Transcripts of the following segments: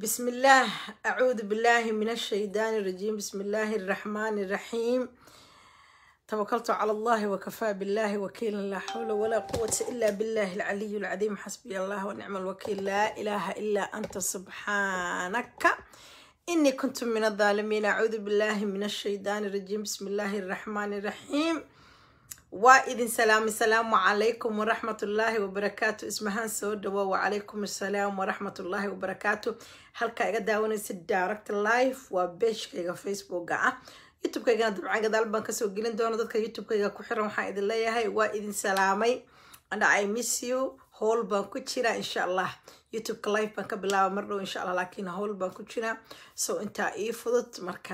بسم الله أعوذ بالله من الشيطان الرجيم بسم الله الرحمن الرحيم توكلت على الله وكفى بالله وكيلا لا حول ولا قوة إلا بالله العلي العظيم حسبي الله ونعم الوكيل لا إله إلا أنت سبحانك إني كنت من الظالمين أعوذ بالله من الشيطان الرجيم بسم الله الرحمن الرحيم waa idin salaamay salaamu calaykum waraxmatullaahi wabarakaatu ismahaan soo dhawo wacalaykum assalaam waraxmatullaahi wabarakaatu halkaa iga daawanaysa direct live waa beeshkayga facebooka ah youtube-kaygana dabcan gadaal baan kasoo gelin doona dadka youtube-kayga ku xiran waxaan idin leeyahay waa idin salaamay and i miss you howl baan ku jira insha allah youtube-ka live baan ka bilaaba mar dhow insha allah laakiin howl baan ku jira so intaa ii fudud marka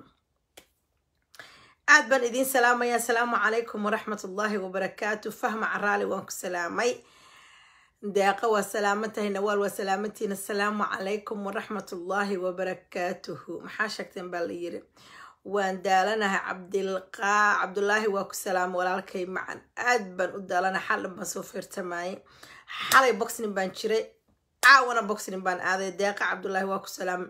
aad baan idiin salaamayaa asalaamu calaykum waraxmatullaahi wabarakaatu fahma caraali waan ku salaamay deeqa waa salaaman tahay nawaal waa salaamantiina asalaamu calaykum waraxmatullaahi wabarakaatuhu maxaa sheegteen baa la yiri waan daalanahay cabdilqaa cabdulaahi waa ku salaamay walaalkay macan aad baan u daalanahay xalin baan soo feertamayay xalay boxning baan jiray caawana boxning baan aaday deeqa cabdulaahi waa ku salaamay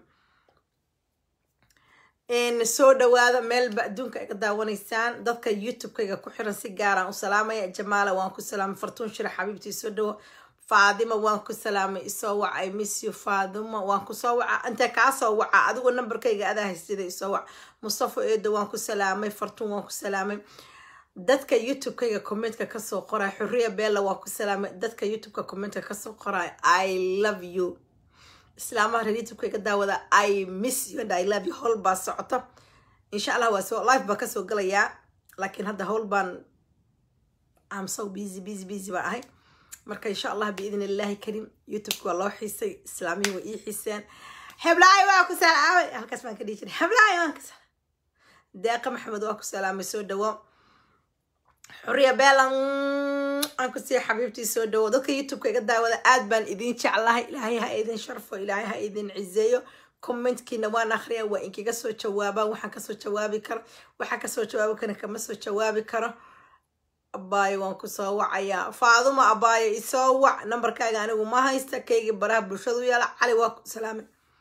soo dhawaada meelba adduunka iga daawanaysaan dadka youtube-kayga ku xiran si gaaraan u salaamaya jamaala waan ku salaamay fartuun shira xabiibtii soo dhawo faadima waan ku salaamay isoo waca i miss you faadima waan kusoo waca intee kaa soo waca adigu nambarkayga adaa haysida isoo wac mustafo eedo waan ku salaamay fartuun waan ku salaamay dadka youtube-kayga commentka kasoo qoraya xuriya beella waan ku salaamay dadka youtube-ka commentka kasoo qoraya i love you islaamaha reer youtube-ka iga daawada i miss you and i love you howl baa socoto insha allah waa soo live baan kasoo galayaa laakiin hadda howl baan am so busy busy busy baan ahay marka insha allah biidn illaahi karim youtube-ka waa loo xiisay islaamihii way ii xiiseen heblaayo waa ku salaamay halkaas baan ka dhihi jiray heblaayo waan ku salaamay deeqa maxamed waa ku salaamay soo dhawo xuriya beelan aan ku sii xabiibtii soo dhawo dadka youtube-ka iga daawada aad baan idin jeclahay ilaahay ha idin sharfo ilaahay ha idin ciseeyo commentkiina waan akhriya waa inkaga soo jawaabaan waxaan kasoo jawaabi karo waxaan kasoo jawaabi kara kama soo jawaabi karo abaayo waan kusoo wacayaa faaduma abaayo isoo wac nambarkaaga anigu ma haysta kaygii baraha bulshadu yaala cali waa ku salaamay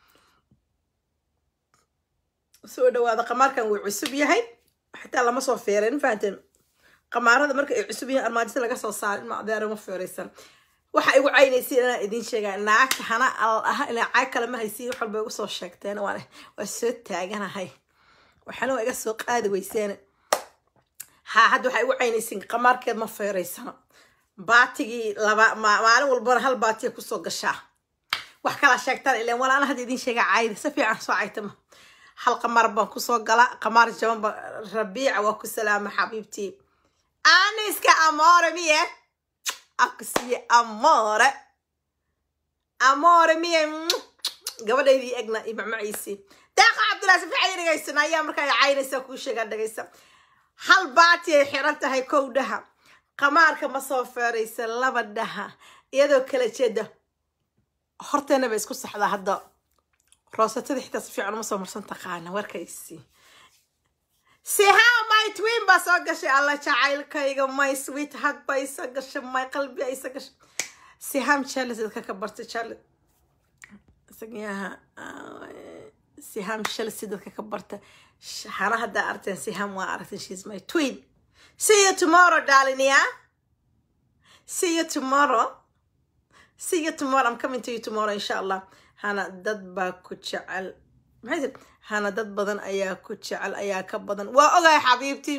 soo dhawaada qamaarkan wuu cusub yahay xitaa lama soo feerin fahanteen qamaarada marka ay cusub yihiin armaajada laga soo saaro in macdeera ma feeraysan waxa igu caynaysiin inaan idiin sheegaa naagta hana al ah inaa caag kale ma haysiin wax walba igu soo sheegteen waan waa soo taaganahay waxaana waa iga soo qaadi weyseen ha hadda waxaa igu caynaysiin qamaarkeed ma feeraysano baatigii laba maalin walbana hal baatiya kusoo gashaa wax kala sheegtaan ileen walaana hadda idiin sheegaa caayda si fiican soo caytama hal qamaar baan kusoo gala qamaar jabanba rabiica waa ku salaama xabiibtii aniska amore mie akusiye amore amore mie gabadhaydii egna iyo macmaciisii deeqa cabdullahi si fiican dhegaysan ayaa markaa caynaysa kuu sheegaa dhegaysa hal baati ay xiran tahay kow dhaha qamaarka ma soo feeraysa laba dhaha iyadoo kala jeeda horteena bay isku saxdaa hadda roosatada xitaa si fiican uma soo marsan taqaana warkaysii sihaa my twin baa soo gashay alla jacaylkayga my sweet hug baa isa gashay my qalbi a isa gashay siham charles dadka ka bartay charles isagiyaha siham chelsea dadka ka barta hana haddaa arteen siham waa aragteen she's my twin see you tomorrow darling yeah see you tomorrow see you tomorrow i'm coming to you tomorrow insha allah hana dad baa ku jecel maxay tir hana dad badan ayaa ku jecel ayaa ka badan waa ogahay xabiibtii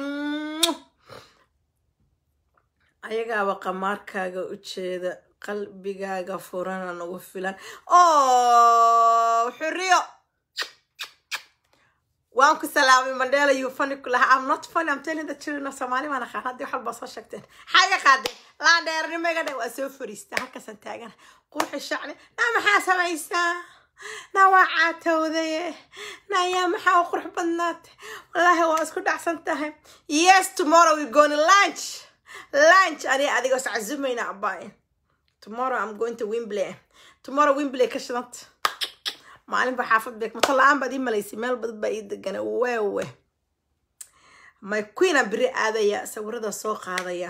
ayagaaba qamaarkaaga ujeeda qalbigaaga furana nagu filan o xuriyo waan ku salaamay mandela you funny ku lahaa i'm not funny i'm telling the children of somali baan aqaan haddii waxalbaa soo sheegteen xaga qaadeen laan dheernimo iga dhe waa soo fariista halkaasaan taagana qurxi shacni naa maxaa samaysaa naa waa caatowdaye na ayaa maxaa u qurux badnaatay wallaahi waa isku dhacsan tahay yes tomorrow we going lunch lunch aniga adigoo iscazumayna abaaye tomorrow i'm going to wimbley tomorrow wimbley ka shidanta maalinba xaafad beek mato la-aan baad ii malaysay meel badan baa ii degana wewe my queen aan beri aadaya sawirada soo qaadaya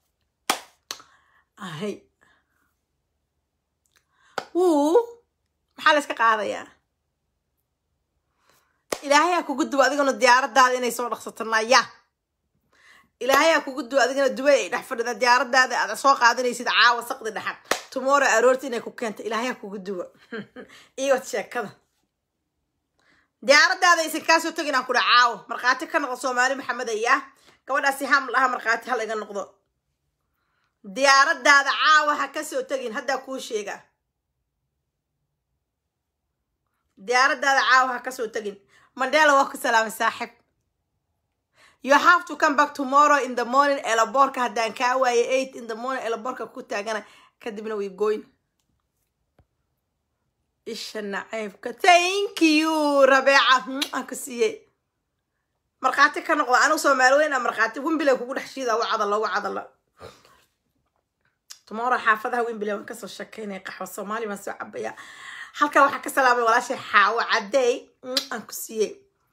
ahay wuu maxaa la iska qaadayaa ilaahayaa kugu duwa adigana diyaaradaada inay soo dhaqsato naya ilaahayaa kugu duwa adigana dubay ay dhex fadhida diyaaradaada aad soo qaadanaysid caawa saqdi dhexan tomorrow aroorti inay ku keento ilaahayaa kugu duwa iyo sheekada diyaaradaada aysan kaasoo tegin aan kudha caawo markhaati ka noqdo soomaali maxamed ayaa gabadhaasi ham laha markhaati hal iga noqdo diyaaradaada caawa ha kasoo tegin haddaa kuu sheega diyaaradaada caawa ha kasoo tegin mandela waa ku salaamay saaxib you have to come back tomorrow in the morning elaboorka haddaan kaa waaye eight in the morning elaboorka ku taagana kadibna way goyn isha nacaybka thank you rabeeca aan ku siiyey markhaati ka noqdo anigu soomaali weyn a markhaati wimbilay kugu dhex shiida u cadalo u cadalo tomorrow xaafadaha wimbilay waan kasoo shekeynaya qaxwo soomaali baan soo cabaya halkan waxaan ka salaamay walaashay xaawo cadey aan ku siiyey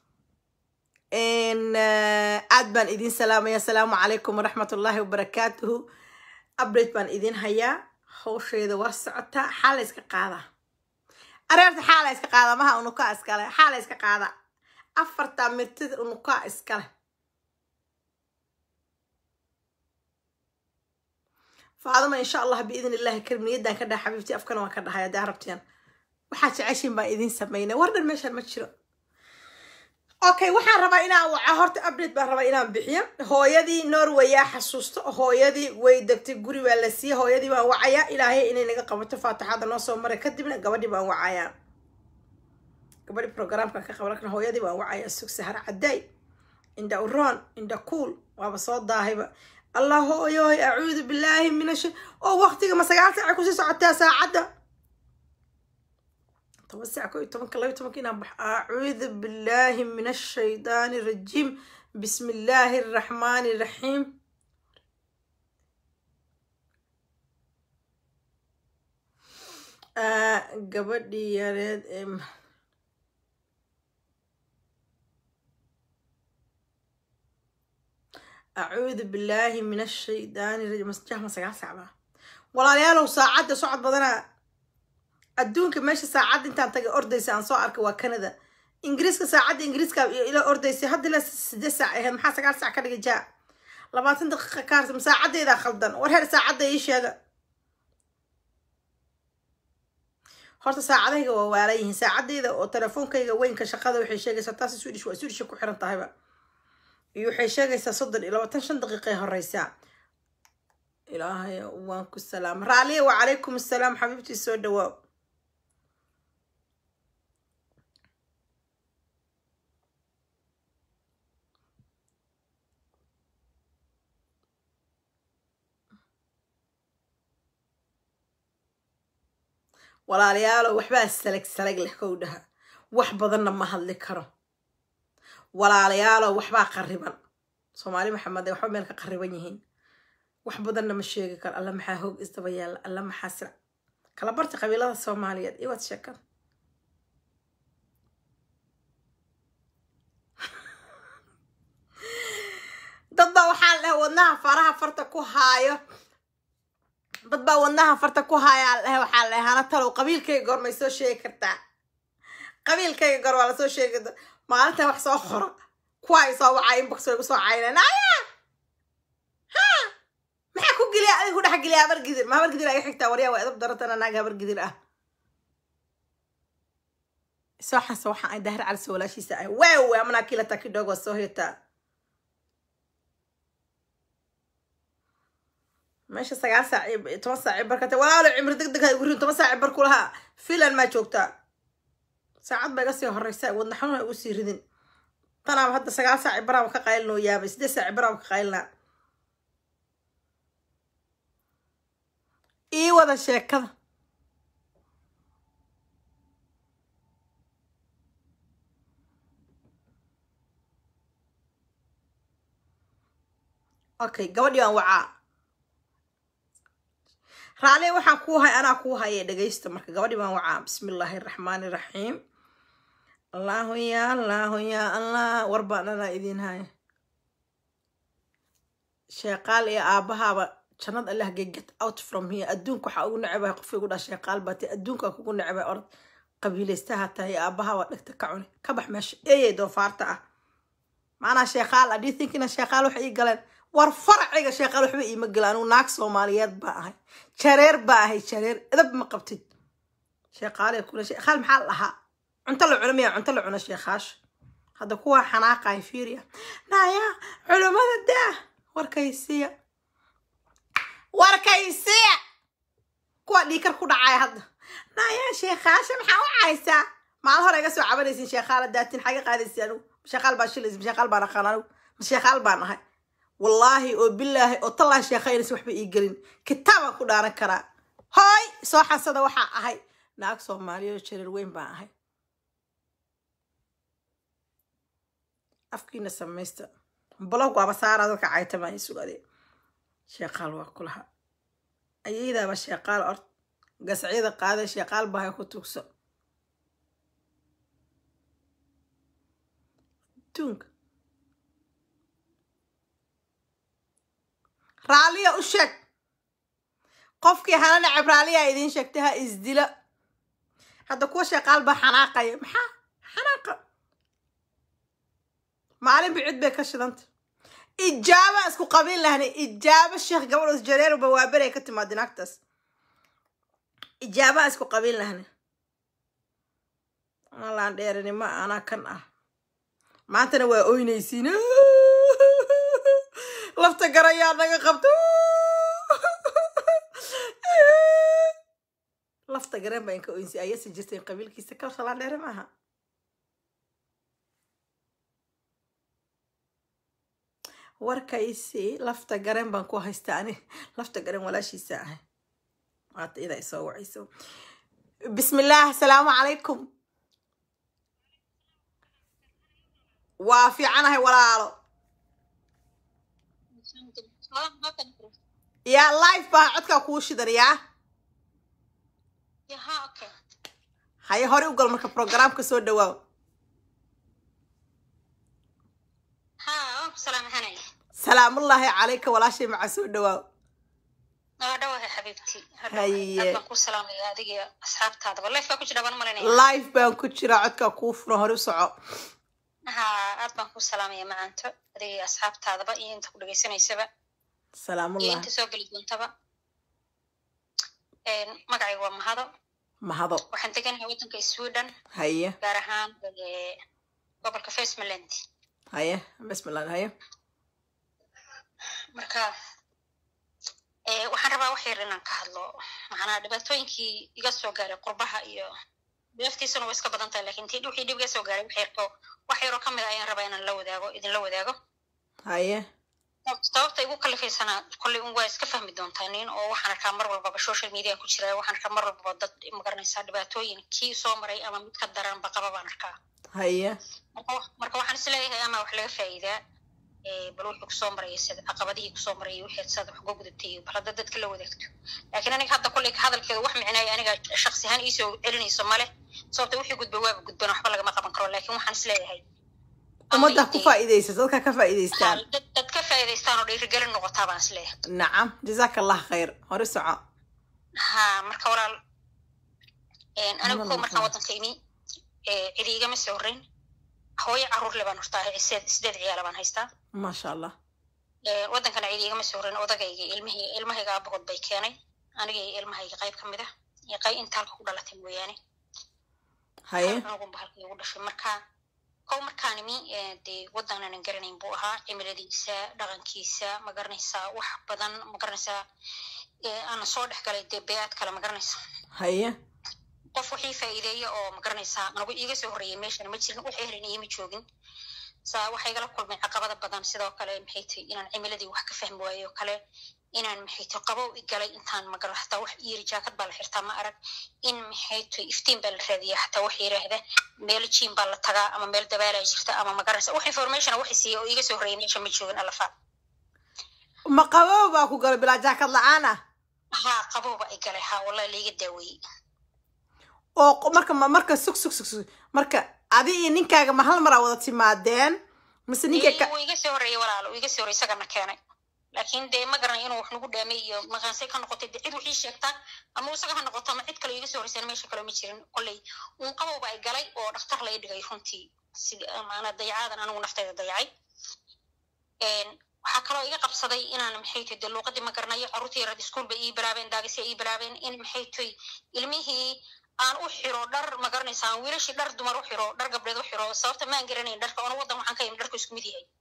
aad baan idin salaamaya asalaamu calaykum waraxmat ullaahi wabarakaatuhu update baan idin hayaa hawsheeda waa socotaa xaala iska qaadaa areerta xaala iska qaada maha unukaa iskale xaala iska qaada afarta mirtid unukaa iskale faadama insha allah biidn illahi karim niyadaan ka dhaha xabiibti afkana waan ka dhahay haddaa rabtiyaan waxaa jeceshiin baan idin sameynay war dhan meeshaan ma jiro okay waxaan rabaa inaan waca horta update baan rabaa inaan bixiyo hooyadii norway yaa xasuusto hooyadii way degtay guri baa la siiyey hooyadii baan wacayaa ilaahay inay naga qabato faatixada noo soo maray kadibna gabadhii baan wacayaa gabadhi programka ka qaban hooyadii baan wacayaa sug sahar caday indha uroon indha kuul waaba soo daahayba allah hooyoy acuudu billaahi min ash oo waqtiga ma sagaal saaca kusii socotaa saacadda toban saac ko iyo tobanka laba iyo tobanka inaan bax acuudu billaahi min ashaydaani rajiim bismi illaahi araxmaani raxiim gabadhii yareed ee acuudu billaahi min ashaydaani rajiim masjahma sagaal saac baa walaalayaalow saacadda socod badanaa adduunka meesha saacadda intaan tagay ordaysa aan soo arkay waa canada ingiriiska saacadda ingiriiska ila ordaysay hadda ila sideed saac ahayd maxaa sagaal saac ka dhigay jaa labaatan daqiiqa kaarsa saacaddeedaa khaldan war heer saacadda ii sheega horta saacadahayga waa waalan yihiin saacadeyda oo telefoonkayga weynka shaqada waxay sheegaysaa taasi swedish waa swedish ku xiran tahayba iyo waxay sheegaysaa soddon iyo labaatan shan daqiiqay horeysaa ilaahay waan ku salaama raaliya wacalaykum assalaam xabiibtii soo dhawaa walaalayaalo waxbaa salag salag leh kow dhaha wax badanna ma hadli karo walaalayaalo waxbaa qariban soomaali maxamed waxba meel ka qariban yihiin wax badanna ma sheegi karo alla maxaa hoog isdaba yaalla alla maxaa sira kala barta qabiilada soomaaliyeed iwaad sheekada dad baa waxaa leh wadnaha faraha farta ku haayo dad baa wadnaha farta ku haayaa leh waxaa leh hana talow qabiilkayga goor may soo sheegi kartaa qabiilkayga goor waa lasoo sheegi maalinta wax soo qora kuwa ay soo wacaa inbox way kusoo cayneen aya ha maxaa ku geliya adiga ku dhex geliya habar gidir ma habar gidir aga xigtaa waryaa waa edab darantana naag habar gidir ah soo xanse waxaan ay daahir cali soo walaashiisa ah waaw amanaa kila takidhoog waa soo hetaa meesha sagaal saac iyo toban saac iyo barkate walaalo cimri deg deg ha igu rin toban saac bar kulahaa filan maa joogtaa saacad ba iga sii horeysa wadna xanuun ha igu sii ridin tanaaba hadda sagaal saaci baraaba ka qaylinoo yaabay siddeed saaci baraaba ka qaylinaa ii wada sheekada okay gabadhii aan wacaa raale waxaan kuu hay anaa kuu haye dhegaysta marka gabadhii baan wacaa bismi illaahi araxmaani iraxiim allahu ya allahu ya allah war baan anaa idiin haya sheeqaal iyo aabahaaba jannad allah ge get out from here adduunka waxaa ugu necbahay qofka igu dhaa sheeqaal baatay adduunka kugu necbay orod qabiilaystaha tahay aabaha waa dhegta ka cuni ka bax meesha eeyay doofaarta ah maanaa sheekaal ah dhiithinkina sheekaal waxay ii galeen war faraciga sheekaal waxba iima gela anigu naag soomaaliyeed baa ahay jareer baa ahay jareer edab ma qabtid sheekaale kule sheekaal maxaa la dhahaa cunto la cuno miyaa cunto la cuno sheekaasha hadda kuwa xanaaqahay fiiriya naya culummada daa warkaysiya warkaysiya kuwa dhiikar ku dhacaya hadda naya sheekaasha maxaa u caysaa maalin hore iga soo cabanaysin sheekaala daatin xaga qaadaysi anigu sheekaal baa shilaysa sheekaal baan aqaan anigu sheekaal baan ahay wallaahi oo bilaahi oo tallaahi sheekaynaysa waxba ii gelin kitaabaan ku dhaaran karaa hooy soo xasada waxaa ahay naag soomaaliyeed oo jareer weyn baan ahay afkiina samaysta blog waaba saaraa dadka caytamaya sugade sheekaal waa ku laha ayaydaaba sheekaal ort gasacyada qaada sheekaal bahay ku tugso adduunka raalliya u sheeg qofkii hana nacab raalliyaa idiin sheegtay ha isdila hadda kuwa sheekaal baa xanaaqaya maxaa xanaaqa maalin bicid bay ka shidanta ijaaba isku qabiin lahna ijaaba sheekh gabadhoos jareer bawaaberay ka timaada naagtaas ijaaba isku qabiin lahna alaan dheerinimo anaa kan ah maantana waa oynaysiin lafta garayaa naga qabto lafta gareen baa inka oynsi ayasi jirteen qabiilkiisa kal shalaan dheere maaha warkaysi lafta garen baan ku haystaa ani lafta garen walaashiisa ahay waata idaa isoo wacayso bismillaah asalaamu calaykum waa fiicanahay walaalo yaa life baa codkaa kuu shidan yaa haye hore u gal marka programka soo dhawaaw salaamullaahi calayka walaashay maca soo dhawaaw dhawahay xabiibti Haye. aad baan ku salaamaya adiga asxaabtaadaba life baa ku jira baan malanaya life baan ku jiraa codkaa kuu furan hore u soco ha aad baan ku salaamaya macanto adiga iyo asxaabtaadaba iyo inta ku dhegaysanaysaba iyo salaamullahi inta soo geli doontaba magacayga waa mahado mahado waxaan deganahay waddanka sweden haye gaar ahaan eh, gobolka facemaland haye bismillah haye marka eh, waxaan rabaa wax yar inaan ka hadlo macnaa dhibaatooyinkii iga soo gaaray qurbaha iyo deeftiisuna way iska badan tahay lakin tii wixii dhib iga soo gaaray wax yarko wax yaroo ka mid a ayaan rabaa inaan la wadaago idinla wadaago haye sababta igu kalifaysanaa kolley un waa iska fahmi doontaa nin oo waxaan arkaa mar walbaba social media ku jira waxaan arkaa mar walbaba dad magaranaysaa dhibaatooyin kii soo maray ama mid ka daranba qaba baan arkaa haye marka wa- marka waxaan is leeyahay ama wax laga faa'iidaa eh, bal wuxuu kusoo maraya sida caqabadihii kusoo marayay wixii saad wax uga gudatay iyo bal hadda dadka la wadaagto laakiin aniga hadda kolley hadalkeeda wax micnaayo aniga shaksi ahaan iisoo celinayso male sababta wixii gudba waaba gudban waxba lagama qaban karo laakiin waxaan is leeyahay ama ummadda ku intay- faa'iidaysa dadka ka faa'iidaystaan dad dad ka faa'iidaystaan oo dhiirigelin noqotaa baan is leeyahay nacam jazaaka allah khayr hore soco ha marka walaal een, anigu Nala ko markaan maqan. waddanka imi ee, cidi igama soo horreyn hooyo carruur le baan hortaa sideed sideed ciyaala baan haystaa maasha allah Ee, waddankana cidi igama soo horreyn odagayga ilmihii ilmahayga aabahood bay keenay aniga iyo ilmahayga qayb ka mid ah iyo qayb inta halka ku dhalatay mooyaane haye hal cunugunba halka igu dhashay marka kow markaan imi ee, dee waddan aanan garanayn buu ahaa cimiladiisa dhaqankiisa ma garanaysaa wax badan ma garanaysaa ee, aanan soo dhex galay dee beead kale ma garanaysaa haye qof wixii faa'iideeya oo ma garanaysaa anagu iiga soo horreeyay meeshana ma jirin wixii helin iima joogin saa waxaa igala kulmay caqabada badan sidoo kale maxay tahay inaan cimiladii wax ka fahmi waayo oo kale inaan maxay tahay qabow i galay intaan magara hataa wax iyiri jaakad baa la xirtaa ma arag in maxay tahay iftiin baa la raadiyaa hataa wax yiraahda meel jiim baa la tagaa ama meel dabaalaa jirta ama ma garanaysa wax informationa wax siiya oo iiga soo horreeyay meesha ma joogin alafa ma qabow baa ku galo bilaa jaakad la-aan ah haa qabow baa i galay haa wallahi laiga daaweeyey oo qo- marka ma- marka sug sug sug sug marka adi iyo ninkaaga ma hal maraa wada timaadeen mise ninka ka wuu iga soo horreeyey walaalo wuu iga soo horreeyey isagana keenay laakiin dee ma garanay inuu wax nagu dhaamay iyo maqaansay ka noqotay de cid wixii sheegtaa ama isaga ha noqoto ama cid kale iga soo horeysana meesha kale ma jirin kolley uun qabowba ay galay oo dhakhtar lay dhigay runtii sida maana dayacaadan anigu naftayda dayacay waxaa kaloo iga qabsaday inaan maxay tahay dee luuqadii ma garanayo carruurtii yarad iskuul bay ii bilaabeen daagisi ii bilaabeen in maxay tahay ilmihii aan u xiro dhar ma garanaysa aan wiilashii dhar dumar u xiro dhar gabdheed u xiro sababta maan garanayn dharka ona waddan waxaan ka imi dharku isku mid yahay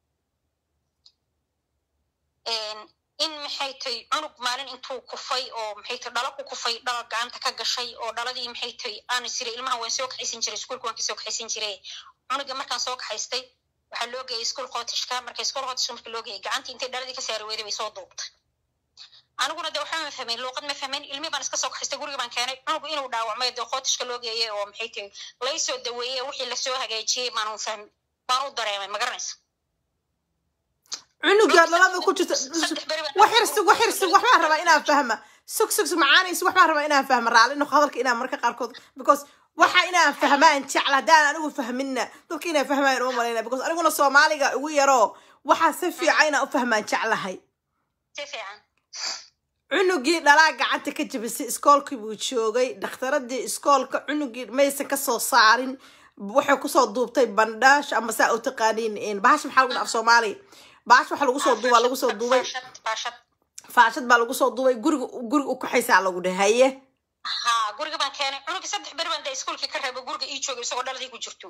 in maxay tahay cunug maalin intuu kufay oo maxay tahay dhalo ku kufay dhalo gacanta ka gashay oo dhaladii maxay tahay aan isiri ilmaha waan soo kaxaysan jiray iskuulka waan kasoo kaxaysan jiray cunuga markaan soo kaxaystay waxaa loo geeyay iskuul qootishka marka iskuul qootishka marka loo geeyay gacantii intay dhaladii ka saari weyday bay soo duubtay aniguna de waxba ma fahmayn luuqad ma fahmayn ilmi baan iska soo kaxaystay guriga baan keenay cunugu inuu dhaawacmay dee qootishka loo geeyay oo maxay tahay laysoo daweeyey wixii lasoo hagaajiyey baan fahmi baan u dareemay ma garanaysa cunuga dhalada ku jirta waxir sug waxir sug waxbaan rabaa inaan fahma sug sug sug macaanaysa waxbaan rabaa inaan fahma raalli noqo hadalka inaan marka qaarkood because waxa inaan fahmaan jecla haddaan anigu fahminna dadka inaan fahmayan uma malayna because aniguna soomaaliga ugu yaroo waxaa si fiican inaan u fahmaan jeclahay si fiican cunugii dhalaa gacanta ka jabisay iskoolkii buu joogay dhakhtaradii iskoolka cunugii maysan kasoo saarin waxay kusoo duubtay bandhaash ama saa u taqaaniin bahasha maxaa lagu dhaaf soomaaliya baash waxa lagu soo duubaa lagu soo duubay faashad baa lagu soo duubay guriga guriga u kaxaysaa lagu dhahaye ha guriga baan keenay cunugii saddex beri baan dee iskuulkii ka reebay guriga ii joogay isagoo dhaladii ku jirto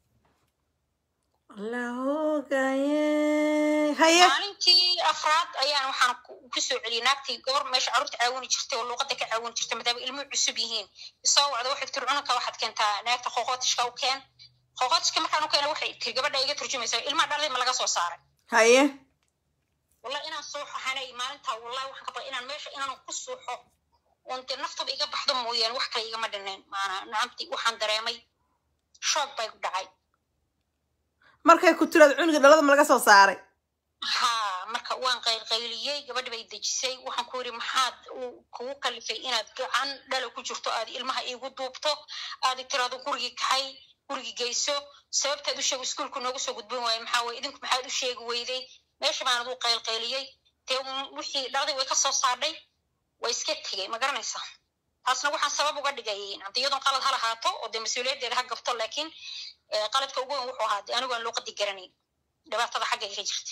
lahogaye haye maalintii afraad ayaan waxaan kusoo celiyay naagtii gabar meesha carruurta caawini jirtay oo luuqada ka caawini jirtay maadaama ilmuhu cusub yihiin isoo wacda waxay tiri cunugka waxaad keentaa naagta qoqootishka u keen qoqootishka markaan u keena waxay tiri gabadha iga turjumaysa ilmaha dhaladii ma laga soo saaray haye wallahi inaan suuxo hanay maalintaa wallahi waxaan ka baqay inaan meesha inaan ku suuxo oon dee naftaba iga baxdo mooyaane wax kale igama dhinayn maana nacamti waxaan dareemay shoog bay ku dhacay markay ku tiraad cunuga dhalada ma laga soo saaray ha marka waan qaylqayliyey gabadhi bay dejisay waxaan ku yidhi maxaad kugu kalifay inaad gacan dhala ku jirto aad ilmaha iigu duubto aad tiraado gurigii kaxay gurigii geyso sababtaad u sheego iskuulku noogu soo gudbin waaye maxaa weye idinku maxaad u sheegi weyday meesha baanad u qaylqayliyey dee wixii dhaladii way ka soo saadhay way iska tegey ma garanaysaa taasna waxaan sabab uga dhigay iyadoo qalad ha lahaato oo dee mas-uuliyaddeeda ha gabto laakiin qaladka ugu weyn wuxuu ahaa dee anigu aan luuqadii garanayn dhibaatada xagga iga jirta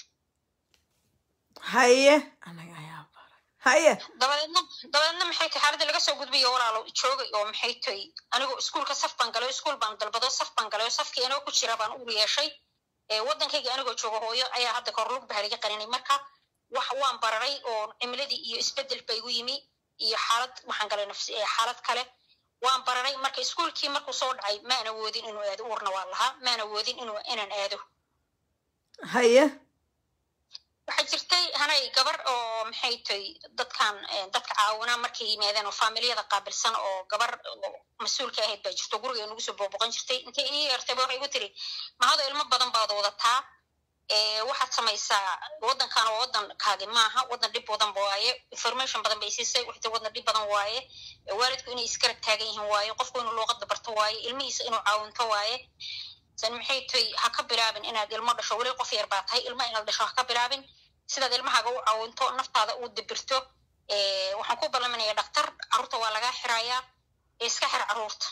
haye anaga ayaa haye dabadeedna dabadeedna maxay tahay xaaladii laga soo gudbiyo walaalo joogay oo maxay tahay anigoo iskuulka saf baan galay iskuul baan dalbado saf baan galay oo safkii anigoo ku jira baan uur yeeshay waddankayga anigoo jooga hooyo ayaa hadda kahor lug bahaliga qaninay marka wax waan bararay oo cimiladii iyo isbedel ba igu yimi iyo xaalad waxaan galay nafsi xaalad kale waan bararay marka iskuulkii markuu soo dhacay maan awoodin inuu aado uurna waa lahaa maan awoodin inuu inaan aado haye waxaa jirtay hanay gabar oo maxay tahay dadkan dadka caawinaa markay yimaadeen oo faamiliyada qaabilsan oo gabar mas-uulka ahayd baa jirto guriga nagu soo booboqon jirtay intay ii yeertayba waxay igu tiri mahado ilmo badan baad wadataa waxaad samaysaa waddankan oo waddankaagi maaha waddan dhib badan waaye information badan bay siisay waxay tiri waddan dhib badan waaye waalidku inay isgarab taagan yihiin waaye qofku inuu luuqadda barto waaye ilmihiisa inuu caawinto waaye san maxay tahay ha ka bilaabin inaad ilmo dhasho weli qof yar baa tahay ilmo inaad dhasho ha ka bilaabin sidaad ilmahaaga u caawinto naftaada u dibirto waxaan ku ballaminaya dhaktar carruurta waa lagaa xirayaa iska xir carruurta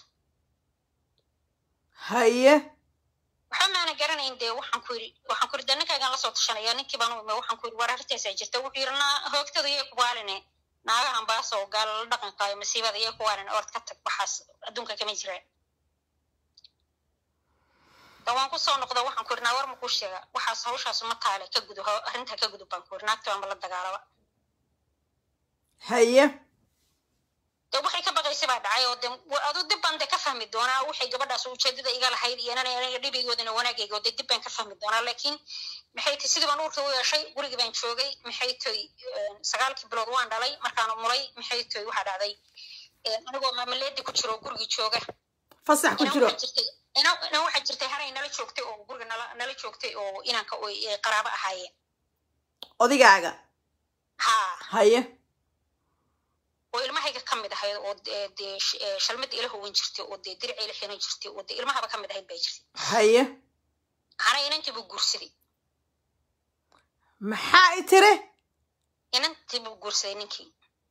haye waxa maana garanayn dee waxaan ku yidhi waxaan ku yidhi dee ninkaygaan lasoo tashanaya ninkii baan u ime waxaan ku yidhi war arintaasaa jirta wuxuu yidhi naa hoogtada yay ku waaline naagahan baas oo gaalala dhaqankaayo masiibada yay ku waaline ord ka tag waxaas adduunka kama jiraan da waan kusoo noqda waxaan ku yidhi naa war ma kuu sheega waxaas hawshaas ma taale ka gudu arrintaa ka gudub baan ku yidhi naagta waanba la dagaalaba haye de waxay ka baqaysay baa dhacay oo de adu dib baan de ka fahmi doonaa waxay gabadhaas ujeedada iga lahayd iyo inana aniga dhibigoodana wanaagayga oo de dib baan ka fahmi doonaa laakiin maxay tahay sidii baan uurka u yeeshay gurigii baan joogay maxay tahay sagaalkii bilood waan dhalay markaan mulay maxay tahay waxaa dhacday anigoo maamaleedi ku jiro gurigii jooga fasax ku jiro ina waxaa jirtay haray nala joogtay oo guriga nala nala joogtay oo inanka qaraabo ahaayeen odigaaga ha haye oo ilmahayga ka mid ahayd oo dee shalmada ila howan jirtay oo dee dirica ila xiran jirtay oo dee ilmahaba ka mid ahayd bay jirtay haye hana inankii buu guursaday maxaa i tiri inantii buu guursaday ninkii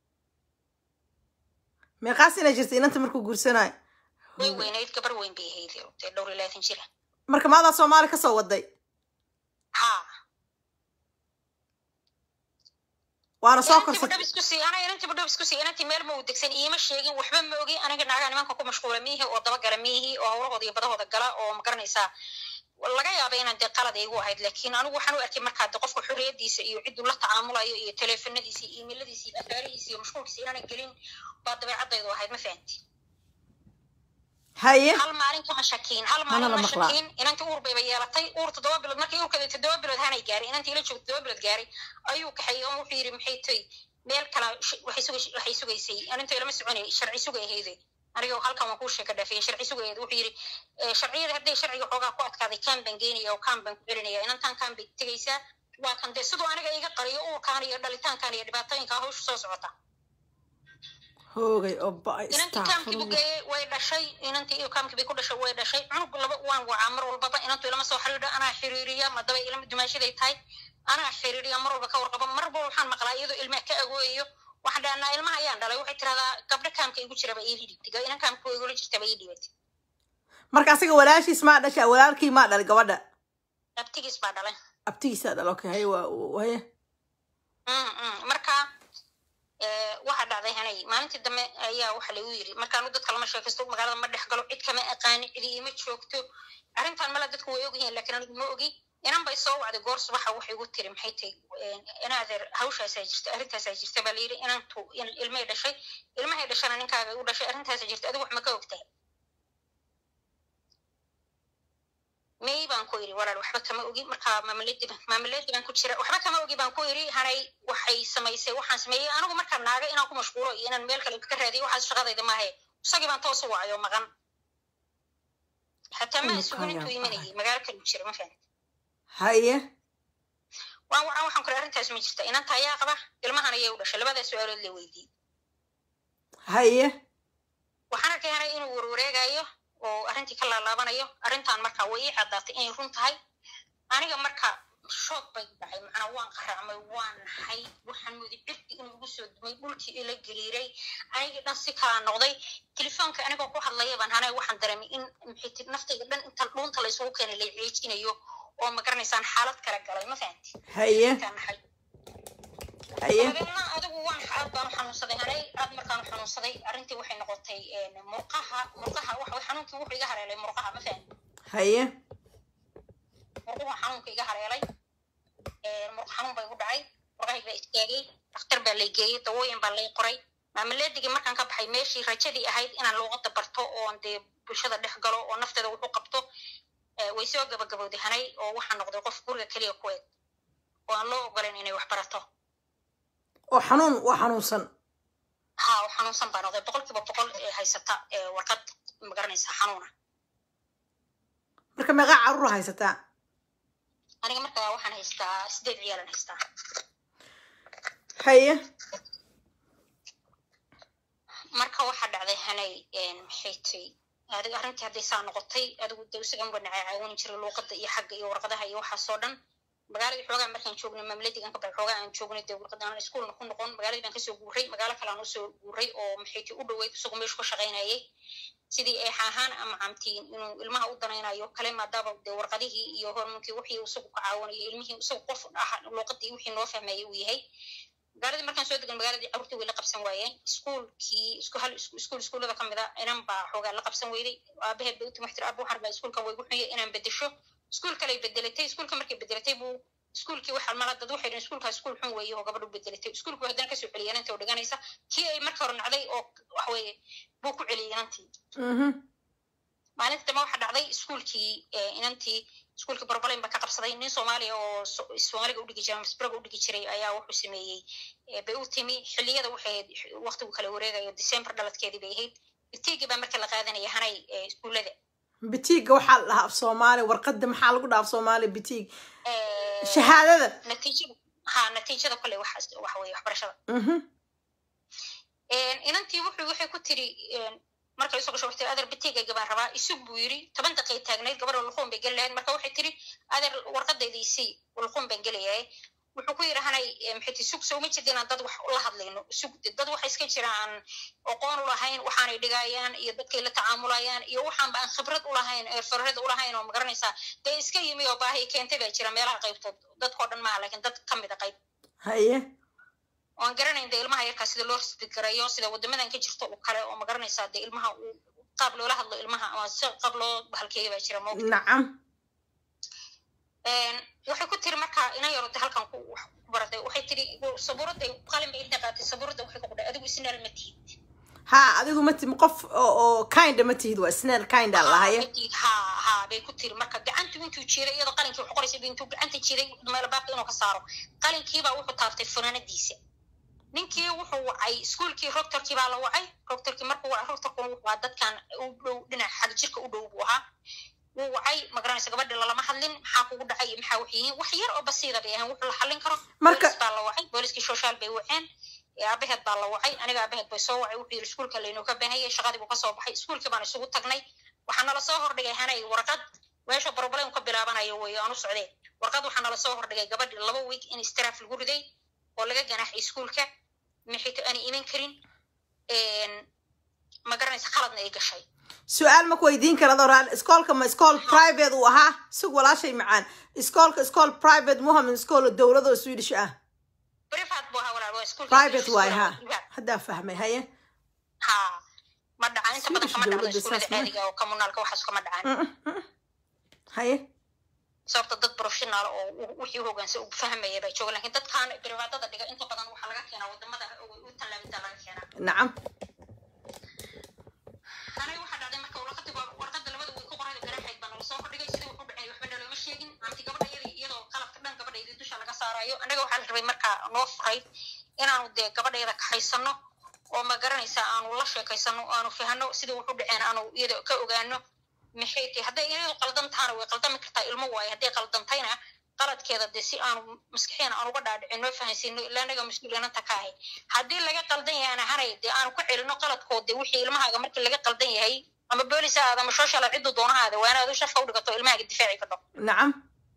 meeqaas inay jirta inanta markuu guursanayo way weynayd gabar weyn bay ahayd dee dhowr iyo labaatan jira marka maadaa soomaali kasoo waday haa waana soo inantii korsatay budhab isku sii ana inantii budhab isku sii inantii meel ma u degsan iima sheegin waxba ma ogi aniga naagaha nimanka ku mashquula miihi oo dabagala miihi oo hawlahooda iyo badahooda gala oo ma garanaysaa laga yaaba inaan dee qalad igu ahayd laakiin anigu waxaan u arkay markaa de qofka xorriyadiisa iyo cidduu la tacaamulayo iyo teleefanadiisa iyo iimailadiisa iyo afaarihiisa iyo mashquulkiisa inaanan gelin baa dabeecadaydu ahayd ma fahanti haye hal maalin kama shakiin hal Mana maalin la ma maqlaa. shakiin inantii uur bayba yeelatay uur toddoba bilood markii uurkeeda toddoba bilood hanay gaaray inantii ila joogta toddoba bilood gaaray ayuu kaxeeyey oo wuxuu yidhi maxay toy meel kala sh- waxay suga- waxay sugaysay aninta ilama soconay sharci sugay ahayde aniga halkan waan kuu sheeka dhaafiyay sharci sugayeed wuxuu yidhi eh, sharciyada hadday sharciga xoogaa ku adkaaday kaan baan geynaya oo kaan baan ku celinaya inantaan kaan bay tegaysaa waa kan dee siduu aniga iga qariyo uurkaan iyo dhalitaankaan iyo dhibaatooyinkaa hawsha soo socota hoogay oo ba inantii kaamkii bu geeyey way dhashay inantii iyo kaamkii bay ku dhashay way dhashay cunug laba waan wacaa mar walbaba inantu ilama soo xiriidho anaa xiriiriya madaba ilama dumaashaday tahay anaa xiriiriya mar walba ka warqaba mar walba waxaan maqlaa iyadoo ilmaha ka agooyayo waxaan dhahnaa ilmaha ayaan dhalay waxay tiradaa gabdho kaamka igu jiraba ii dhibtay inan kaamka igula jirtaba ii dhibatay marka asiga walaashiis maa dhasha walaalkii maa dhalay gabadha abtigiis baa dhalay abtigiisaa dhal okay haye waa haye Mm, mm. marka eh, waxaa dhacday hanay maalintii dambe ayaa waxa lagu yiri markaanu dadka lama sheekaysto magaalada ma dhex galo cid kama aqaani cidi ima joogto arrintan mala dadku way ogyihiin laakiin anigu ma ogi inan bay soo wacday goor subaxa waxay igu tiri maxay tahay inaadeer hawshaasaa jirta arrintaasaa jirta baa layidhi inantu in- ilmay dhashay ilmahay dhashana ninkaaga u dhashay arrintaasaa jirta adigu wax ma ka ogtahay may baan ku iri walaal waxba kama ogi marka maamuladi maamuladi baan ku jira waxba kama ogi baan ku iri hanay waxay samaysay waxaan sameeyey anigu markaan naaga inaan ku mashquulo iyo inaan meel kale ka raadiyo waxaas shaqadayda maahe isagii baan toos u wacayo maqan xataa ma sugun intuu imanayay magaalo kale u jira ma fahan haye waan wacan waxaan kule arrintaas ma jirta inanta ayaa qaba ilmahan ayay u dhashay labadaa su-aalood la weydiiyey haye waxaan arkay hanay inuu warwareegayo oo arrintii ka laalaabanayo arrintan marka way ii caddaatay inay run tahay aniga marka shoog bay dhacay macnaa waan qaraacmay waan nahay waxaan moodi cirki inuu igu soo dumay dhulkii ila gariiray anigii dhan si kala noqday telefoonka anigoo ku hadlaya baan hanay waxaan dareemay in maxay tiri naftayda dhan inta dhuunta laysugu keenay lay ciijinayo oo ma garanaysaan xaalad kala galay ma fahanti haye intaan nahay haye dabeedna adigu waan aad baan u xanuunsaday hanay aad markaan u xanuunsaday arrintii waxay noqotay murqaha murqaha waxa xanuunkii wuxuu iga hareelay murqaha ma fahan haye murquhu xanuunka iga hareelay murqa xanuun baa igu dhacay murqahayg baa istaagay dhakhtar baa lay geeyey dawooyin baa lay qoray maamaleedigii markaan ka baxay meeshii rajadii ahayd inaan luuqada barto oon dee bulshada dhex galo oo nafteeda wax u qabto eh, way soo gabagabowday hanay oo waxaan noqday qof guriga keliya ku eg oo aan loo ogolayn inay wax barato oo xanuun waa xanuunsan ha oo xanuunsan baa noqday boqolkiiba boqol ee haysata ee warqad magaranaysa xanuuna marka meeqaa carruur haysataa aniga markaa waxaan haystaa sideed ciyaalan haystaa haye marka waxaa dhacday hanay maxay tay adiga arrintii hadday saa noqotay adigu de isagan wanacay caawini jiray luuqada iyo xagga iyo warqadaha iyo waxaasoo dhan magaaladii xoogaa markaan joognay maamuladigan kabay xoogaa aan joognay dee warqada aan iskuulna ku noqon magaaladii baan kasoo guuray magaalo kale aan usoo guuray oo maxay tay u dhaweyd isagoo meeshu ka shaqaynayay sidii eex ahaan ama camtiin inuu ilmaha u danaynayo kale maadaama dee warqadihii iyo hormunkii wixii isagu ka caawinayo ilmihii isagu qof ah luuqadii wixii noo fahmayay uu yahay magaaladii markaan soo degan magaaladii carruurtii way la qabsan waayeen iskuulkii isku hal iskuul iskuullada ka mid a inan baa xoogaa la qabsan weyday aabaheed bay u timi waxtir aaba waxaan baa iskuulkan way gu xunya inaan bedesho iskuul kaley bedelatay iskuulka markay bedelatay buu iskuulkii waxaa mala dad waxay dhaheen iskuulkaa iskuul xun weeye oo gabadhu bedelatay iskuulkii haddana kasoo celiyay inanta oo dhiganaysa kii ay marka hore nacday oo waxweeye buu ku celiyay inantii mhm maalinta dambe waxaa dhacday iskuulkii eh, inantii iskuulkii barbalayn baa ka qabsaday nin soomaaliya oo so- soomaaliga udhigi jiray masbraga udhigi jiray ayaa wuxuu sameeyey eh, bay u timi xilliyada waxay ahayd waqtigu kala wareegayo december dhaladkeedii bay ahayd bitiigii baa marka la qaadanaya hanay eh, iskuullada bitiigga waxaa la dhahaa af soomaali warqadda maxaa lagu dhahaa af soomaali bitiig Eh, shahaadada natiijada ha natiijada kole waxaas waxa weye waxbarashada mhm inantii wuxuu waxay ku tiri markay usoo gasho waxay tiri adeer bitiigayga baan rabaa isug buu yiri toban daqiiq taagnayd gabadha luquun bay geli lahayd marka waxay tiri adeer warqadayda isii luquun baan gelayahay wuxuu ku yidhi hanay maxayti sug soo ma jirta inaan dad wax la hadlayno sug dad waxa iska jira aan aqoon u lahayn waxaanay dhigayaan iyo dadkay la tacaamulayaan iyo waxaanba aan khibrad u lahayn farred u lahayn oo magaranaysaa dee iska yimi oo baahi keentay baa jira meelaha qaybtood dadkoo dhan maaha laakiin dad ka mid a qayb haye oan garanayn dee ilmaha yarkaa sida loo risbigarayo sida wadamadan ka jirto oo kale oo magaranaysaa dee ilmaha uu qaab loola hadlo ilmaha ama si qaab loo bahalkeeya baa jira moogta nacam waxay ku tiri marka ina yarode halkan ku wax ku baratay waxay tiri sabuuradda qalin bay inta qaatay sabuuradda waxay ku qudhay adigu isnaal ma tihid ha adigu ma tihid qof oo oo kinda ma tihid waa snail kinda lahaye ma tihid ha ha bay ku tiri marka gacantu intuu jiray iyadoo qalinkii wax qoraysa intuu gacanta jiray meel baabka inuu ka saaro qalinkiibaa wuxuu taaftay funaanadiisa ninkii wuxuu wacay iskuolkii roctorkii baa la wacay roctorkii markuu wacay roctorkuna wuxuu ahaa dadkan u dhow dhinaca xag jirka u dhow buu ahaa wuu wacay magaranaysa gabadhi lalama hadlin maxaa kugu dhacay iyo maxaa wax yihiin wax yar oo basiida bay ahayn wuxuu la xallin karo Marka- boolis baa la wacay booliskii social bay waceen ee aabaheed baa la wacay aniga aabaheed bay soo wacay wuxuu yidhi iskuolka laynoo ka baahanyay shaqadii buu kasoo baxay iskuolkii baan isugu tagnay waxaa nala soo hordhigay hanay warqad meesha problem ka bilaabanayo weeye aan u socdee warqad waxaa nala soo hordhigay gabadhi laba week in istiraaf lagu riday oo laga ganaaxay iskuolka maxayto aanay iman karin ma garanaysa khaladna ay gashay su-aal ma ku weydiin karado raal iskoolka ma iskool private uu ahaa sug walaashay macaan iskoolka iskool private muhamed iskool dowlad oo swedish ah privat buu ahaa walaal waa iskuolka private waay ha haddaa fahmay haye ha ma dhacaan inta badan kama dhacdo Dowladda iskuullada saas ma- caadiga oo communaalka waxaas kama dhacaan Mm, mm, mm. haye sababta dad professional oo u- wixii u hoggaansan u fahmaya baa jooga lakin dadkaan privatada dhiga inta badan waxaa laga keenaa wadamada u tallaabinta laga keenaa nacam aniga waxaa dhacday marka warqadii waa- warqada labada way ku qorayda garaaxayd baa nala soo hordhigay sidii wuxuu dhacay waxba nalooma sheegin amti gabadha iyadii iyadoo qalabka dhan gabadhaydii dusha laga saarayo anaga waxaa la rabay markaa noo furay inaanu dee gabadhayada kaxaysano oo ma garanaysa aanu la sheekaysano oo aanu fahano sidii wuxu dhaceen aanu iyada ka ogaano maxay tahay hadday iyadu qaldan tahana way qaldami kartaa ilmo waaye hadday qaldantayna qaladkeeda dee si aanu maskaxiina aan uga dhaadhicin noo fahansiino ilaa anaga mas-uuliyananta ka ahay haddii laga qaldan yahana hanay dee aanu ku celino qaladkood dee wixii ilmahaaga markii laga qaldan yahay ama boolis ha aada ama social aad ciddu doonahaada waa inaad u sharka u dhigato ilmahaaga difaaci ka dho nacam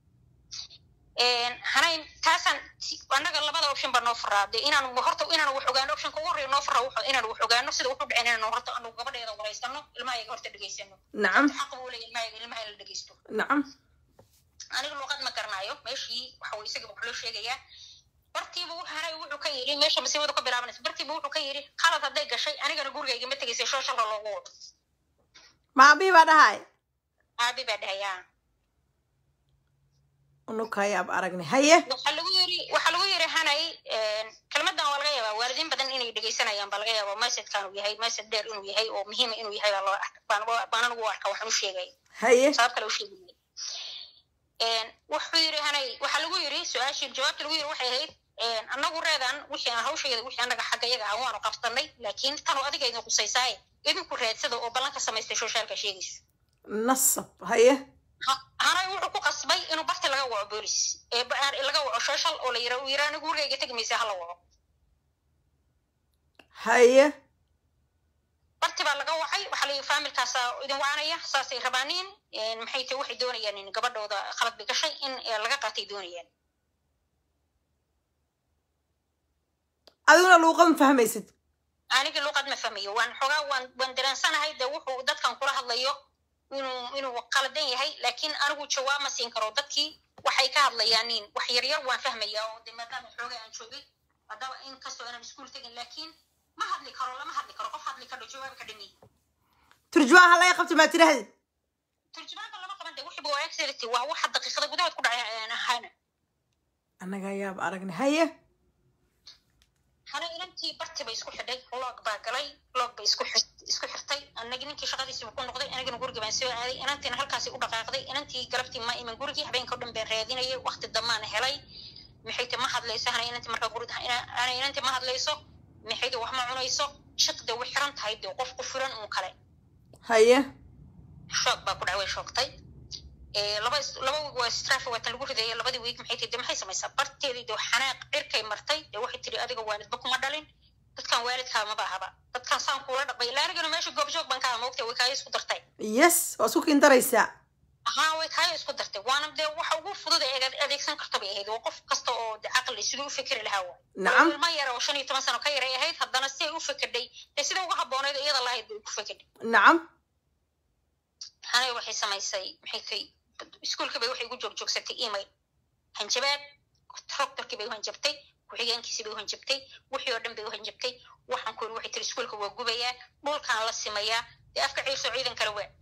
hanay taasaan si- annaga labada option baa noo faraa dee inaan horta inaan wax ogaano optionka ugu horreeya noo faraa wuxuu inaan wax ogaano sida wuxu dhaceen inaan horta anu gabadheeda waraysano ilmahayaga horta dhegaysano nacam xaq buu leeyahay ilmahayaga ilmaha in la dhegeysto nacam aniga luuqad ma garanayo meeshii waxa weye isaga wax loo sheegayaa bartiiba wuxuu hanay wuxuu ka yidhi meesha masiibadu ka bilaabanaysa bartiiba wuxuu ka yidhi qalad hadday gashay anigana gurigayga ma tegaysay shooshalka loogu wado maabii baa dhahay aabi baa dhahayaa unukayaab aragnay haye waxaa lagu yiri waxaa lagu yiri hanay kelmadan waa laga yaabaa waalidiin badan inay dhegeysanayaan baa laga yaabaa messajkan uu yahay message dheer inuu yahay oo muhiima inuu yahay baa loo arka baan baan anigu u arka waxaan u sheegay haye sabab kale u sheegay wuxuu yiri hanay waxaa lagu yiri su-aashii jawaabta lagu yiri waxay ahayd annagu reedan wixii aan hawsheeda wixii annaga xagga iyaga ah waanu qabsanay laakiin tanu adiga idin qusaysaaye idinku raadsada oo ballanka samaystay soshaalka sheegayso nasab haye Ha- hanay wuxuu ku qasbay inuu barti laga waco boolis ee ba- laga waco social oo la yira uu yira anigu gurigayga tegi maysa hala waco haye barti baa laga wacay waxaa la yidhi faamilkaasa idin wacanaya saasay rabaaniin maxay tahay waxay doonayaan in gabadhooda khalad bay gashay in eh, laga qaatay doonayaan adiguna luuqad ma fahmaysid aniga luuqad ma fahmayo waan xogaa waan waan dareensanahay de wuxuu dadkan kula hadlayo inuu inuu qaladan yahay laakiin anigu jawaab ma siin karo dadkii waxay ka hadlayaanin wax yaryar waan fahmaya oo de maadaama xoogay aan joogay haddaba in kastoo inaan iskuul tegin laakiin ma hadli karo lama hadli karo qof hadli karo jawaab ka dhami turjumaan ha laga qabto maa tirahdid turjumaanka lama qaban de wixiba waa accelity waa waxa daqiiqada gudahood ku dhacay aan ahaana annaga ayaab aragnay haye hana inantii barti bay isku xidhay log baa galay log bay isku xir- isku xirtay anagi ninkii shaqadiisiiba ku noqday anagana guriga baan soo aaday inantiina halkaasi u dhaqaaqday inantii galabtii ma iman gurigii habeenka o dhan baan raadinayay waqti dambaan helay maxayte ma hadlayso hana inantii markaa guriga hana inantii ma hadlayso maxayte wax ma cunayso shaqda way xiran tahay dee qof ku furan uun kale haye shoog baa ku dhacay way shoogtay Eh, laba is- laba wiig waa strafe waa tan lagu ridayay labadii wiig maxay tihi de maxay samaysaa barteedii de xanaaq cirkay martay de waxay tiri adiga waalidba kuma dhalin dadkan waalidkaa maba ahaba dadkan saan kuula dhaqmay ilaa anigana meesha goobjoog baan ka aha moogtay way kaaga isku dartay yes waa isku kindaraysaa haa way kaayo isku dartay waana dee waxa ugu fudud ee adeeg- adeegsan karta bay ahayd waa qof kasta oo de caqli siduu u fikri lahaa waay nacam ilma yar oo shan iyo toban sano ka yaray ahayd haddana si ay u fikirday dee sida uga habbooneyd iyada lahayd bay ku fikirday nacam hanay waxay samaysay maxay tay iskuulka bay waxay ugu joogjoogsatay email hanjabaad doctorkii bay u hanjabtay ku-xigeenkiisii bay u hanjabtay wixii oo dhan bay u hanjabtay waxaan ku yiri waxay tiri iskuulka waa gubayaa dhulkaan la simayaa dee afka ciirso ciidan kale waa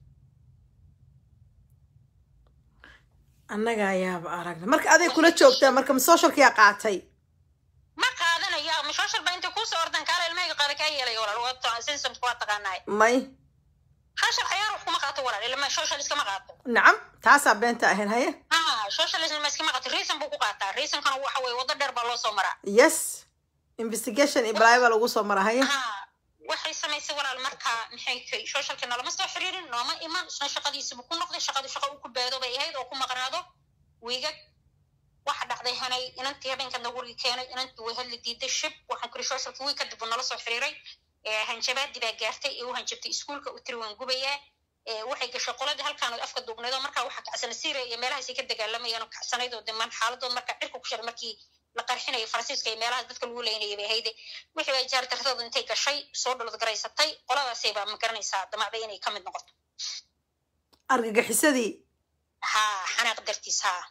annaga ayaaba aragna marka aday kula joogtaa marka ma socialkiyaa qaatay ma qaadanaya ama social ba intay kuusoo ordan kaala ilmahayga qaada kaa yeelaya walaal waa systemka waa taqaanaay may social ciyaar wax kuma qaato walaal ilma social iskama qaato nacam taasaa beenta ahayn haye ha socialism iskama qaato reason buu ku qaataa reasonkana waxa weeye waddo dheer baa loo soo maraa yes investigation iyo balaayo baa lagu soo mara haye ha waxay samaysay walaal marka maxay tahay socialka nalama soo xiriirin nooma iman isna shaqadiisibu ku noqday shaqadu shaqa u ku baado bay ahayd oo ku maqnaado wiigag waxa dhacday hanay inantii habeenkan guriga keenay inantii way hadli diiday shib waxaan kuri socialka wiig kadib uu nala soo xiriiray ee hanjabaadii baa gaartay ee u hanjabtay iskuulka u tiri waan gubayaa ee waxay gashay qoladii halkaan oo afka duubneed oo markaa waxaa kacsana syria iyo meelahaasay ka dagaalamayaan oo kacsanayd oo demaan xaaladood markaa cirka ku shiray markii la qarxinayo faransiiska iyo meelahaas dadka lagu leynayay bay ahayde wixii baa jaari dartooda intay gashay soo dhalad garaysatay qoladaasay baa ma garanaysaa damacday inay ka mid noqoto argagixisadii haa xanaaq dartiis haa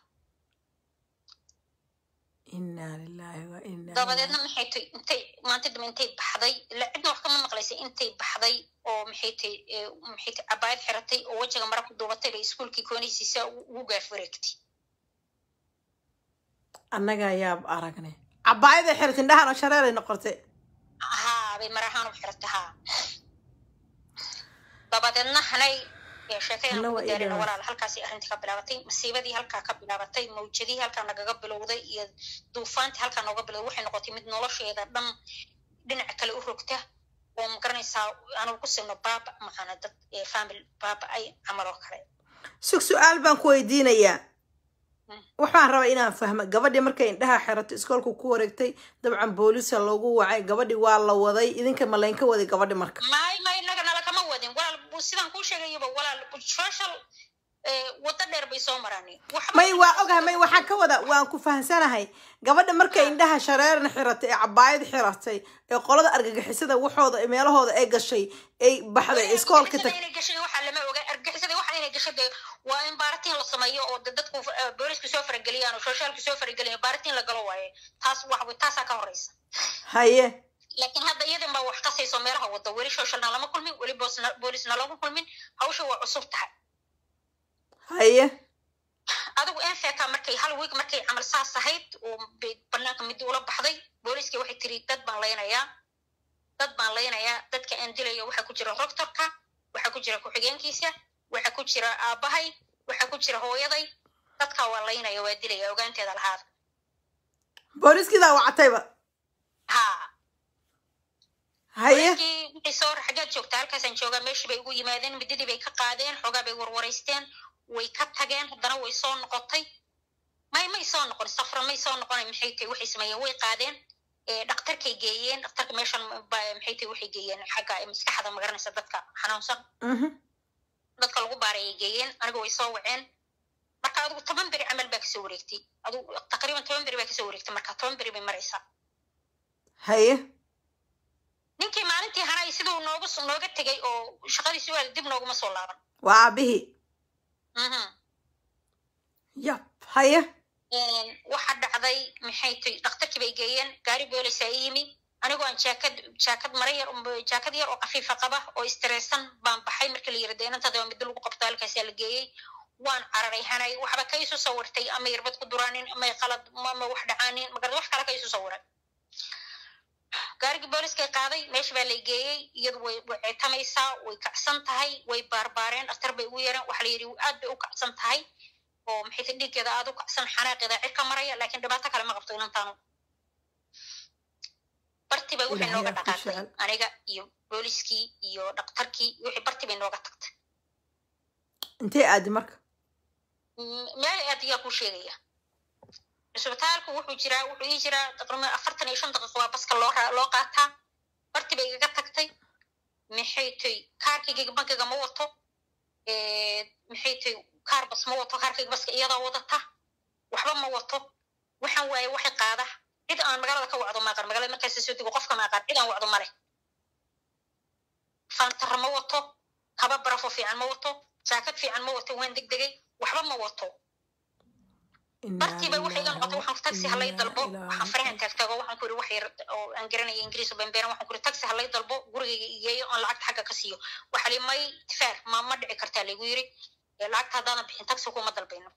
inaa lilaahi wa inaa dabadeedna maxay tay intay maanta dambe intay baxday ila cidna wax kama maqlaysay intay baxday oo maxay tay maxay tay cabaayad xiratay oo wejiga mara ku duubatay bay iskuulkii koonaysiisa ugu gaaf wareegtay annaga ayaaba aragnay cabaayaday xirat indhahan oo shareeray noqotay haa bay marahaan u xiratay haa dabadeedna hanay sheekayaan Alla ugu waa daarina ilaahay. walaal halkaasay arrintii ka bilaabatay masiibadii halkaa ka bilaabatay mawjadii halkaa nagaga bilowday iyo duufaantii halkaa nooga bilowday waxay noqotay mid nolosheeda dhan dhinaca kale u rogta oo ma garanaysaa aanu ku sino baaba macana dad ee family baaba ay camal oo kale sug su-aal baan ku weydiinayaa Mm. waxaan rabaa inaan fahmo gabadhii markay indhaha xirato iskoolku ku wareegtay dabcan booliska loogu wacay gabadhi waa la waday idinka ma laynka waday gabadhi marka may may naga nala kama wadin walaal bu- sidaan kuu sheegayaba walaal social ee, waddo dheer bay soo maraan waxba may waa ogahay may waxaan ka wada waan ku fahamsanahay gabadha markay indhaha shareeran xiratay ee cabaayad xiratay ee qolada argagixisada waxooda ee meelahooda ay gashay ay baxday iskoolka argagixisada tag inay gashay waxaa lama oga argagixisada waxa inay gashay dee waa in baaratiin la sameeyo oo de dadku eh, boolisku soo farageliyaan oo socialku soo farageliyaan baaratiin la galo waaye taas wax wey taasaa ka horeysa haye laakiin hadda iyadan baa wax qasayso meelaha wada weli socialna lama kulmin weli boosna- boolisna lama kulmin hawsha waa cusub tahay haye adigu enfeka markay hal week markay camal saas ahayd oo bay banaanka midi ula baxday booliskii waxay tiri dad baan laynayaa dad baan laynayaa dadka aan dilayo waxaa ku jira roctorka waxaa ku jira ku-xigeenkiisa waxaa ku jira aabbahay waxaa ku jira hooyaday dadkaa waa laynaya waa dilaya ogaanteeda lahaada booliskiidaa wacatayba haa haye booliskii wixii soo xaggeed joogta halkaasaan joogaa meeshii bay ugu yimaadeen mididii bay ka qaadeen xoogaa bay warwareysteen way ka tageen haddana way soo noqotay may may soo noqon safra may soo noqon maxay tahay waxay sameeyeen way qaadeen ee dhaktarkay geeyeen dhaktarka meeshan ba- maxay tahay waxay geeyeen xagga ee maskaxda magaranaysa dadka xanuunsan Mhm. dadka lagu baarayay geeyeen aniga way soo waceen marka adigu toban beri camal baa kasoo wareegtay adigu taqriiban toban beri baa kasoo wareegtay marka toban beri bay maraysaa haye ninkii maalintii hanay siduu noogu nooga tegay oo shaqadiisi waa dib nooguma soo laaban waa aabihii Mhm. yab haye waxa dhacday maxay tay dhakhtarkii bay geeyeen gaari boolisaa ii yimi anigoo aan jaakad jaakad mara yar um- jaakad yar oo kafiifa qaba oo istressan baan baxay markii la yiri dee inantada waa middo lagu qabto halkaasaa la geeyey waan cararay hanay waxba ka isu sawirtay ama yarbad ku duraanin ama qalad ama wax dhacaanin magarad wax kale ka isu sawiray gaarigii booliskay qaaday meesha baa lay geeyey iyadu way way ceetamaysaa way kacsan tahay way baarbaareen dhakhtar bay ugu yeereen waxa la yidhi aad bay u kacsan tahay oo maxay ta dhiiggeeda aad u kacsan xanaaqeeda cirka maraya laakiin dhibaato kale ma qabto inantaanu barti bay wixii Ilaahay nooga aa ku dhaqaaqday jecel. aniga iyo booliskii iyo dhakhtarkii wixii barti bay nooga tagtay intee aadi marka M- meel aad ayaa kuu sheegaya cisbitaalku wuxuu jiraa wuxuu ii jiraa taqriiban afartan iyo shan daqiiqo waa baska loo ra- loo qaataa barti bay igaga tagtay maxay tay kaarkayga bankiga ma wato Eh, maxay tay kaar bas ma wato kaarkayga baska iyadaa wadata waxba ma wato waxaan waaye waxay qaada cid aan magaalada ka wacdo maaqan magaalada markaas soo dego qofka maaqan cid aan wacdo male faantara ma wato kaba barafo fiican ma wato jaakad fiican ma wato waan degdegay waxba ma wato bartiiba waxay iga noqotay waxaan taxi halay dalbo waxaan farahan taagtaago waxaan ku yiri wax yar oo aan garanaya ingiriis oo bambeeran waxaan ku yiri taxi halay dalbo gurigayga igeeyo aan lacagta xagga ka siiyo waxa li may tifaar ma ma dhici kartaa lagu yiri lacagta haddaadan bixin taxi kuma dalbayno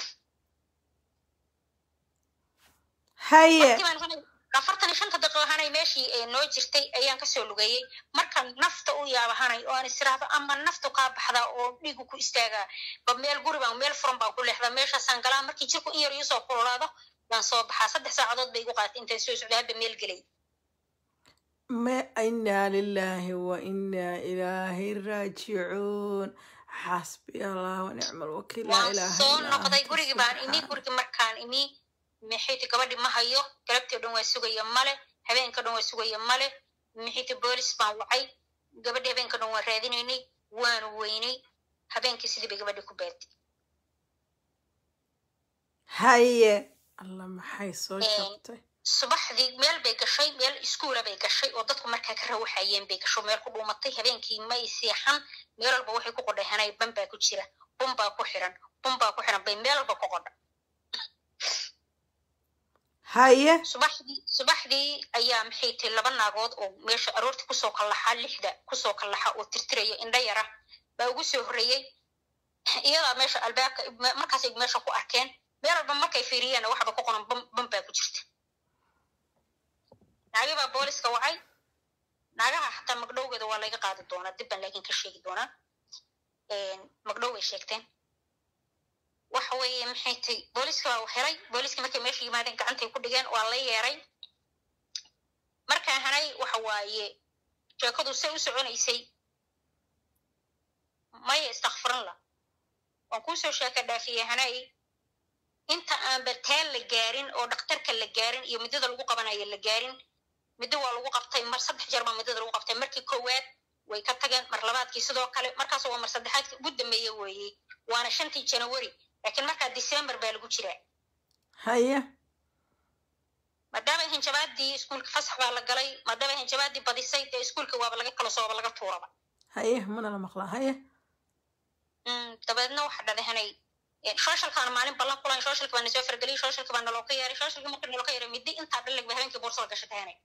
haye afartan iyo shanta daqiiqo hanay meeshii noo jirtay ayaan kasoo lugeeyey marka nafta u yaaba hanay oo aan israahdo ama naftu kaa baxdaa oo dhiigu ku istaagaa ba meel guri baan meel furan baan ku leexdaa meeshaasaan galaa markii jirku in yar iisoo kululaado baan soo baxaa saddex saacadood bay igu qaatay intaan soo socday hadda meel gelay ma inaa lilaahi wa inaa ilaahi raajicuun xasbi allah wa nicma alwakiil laa waan ilaaha soo illaa noqday anta gurigi baan imi subxaana gurigi markaan imi maxayti gabadhi ma hayo galabtii o dhan waa sugaya male habeenka dhan waa sugaya male maxayti boolis baan wacay gabadhi habeenka dhan waan raadinaynay waanu weynay habeenkii sidii bay gabadhi ku baatay haye allah maxay soo Een, jabtay subaxdii meel bay gashay meel iskuula bay gashay oo dadku markaa ka rawaxayeen bay gasho meel ku dhuumatay habeenkii may seexan meel walba waxay ku qodhahanay ban baa ku jira bun baa ku xiran bun baa ku xiran bay meel walba ku qodha haye subaxdii subaxdii ayaa maxay tahay laba naagood oo meesha aroortii kusoo kallaxa lixda kusoo kallaxa oo tirtiraya indha yara baa ugu soo horreeyey iyadaa meesha albaabka markaasay meesha ku arkeen meel walba markay fiiriyeen waxba ku qoran bam bam baa ku jirta naagi baa booliska wacay naagaha xataa magdhowgeeda waa laga qaadi doonaa dib baan laakiin ka sheegi doonaa magdhow way sheegteen waxa weeye maxay tay booliska waa helay booliska markay meesha yimaadeen gacantay ku dhigeen waa la yeeray markaa hanay waxa waaye sheekadu say u soconaysay maya istakfirinla waan kuusoo sheeka dhaafiyey hanay inta aan bartaan la gaarin oo dhakhtarka la gaarin iyo muddada lagu qabanayo la gaarin middo waa lagu qabtay mar saddex jeer baa muddada lagu qabtay markii koowaad way ka tageen mar labaadkii sidoo kale markaas waa mar saddexaadkii ugu dambeeye weeye waana shantii janawari laakiin markaa december baa lagu jiraa haye maadaama hinjabaadii iskuulka fasax baa la galay maadaama hinjabaadii badisay dee iskuulka waaba laga kala sooba laga tuuraba haye mana la maqlaa haye Mm, dabeedna waxa dhadahanay socialkaana maalin ballan kulan socialka baa nasoo fargeliyay socialka baa naloo ka yeeray socialka marka naloo ka yeeray middi intaa dhalig ba habeenkii boorsada gashatay hanay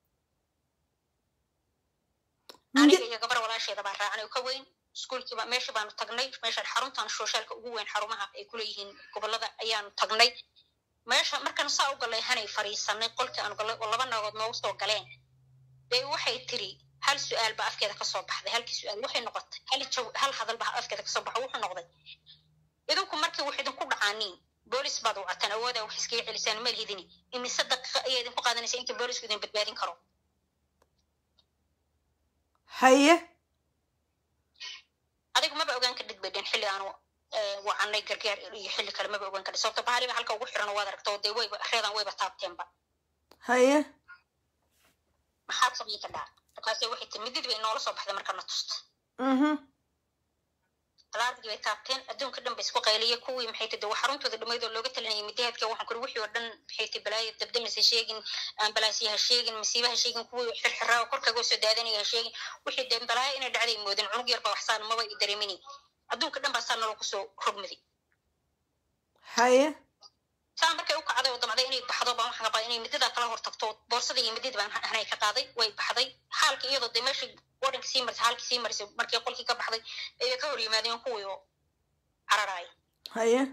aniga iyo gabar walaasheeda baa raacnay oo ka weyn iskuulkii baa meeshii baanu tagnay meeshaan xaruntan socialka ugu weyn xarumaha ay kuleeyihiin gobolada ayaanu tagnay meesha markaan saa u galay hanay fariisanay qolkii aanu galay oo laba naagood noogu soo galeen bay waxay tiri hal su-aal baa afkeeda kasoo baxday halkii su-aal waxay noqotay hal jaw hal hadal baa afkeeda kasoo baxo wuxuu noqday idinku markii wax idinku dhacaaniin boolis baad wacataan awoodaa wax iskaga celisaan meel hidini imise daqiiqa ayaa idinku qaadanaysa inta boolisku idin badbaadin karo haye adigu maba ogaan ka dhidbaydeen xilli aanu wacanay gargaar iyo xilli kale maba ogaan kadhi sababto bahaliba halka ugu xiran waad aragto dee wayba reedan wayba taabteenba haye maxaad samayn kadhaa markaase waxay tiri midid bay noola soo baxday markana tusta mhm talaadii bay taabteen adduunka dhan ba isku qayliyay kuwii maxay tiri waa xaruntooda dhammayd oo looga talinayay midahaadka waxaan kuri wixii oo dhan maxay tiri balaayo dabdamaysa sheegin ambalaasya ha sheegin masiiba ha sheegin kuwii xirxiraa oo korkaaga soo daadanaya ha sheegin wixii dee balaayo inay dhacday moodin cunug yar baa waxsaan maba i dareemini adduunka dhan baa saa naloo kusoo rogmaday haye saa markay u kacday oo damcday inay baxdo baan waxaan qabaa inay midadaa kala hortagto boorsada iyo midada baan hanay ka qaaday way baxday xaalka iyadoo dee meeshii wadanka sii marisay xaalkii sii marisay markii qolkii ka baxday ayay ka hor yimaadeen kuwii oo cararaay haye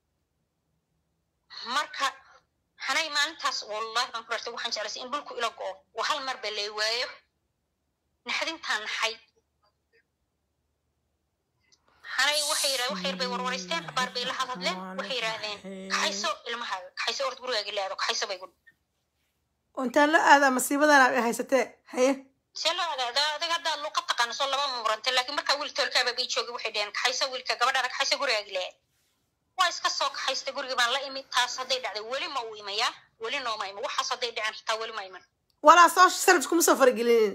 marka hanay maalintaas wallahi baan ku rartay waxaan jeclaysay in dhulku ila go'o oo hal mar ba lay waayo naxdintaan naxay hanay waxay yidhahdeen wax yar bay warwareysteen abaar bay la hadhadleen waxay yidhaahdeen kaxayso ilmahaaga kaxayso orod gurigaaga la aado kaxayso bay gudhi intaan la aadaa masiibadan aad haysatee haye see loo adaada adiga haddaad luuqa taqaano soo laba murantay laakiin markaa wiil toolkaaba bay joogay waxay dhaheen kaxayso wiilka gabadhaada kaxayso gurigaagi la aad waa iska soo kaxaysta gurigii baan la imi taas hadday dhacday weli ma uu imayaa weli nooma iman waxaas hadday dhaceen xitaa weli ma iman walaa soo sarif kuma soo faragelinin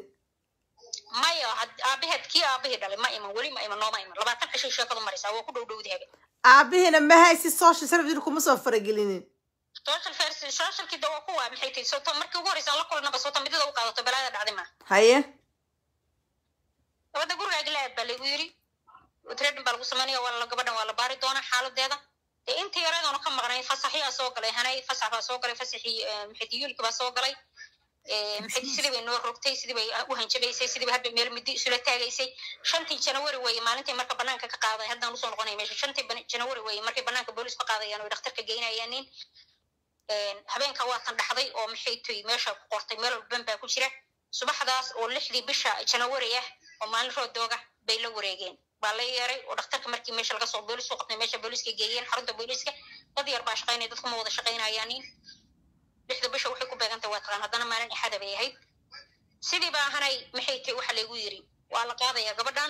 maya aabaheed kii aabahii dhalay ma iman weli ma iman nooma iman labaatan cishay sheekadu maraysaa waa ku dhow dhowdi habe aabihiina ma haysi social service kuma soo faragelinin social fers socialkii de waa kuwa maxay tahay sota markii ugu horeysa aan la kulnaba sota midada u qaadato balaada dhacday ma haye gabadha gurigaaga la aad baa laygu yiri trading baa lagu samaynaya waa la gabadhan waa la baari doonaa xaaladeeda dee intii yareedoona ka maqnay fasaxyaa soo galay hanay fasax baa soo galay fasaxii maxayti yuulki baa soo galay maxayti sidii bay noo rogtay sidii bay u hanjabaysay sidii bay hadba meel midi isula taagaysay shantii janawari weeye maalintii marka banaanka ka qaaday haddaan usoo noqonay meesha shantii janawari weeye markay banaanka boolis ka qaadayaan oo dhakhtarka geynayaanin habeenka waatan dhaxday oo maxay toy meesha ku qortay meel walban baa ku jira subaxdaas oo lixdii bisha janawari ah oo maalin roodooga bay la wareegeen baa la yeeray oo dhakhtarka markii meesha laga soo boolis u qabtay meesha booliska geeyeen xarunta booliska dad yar baa shaqaynaya dadku ma wada shaqaynayaanin lixda bisha waxay ku beegantahay waa taqaan haddana maalin axada bay ahayd sidii baa ahanay maxay tahay waxa laygu yiri waa la qaadayaa gabadhan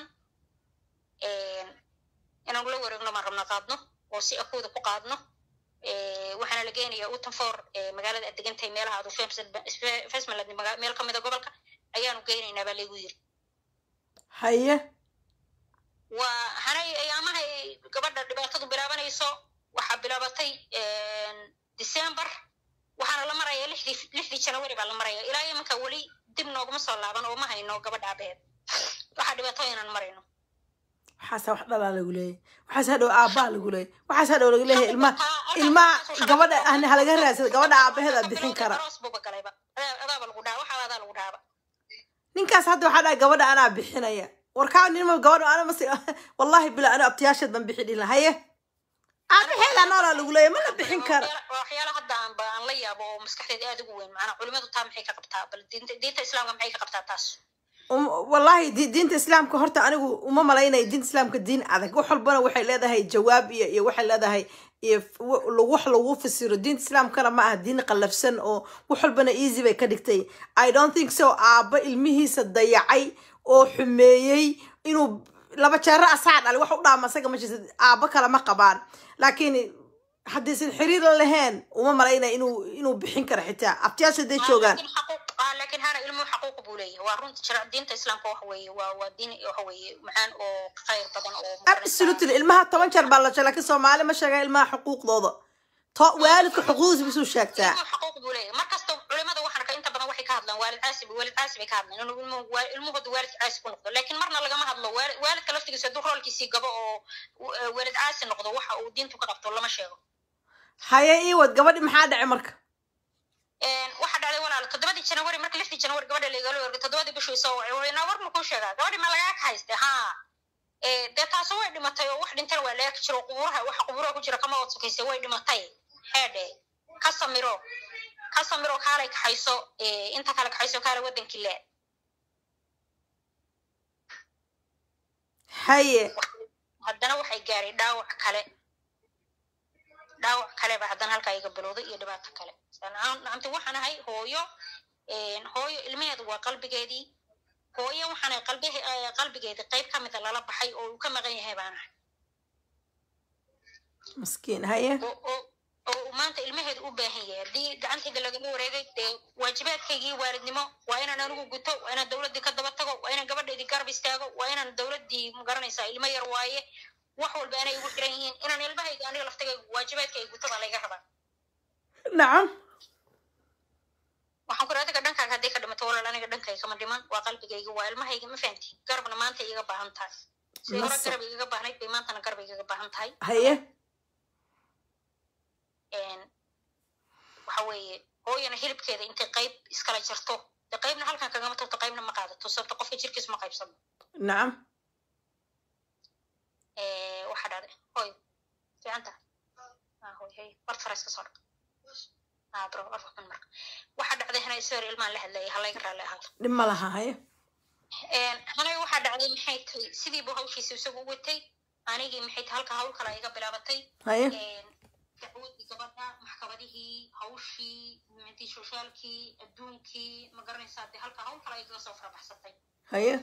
inaanu la wareegno maan rabna qaadno oo si akooda ku qaadno waxaana la geenayaa utanfor magaalada aad degan tahay meelaha adu fesmaland meel kamida gobolka ayaanu geynaynaa baa laygu yiri haye waa hanay ayaamahay gabadha dhibaatadu bilaabanayso waxaa bilaabatay december waxaana la maraya lixdii lixdii janawari baa la maraya ilaa imanka weli dib nooguma soo laaban oo ma hayno gabadha abeed waxaa dhibaato inaan marayno waxaasa wax dhalaa lagu leeyahy waxaas hadhow aabbaa lagu leeyahy waxaas hadhow lagu leeyahay ilmaha ilmaha gabadha ahna halaga raadsada gabadha aabaheeda bixin kara aroos buuba galayba adaaba lagu dhaaba waxaa adaa lagu dhaaba ninkaas hadda waxaa dhaha gabadha anaa bixinaya warkaa ninma gabadha ana masi wallahi bila ana abtiyaasheed baan bixi dhila haye aabaheeda noolaa lagu leeyahy ma la bixin kara waxyaala hadda aan ba aan la yaabo oo maskaxdeeda aad ugu weyn macnaa culimadu taa maxay ka qabtaa bal diinta diinta islaamka maxay ka qabtaa taas wallahi diinta islaamka horta anigu uma malaynayo diinta islaamka diin adag wax walbana waxay leedahay jawaab iyo iyo waxay leedahay iyo wax lagu fasiro diinta islaamkana ma aha diin qallafsan oo wax walbana easy bay ka dhigtay i don't think so aabba ilmihiisa dayacay oo xumeeyey inuu laba jeero asaa dhali wax u dhaama asaga ma jirta aabba kale ma qabaan laakiin haddaysan xiriir la lahayn uma malaynaya inuu inuu bixin karo xitaa abtiyaasha haday joogaan laakiin hana ilmuhu xaquuq buu leeyahay waa runta jira diinta islaamka waxa weeye waa waa diin waxa weeye macaan oo khayr badan oo absolutely ilmaha toban jeer baa la jira laakiin soomaali ma sheegaa ilmaha xuquuqdooda to waalidka xuquuqdiisa bisuu sheegtaa ilmuhu xaquuq buu leeyahay mar kasta culimada waxaan ka inta badan waxay ka hadlaan waalid caasi waalid caasi bay ka hadlaan inuu ilmuhu ilmuhooda waalidka caasi ku noqdo laakiin marna lagama hadlo waalidka laftigiisa hadduu roolkiisii gabo oo waalid caasi noqdo waxa uu diintu ka qabto lama sheego haye iwad gabadhi maxaa dhacay marka waxaa dhacday walaal toddobadii janawari marka lixdii janawari gabadha laigala wergay toddobadii bishuu soo wacay waynaa war makuu sheegaa gabadhi ma lagaa ka hayste ha dee taaso way dhimatay oo wax dhintana waa laaki jiro qubuuraha waxa qubuuraha ku jira kama wad sokayse way dhimatay heedhe ka samiro ka samiro kaalay kaxayso inta kale kaxayso kaale wadankii le haye haddana waxay gaaray dhaawac kale dhaawac kale ba haddana halkaa iga bilowday iyo dhibaato kale nacamti waxaan ahay hooyo hooyo ilmaheedu waa qalbigeedii hooyo waxaan ahay qalbi qalbigeedii qayb ka mida lala baxay oo uu ka maqan yahay baan ahay maskiin haye oo uu maanta ilmaheedu u baahan yahay haddii gacantayda lagama wareegay dee waajibaadkaygii waalidnimo waa inaan anigu guto waa inaan dowladdii ka daba tago waa inaan gabadhaydii garab istaago waa inaan dowladdii magaranaysaa ilmo yar waaye wax walba anay igu xiran yihiin inaan ilmahayga aniga laftagayga waajibaadka ay guto baa layga rabaa nacam waxaan ku adiga dhankaaga hadday ka dhimato walaal aniga dhankayga kama dhiman waa qalbigayga waa ilmahayga ma fahamti garabna maanta iga baahan tahay si hore garab igaga baahnayd bay maantana garab igaga baahan tahay haye waxa weeye hooyana hilibkeeda intay qayb iskala jarto de qaybna halkan kagama tagto qaybna ma qaadato sababta qofka jirkiis ma qaybsano nacam waxaa dhacday hoy fiicanta hoy hey bart fara iska soo dhaq bro afka xun marka waxaa dhacday hanay sawir ilmaan la hadlayay halayga raalli ahaado dhib ma laha haye hanay waxaa dhacday maxay tahay sidiibu hawshiisa isagu u watay anigii maxay tahay halka hawl kale iga bilaabatay haye dacwadii gabadha maxkamadihii hawshii mintii soshaalkii adduunkii ma garanaysaa dee halka hawl kale igaga soo farabaxsatay haye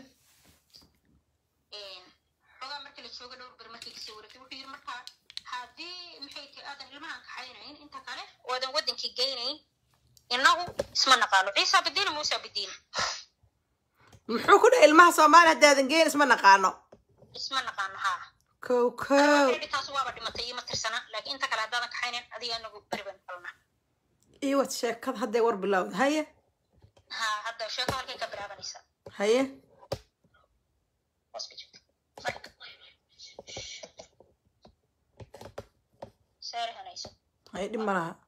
xogaa markii la jooga dhowr ber markii kasoo wareegtay wuxuu yiri markaa haddii maxay tahay aadan ilmahan kaxaynayn inta kale oo aadan wadankii geynayn innagu isma naqaano ciisa bidiina muusa bidiina muxuu ku dhahay ilmaha soomaaliya haddaadan geen isma naqaano isma naqaano haa kow kow taas waaba dhimatay iima tirsana laakiin inta kale haddaadan kaxaynin adiga anagu beri baan kalnaa iyo wad sheekad hadday war bilowda haye ha hadda sheeko halkay ka bilaabanaysaa haye hoos ka jirta Marka. saare hanayso haye dhib ma laha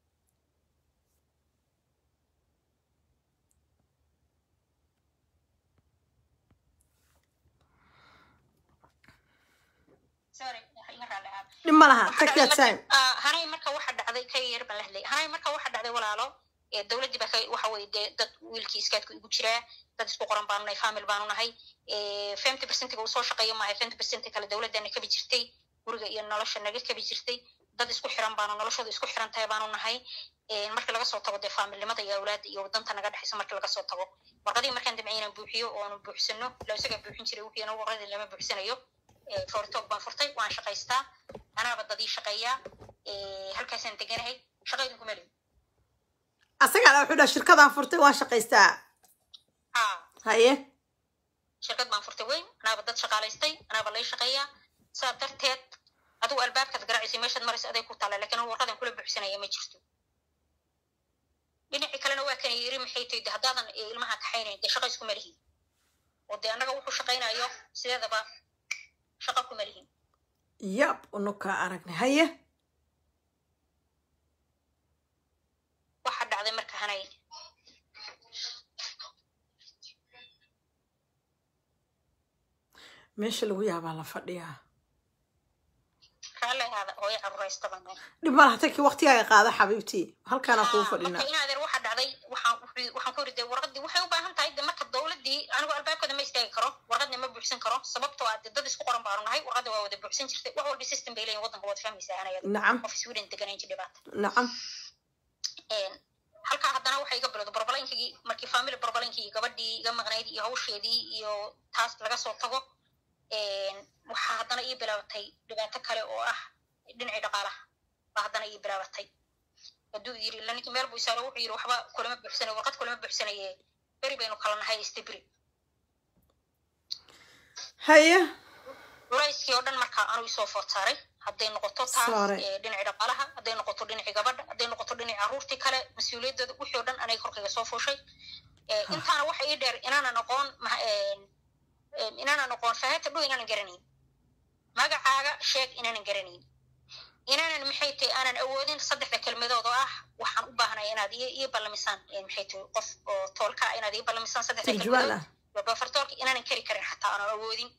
saare waxa iga raalli ahaa dhib ma laha Waxa take your dhacday time marka- ah, hanay marka waxa dhacday ka yar baan la hadlay hanay marka waxa dhacday walaalo ee dowladdii baa ka waxa weye dee dad wiilkii iskaadka igu jiraa dad isku qoran baanu nahay famil baanu nahay femty percentiga uu soo shaqeeyo maahay femty percent kale dowladdana kabi jirtay guriga iyo nolosha naga kabi jirtay dad isku xiran baanu noloshooda isku xiran tahay baanu nahay Ee, markii laga soo tago dee faamilnimada iyo awlaada iyo wadanta naga dhexaysa markii laga soo tago warqadii markaan damcay inaan buuxiyo oo aanu buuxsano la isagaa buuxin jiray wixii anagu warqadii lama buuxsanayo Ee, fortoog baan furtay waan shaqaystaa anaaba dadii shaqeeyaa Ee, halkaasaan deganahay shaqaydin kuma leeyi asagaa wuxuu dhaha shirkadaan furtay waan shaqaystaa ha haye shirkad baan furtay weyn anaaba dad shaqaalaystay anaaba lay shaqeeyaa saa darteed adigu albaabkaad garacaysay meeshaad maraysa aday ku taalla laakiin anigu warqadan kula buuxsanaya ma jirto dhinacii kalena waa kan yiri maxay tahay de haddaadan ee, ilmaha kaxaynayn dee shaqa iskuma lihin oo dee annaga wuxuu shaqaynayo sideedaba shaqa kuma lihin yab unukaa aragnay haye waxa dhacday marka hanay meesha lagu yaabaa la fadhiyaa raalli ahaada hooyo caruraysta baan nahay dhib ma laha takii waqtigaaga qaada xabiibtii halkaanaa kuu marka fadhinaa in adeer waxa dhacday waxaan wuxuu- waxaan ku yiri dee warqadii waxay u baahan tahay de marka dowladdii anigu albaabkooda ma istaagi karo warqadna ma buuxsan karo sababtoo ah dee dad isku qoran baanu nahay warqadda waa wada buuxsan jirtay wax walba system bay leeyihin waddanka waad fahmaysaa anayada nacam qof sweden deganayn jir dhibaata nacam Een, halkaa haddana waxaa iga bilowda barbalankigii markii family barbalankii gabadhii iga maqnayd iyo hawsheedii iyo taas laga soo tago een, waxaa haddana ii bilaabatay dhibaato kale oo ah dhinacii dhaqaalaha baa haddana ii bilaabatay hadduu yiri ila ninkii meel buu isaaro wuxuu yiri waxba kulama buuxsanayo warqad kulama buuxsanaye beri baynu kala nahay istibri haye culayskii oo dhan markaa anuu isoo food saaray hadday noqoto taas Saaray. ee, dhinacii dhaqaalaha hadday noqoto dhinacii gabadha hadday noqoto dhinacii carruurtii kale mas-uuliyadooda wixii oo dhan anay korkayga soo fuushay Ee, Ah. intaana waxa ii dheer inaanan aqoon ma- een, een, inaanan aqoon faahata dhow inaanan garanayn magacaaga sheeg inaanan garanayn inaanan maxay tahay aanan awoodin saddexda kelmadood oo ah waxaan u baahnay inaad ii ii ballamisaan Ee, maxay tahay qof oo toolka ah inaad ii ballamisaan saddexda turjubaan kelmadood ah waa bafartoolka inaanan kari karin xataa aanan awoodin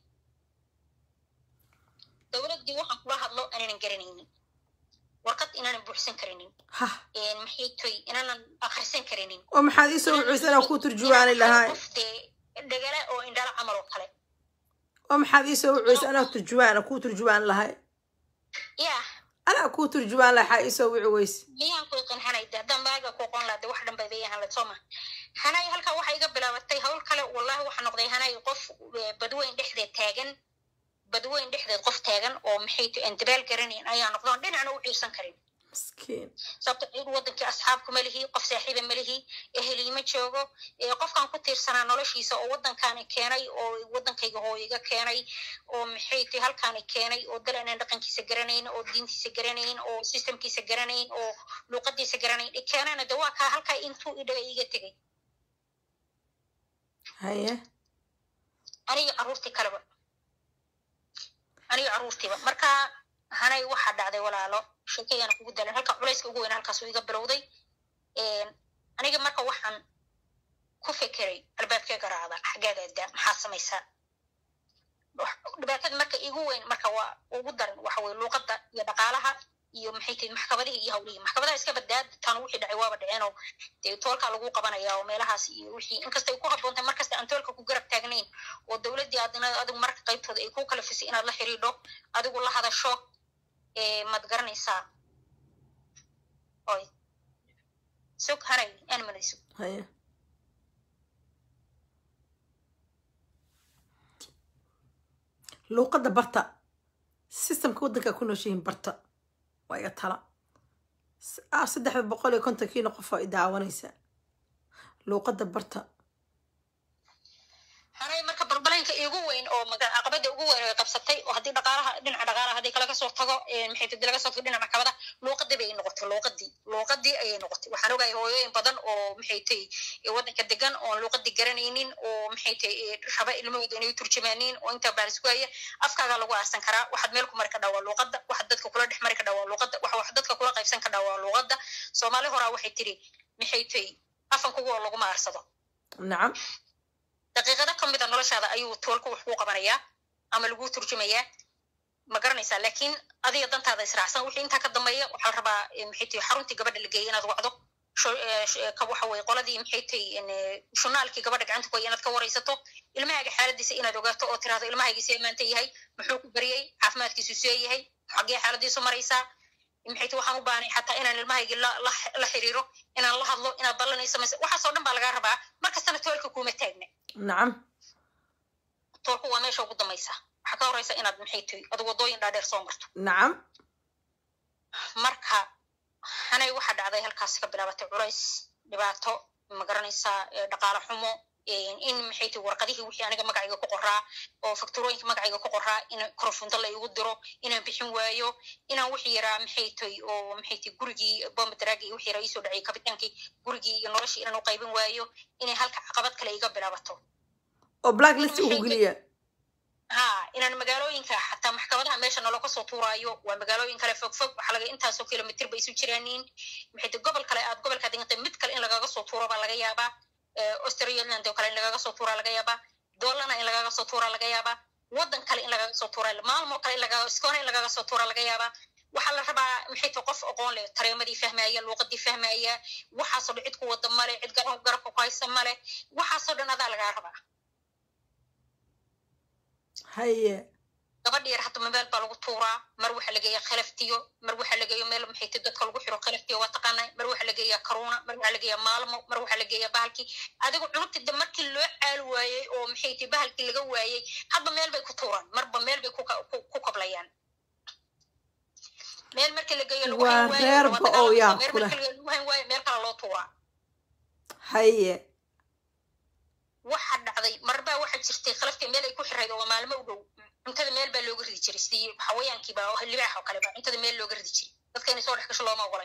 dowladdii waxaan kula hadlo aanan garanaynin warqad inaanan buuxsan karinin ha Een, maxay toy inaanan akhrisan karinin oo maxaad iisoo wuxuusa inaan kuu turjubaani lahaa qof dee dhagala oo indhala camal oo kale oo maxaad iisoo wuxuusa anaa turjubaan kuu turjubaan lahay yah anaa kuu turjubaan lahaa waxaa iisoo wici weyse miyaan ku iqin hanay de haddaan baaga ku qoon lahaa de wax dhan bay bay ahaan lahayd soo ma hanay halkaa waxaa iga bilaabatay hawl kale wallahi waxaa noqday hanay qof eh, badweyn dhexdeed taagan badweyn dhexdeed qof taagan oo maxay tahay aan dabaal garanayn ayaa noqdoon dhinacna u ciirsan karin miskiin sababto cid wadankii asxaabku ma lihi qof saaxiiba ma lihi eheli ma joogo ee qofkan ku tiirsanaa noloshiisa oo wadankaani keenay oo wadankayga hooyiga keenay oo maxay tahay halkaani keenay oo dal aanan dhaqankiisa garanayn oo diintiisa garanayn oo systemkiisa garanayn oo luuqadiisa garanayn i keenana de waa kaa halkaa intuu idhaga iga tegay haye aniga carruurtii kaleba aniga carruurtiiba marka hanay waxaa dhacday walaalo sheekayana kugu dalan halka culayska ugu weyn halkaasuu iga bilowday aniga marka waxaan ku fekeray albaabkee garaacda xaggeeda da maxaa samaysaa dhibaatada marka igu weyn marka waa ugu daran waxa weye luuqadda iyo dhaqaalaha iyo maxay tahay maxkamadihii iyo hawlihii maxkamadaha iska badbaad tan wixii dhacay waaba dhaceenoo dee toolkaa lagu qabanaya oo meelahaas iyo wixii inkastay ku habboon tahay markasta aan toolka ku garab taagnayn oo dowladdii adina adigu marka qaybtooda ay ku kala fisay inaad la xiriidho adigu la hadasho maad garanaysaa oy sug hanay aan manayso haye luuqadda barta systemka waddankaa ku nooshihiin barta waa iga tala ah saddexda boqol iyo kontonkiina qof oo i daawanaysa luuqadda barta hanay marka balbalay arrinka igu weyn oo maga- caqabada ugu weyn ay qabsatay oo haddii dhaqaalaha dhinaca dhaqaalaha haddii kala kasoo tago ee, maxay tahay laga soo tago dhinaca maxkamada luuqadii bay noqotay luuqadii luuqadii ayay noqotay waxaan ogahay hooyooyin badan oo maxay tahay ee, waddanka degan oon luuqadii garanaynin oo maxay tahay ee, raba ilmahooda inay u turjumaaniin oo intaa baalis ku haya afkaaga lagu aasan karaa waxaad meel ku mari kadhaa waa luuqada waxaad dadka kula dhex mari kadhaa waa luuqada waxa wax dadka kula qaybsan kadhaa waa luuqada soomaali horaa waxay tiri maxay tahay afan kugu oo laguma aarsado nacam daqiiqado ka mid a noloshaada ayuu toolka wax kuu qabanayaa ama laguu turjumayaa ma garanaysaa laakiin adiga dantaada israacsan wixii intaa ka dambeeya waxaa la rabaa eh, maxay tahay xaruntii gabadha la geeyay inaad wacdo sho- eh, sh- eh, ka waxa weye qoladii maxay tahay in, eh, shunaalkii gabadha gacanta ku haya inaad ka waraysato ilmahaaga xaaladiisa inaad ogaato oo tiraahdo ilmahaygi see maanta yahay muxuu ku baryay caafimaadkiisu see yahay xaggee xaaladiisu maraysaa maxay tahay waxaan u baahnay xataa inaan ilmahaygi la la la xiriiro inaan la hadlo inaad ballanayso mise waxaasoo dhan baa lagaa rabaa markastana toolka kuuma taagna nacam toolku waa meesha ugu dambaysa waxaa ka horeysa inaad maxay tahay adigu wadooyin dhaadheer soo marto nacam marka hanay waxaa dhacday halkaas ka bilaabatay culays dhibaato ma garanaysaa eh, dhaqaale xumo eh, in maxay tahay warqadihii wixii aniga magacayga ku qoraa oo fakturooyinka magacayga ku qoraa in korfunta la igu diro inaan bixin waayo inaan wixii yaraa maxay tahay oo maxay tahay gurigii bomba daraagi iyo wixii yaraa iisoo dhacay kabitaankii gurigii iyo noloshii inaan u qaybin waayo inay halka caqabad kale iga bilaabato oo blacklist ugu geliya ha inaan magaalooyinka xataa maxkamadaha meesha naloo kasoo tuuraayo waa magaalooyin kale fog fog waxaa laga intaasoo kilomitr bay isu jiraaniin maxay tahay gobol kale aad gobolkaa degantay mid kale in lagaga soo tuuro baa laga yaabaa australialand oo kale in lagaga soo tuuraa laga yaabaa doolana in lagaga soo tuuraa laga yaabaa waddan kale in lagaga soo tuuraa maalmo kale in lagaga iskoona in lagaga soo tuuraa laga yaabaa waxaa la rabaa maxay tahay qof aqoon leh tareemadii fahmaya luuqadii fahmaya waxaasoo dhan cid ku wada male cid garab garabka ku haysa male waxaasoo dhan adaa lagaa rabaa haye gabadha yar hadda meel baa lagu tuuraa mar waxaa lageeya khalaftiyo mar waxaa lageeya meel maxay tahay dadka lagu xiro khalaftiyo waa taqaanaa mar waxaa lageeya karuuna mar waxaa lageeya maalmo mar waxaa lageeya bahalkii adigu cunugta de markii loo caal waayey oo maxay tahay bahalkii laga waayey hadba meel bay ku tuuraan marba meel bay ku ka- ku- ku kablayaan meel markii lageeyo lagu Waa hayn waayo, reer waa ba oo dagaalamka. yaa meel kula. markii lagu hayn waayo meel kale loo tuuraa haye waxaa dhacday marbaa waxaa jirtay khalaftii meel ay ku xirayd oo maalmo u dhow cuntada meel baa looga ridi jiray sidii xawayaankiiba oo libaax oo kale baa cuntada meel looga ridi jiray dadka inay soo dhex gasho looma ogolay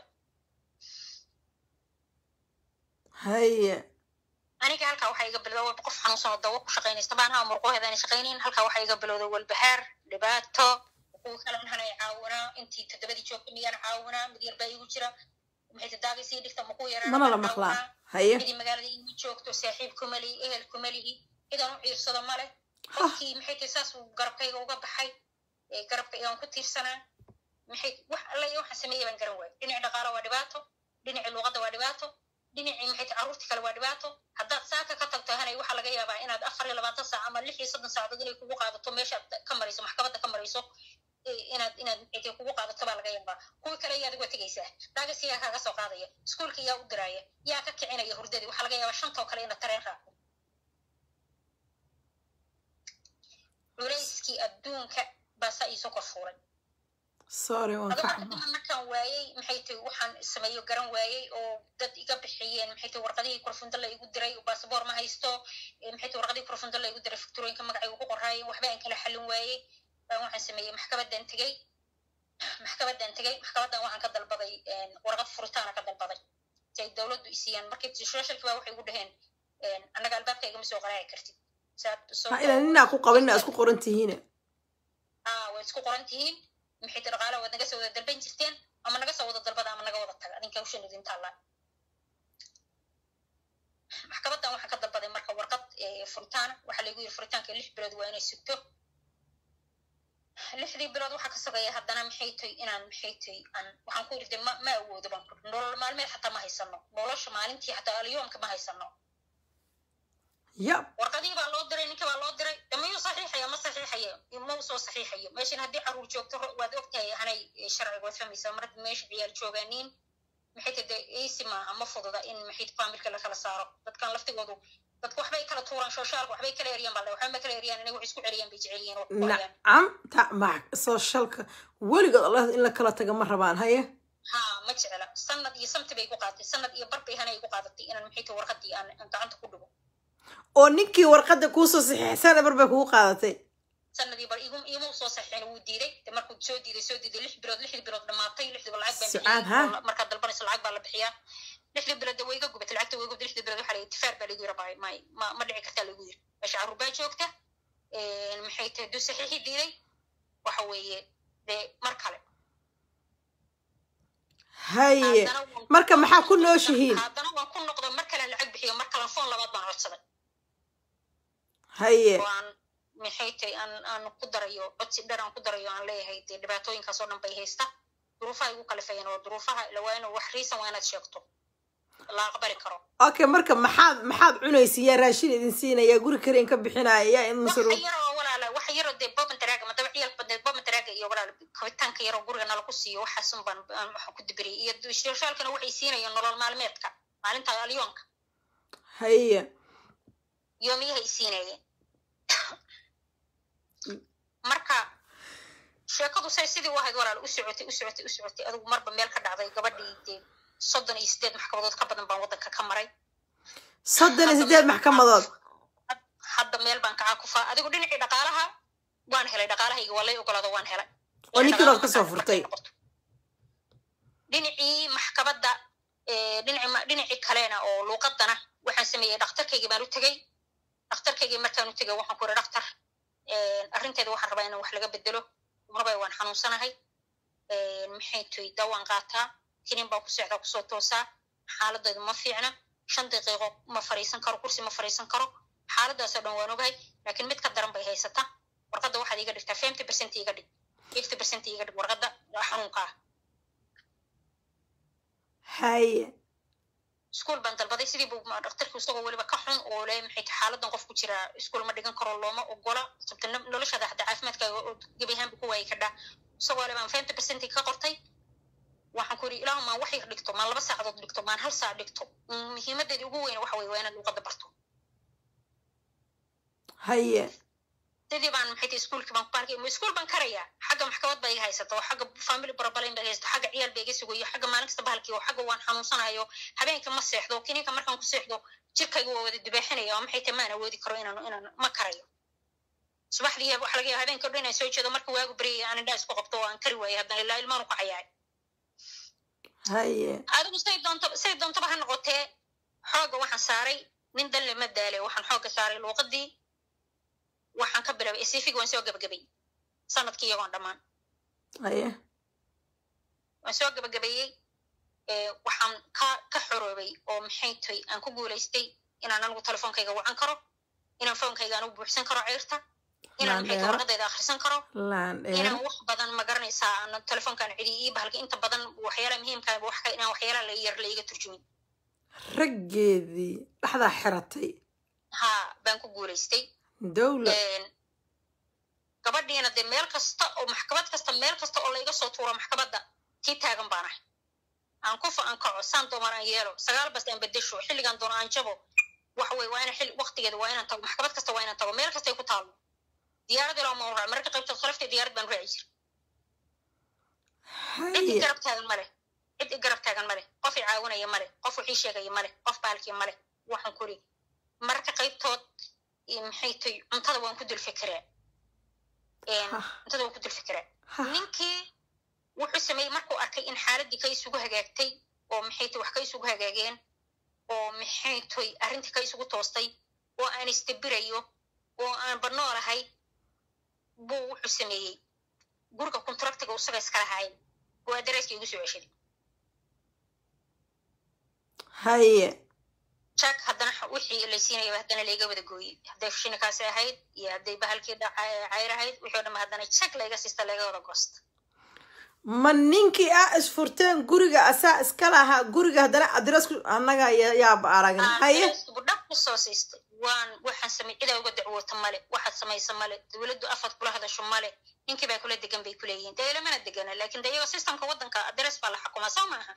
haye aniga halkaa waxaa iga bilowday walba qof xanuunsan oo dawo ku shaqaynaysta baan haa murqooheeda aanay shaqaynayn halkaa waxaa iga bilowday walbahaar dhibaato kuwa kale maxan ay caawinaa intii toddobadii joogta miyaan caawinaa mid yar baa igu jira maxay tadaagay sii dhigta makuu yaraan mana la maqlaa haye midii magaalada igu joogto saaxiib kuma lihi ehel kuma lihi cidaan u ciirsado male qofkii maxay tahay saas uu garabkayga uga baxay ee garabka igaan ku tiirsanaa maxay wax alla iyo waxaan sameeyay baan garan waayay dhinaci dhaqaalo waa dhibaato dhinaci luuqadda waa dhibaato dhinacii maxay tahay carruurtii kale waa dhibaato haddaad saaka ka tagto hanay waxaa laga yaabaa inaad afar iyo labaatan saac ama lix iyo soddon saacadood inay kugu qaadato meeshaad ka marayso maxkamadda ka marayso ee inaad inaad maxay tahay kugu qaadato baa laga yaabaa kuwii kale yaad uga tegaysaa daagasi yaa kaaga soo qaadaya iskuulka yaa u diraaya yaa ka kicinaya hurdadii waxaa laga yaabaa shantoo kale inaad tareen raaco culayskii adduunka baa saa iisoo kor fuulay sorry waan ka adoo xumaa marka markaan waayey maxay tahay waxaan sameeyo garan waayey oo dad iga bixiyeen maxay tahay warqadihii kurfundo la igu diray basaboor ma haysto eh, maxay tahay warqadihii kurfundo la igu diray fakturooyinka magacayga ku qoraayeen waxba aan kala xallin waayey baan waxaan sameeyey maxkamadan tegey maxkamadan tegey maxkamadan waxaan ka dalbaday een, warqad furitaana ka dalbaday si ay dowladdu isiiyaan markii socialki baa waxay igu dhaheen een, annaga albaabka igama soo qaraaci kartid Saad- soo- ha inaan ninaa ku qabin inaa isku qoran tihiine aa way isku qoran tihiin maxay ti dhaqaala waad naga soo wada dalban jirteen ama naga soo wada dalbada ama naga wada taga adinka hawshan idin taallaa maxkamadan waxaan ka dalbaday marka warqad eh, furitaana waxaa laygu yiri furitaanka lix bilood waa inay sugto lixdii bilood waxaa ka sugaya haddana maxay tahay inaan maxay tahay aan waxaan ku yiri de ma ma awoodo baan ku nolol maalmeed xataa ma haysano nolosha maalintii xataa alyoomka ma haysano yab warqadihii baa loo diray ninkii baa loo diray de mayuu saxiixaya ma saxiixayo ma u soo saxiixayo meeshan haddii caruur joogto ro- waad ogtahay hanay eh, sharciga waad fahmaysaa mar haddii meesha ciyaal joogaaniin maxay tahay de easy maaha ma fududa in maxay tahay faamilka la kala saaro dadkan laftigoodu dadku waxbay kala tuuraan shooshaalka waxbay kala eriyaan baa la waxba ma kala eriyaan inay wax isku celiyaan bay jecel yihiin oo ku qorayaan nacam ta ma socialka weligood allah in la kala taga ma rabaan haye ha ma jecla sanad iyo samti bay ku qaadatay sanad iyo bar bay hanay ku qaadatay inaan maxay tahay warqadii aan aan gacanta ku dhigo oo ninkii warqadda kuusoo saxiixsan bar bay kugu qaadatay sanadii bar igu imu soo saxiixin wuu diiday de markuu soo diiday soo diiday lix bilood lixdii bilood dhamaatay lixdiiba lacag baan Sucaad, bixiyey ha? oo markaad dalbanayso lacag baa la bixiyaa lixdii bilood de way iga gubatay lacagta way iga gubatay lixdii bilood waxaa la yidhi tifaar baa lagu yiri bay may ma ma dhici kartaa lagu yiri meesha carruur baa joogta een, maxay tahay duu saxiixi diiday waxa weeye de mar kale haye Haddana waan- marka maxaa ku nooshihiin haddana waan ku noqday mar kale lacag bixiyo mar kale foon labaad baan codsaday haye oo aan maxay tahay aan aan ku darayo codsi dheer aan ku darayo aan leeyahay dee dhibaatooyinkaas oo dhan bay haysta duruufaha igu kalifayeen oo duruufaha la waa inuu wax riisan waa inaad sheegto la aqbali karo okay marka maxaad maxaad cunaysa yaa raashin idin siinaya guri kareen ka bixinaya yaa idin waxa masruuf yaroo walaala waxa yaroo dee boban daraaga madaba ciyaalka badneed boban daraaga iyo walaala kabitaanka yaroo guriga nala ku siiyo waxaasun baan aan waxaan ku dibiriyay iyo shirshaalkana waxay siinayeen nolol maalmeedka maalinta alyoonka haye yoomiyahay siinayeen marka sheekadu say sidii u ahayd walaal u socotay u socotay u socotay adigu marba meel ka dhacday gabadhii dee soddon iyo sideed maxkamadood ka badan baan waddanka ka maray soddon iyo sideed maxkamadood hadda meel baan kacaa ku faa adigu dhinacii dhaqaalaha waan helay dhaqaalahayga waa lay ogolaado waan helay oo ninkii baad kasoo furtay dhinacii maxkamadda eh, dhinaci ma- dhinacii kalena oo luuqadana waxaan sameeyey dhakhtarkaygii baan u tegey dhakhtarkaygii markaan u tegey waxaan ku yidhi dhakhtar arrinteeda waxaan rabaa inaan wax laga bedelo marba waan xanuunsanahay maxay toy dawaan qaataa kinin baan ku seexdaa kusoo toosaa xaaladaydu ma fiicna shan daqiiqo ma fariisan karo kursi ma fariisan karo xaaladaasoo dhan waan ogahay laakiin mid ka daran bay haysataa warqadda waxaad iga dhigtaa fifty percent iga dhig fifty percent iga dhig warqadda xanuunka ah haye iskuol baan dalbaday sidii buu ma- dhakhtarkii isagoo weliba ka xun oo le maxay tahay xaaladan qof ku jira iskuol ma dhigan karo looma ogola sabta no- noloshaada hadda caafimaadkaaga oo gebi ahaanba ku waayi kadhaa isagoo le baan fifty percent ka qortay waxaan ku yidhi ilaahu maan wax yar dhigto maan laba saacadood dhigto maan hal saac dhigto Mm, muhiimadeedi ugu weyn waxa weye waa inaad luuqadda barto haye sidii baan maxay tahay iskuolkii baan ku arkay iskuol baan karayaa xagga maxkamad ba iga haysata oo xagga family barabalayn ba iga haysata xagga ciyaal ba iga sugayo xagga maalin kasta bahalkii oo xagga waan xanuunsanayo habeenka ma seexdo kininka markaan ku seexdo jirkayga waa wada dibaaxinaya oo maxay tahay maan awoodi karo inaan inaan ma karayo subaxdii waxa laga yaaba habeenka o dhan inaan soo jeedo marka waagu baryaya aan indhaa isku qabto oo aan kari waayo haddana ilaa ilmaan u kacayaay haye adigu say doonto say doontaba ha noqotee xoogga waxaan saaray nin dan lama daale waxaan xoogga saaray luuqadii waxaan ka bilaabay sifig waan soo gabagabay sanadkii iyagoon dhammaan haye waan soo gabagabeeyey ee, waxaan ka ka xoroobay oo maxay tahay aan ku guulaystay inaan anigu telefoonkayga wacan karo inaan foonkayga anigu buuxsan karo ceyrta inaan maxay tahay Laandheero. warqadayda akhrisan karo laan dheer inaan wax badan ma garanaysaa aan telefoonkaan cidi ii bahalka inta badan waxyaalaha muhiimka ah, wax ka inaan waxyaalaha la yar la iga turjumin raggeedii dhexdaa xiratay ha baan ku guulaystay dowla Een, gabadhiina dee meel kasta oo maxkamad kasta meel kasta oo layga soo tuuro maxkamadda tii taagan baan ahay aan kufa aan kaco saan doomar aan yeelo sagaal bas aan bedesho xilligaan doono aan jabo waxa weye waa inaan xilli waqtigeeda waa inaan tago maxkamad kasta waa inaan tago meel kasta ay ku taallo diyaarad ilaa ma raac mararka qaybtood khalaftay diyaarad baan raaci jira cid i haye garab taagan male cid i garab taagan male qof i caawinaya male qof wixii sheegaya male qof bahalkii male waxaan kuri mararka qaybtood iyo maxay tahay cuntada waan ku dul fikiraa Een, Hah. cuntada waan ku dul fikiraa Ha, ninkii wuxuu sameeyey markuu arkay in xaaladii ka isugu hagaagtay oo maxay tahay wax ka isugu hagaageen oo maxay tahay arrintii ka isugu toostay oo aan istabirayo oo aan banoolahay buu wuxuu sameeyey guriga kontraktiga isaga iskala hayn oo adareyska igu soo ceshaday haye jack haddana xa- wixii la siinayaba haddana layga wada gooyey hadday shinikaasi ahayd iyo hadday bahalkii dhaca cayr ahayd wixii o dhan haddana jack layga siista layga wada goosta ma ninkii aa isfurteen guriga asaa iska lahaa guriga haddana adres annaga ya- yaaba aragna haye dhab ku soo siistay waan waxaan samay cidaa uga dacwoota male waxaad samaysa male dowladdu afad kula hadasho male ninkii baa kula degan bay kuleeyihiin dee ilamana degana laakin de iyago systemka waddanka adres baa la xukumaa soo maaha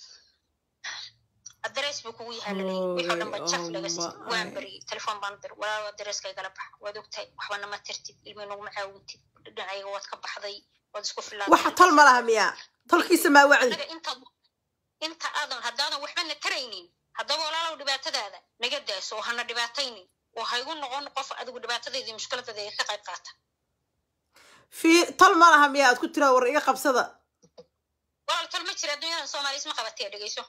adres buu kugu yahaa laleeyahy wixii o dhan ba jaf laga siistay Oh, waan my. bariyey telefoon baan dir walaaw adreska igala bax waad ogtahay waxbana ma tirtid ilmi naguma caawintid dhinacayga waad ka baxday waad isku filaatay waxa tol ma laha miyaa tolkiisa maa wacdi anaga intaad inta aadan haddaadan waxbana taraynin haddaba walaalow dhibaatadaada naga daaso oo hana dhibaataynin oo haygu noqon qof adigu dhibaatadeedii mushkiladeeda ka qayb qaata fi tol ma laha miya aad ku tiraa war iga qabsada walaal tol ma jira adduunyadan soomaaliya isma qabatee dhegeyso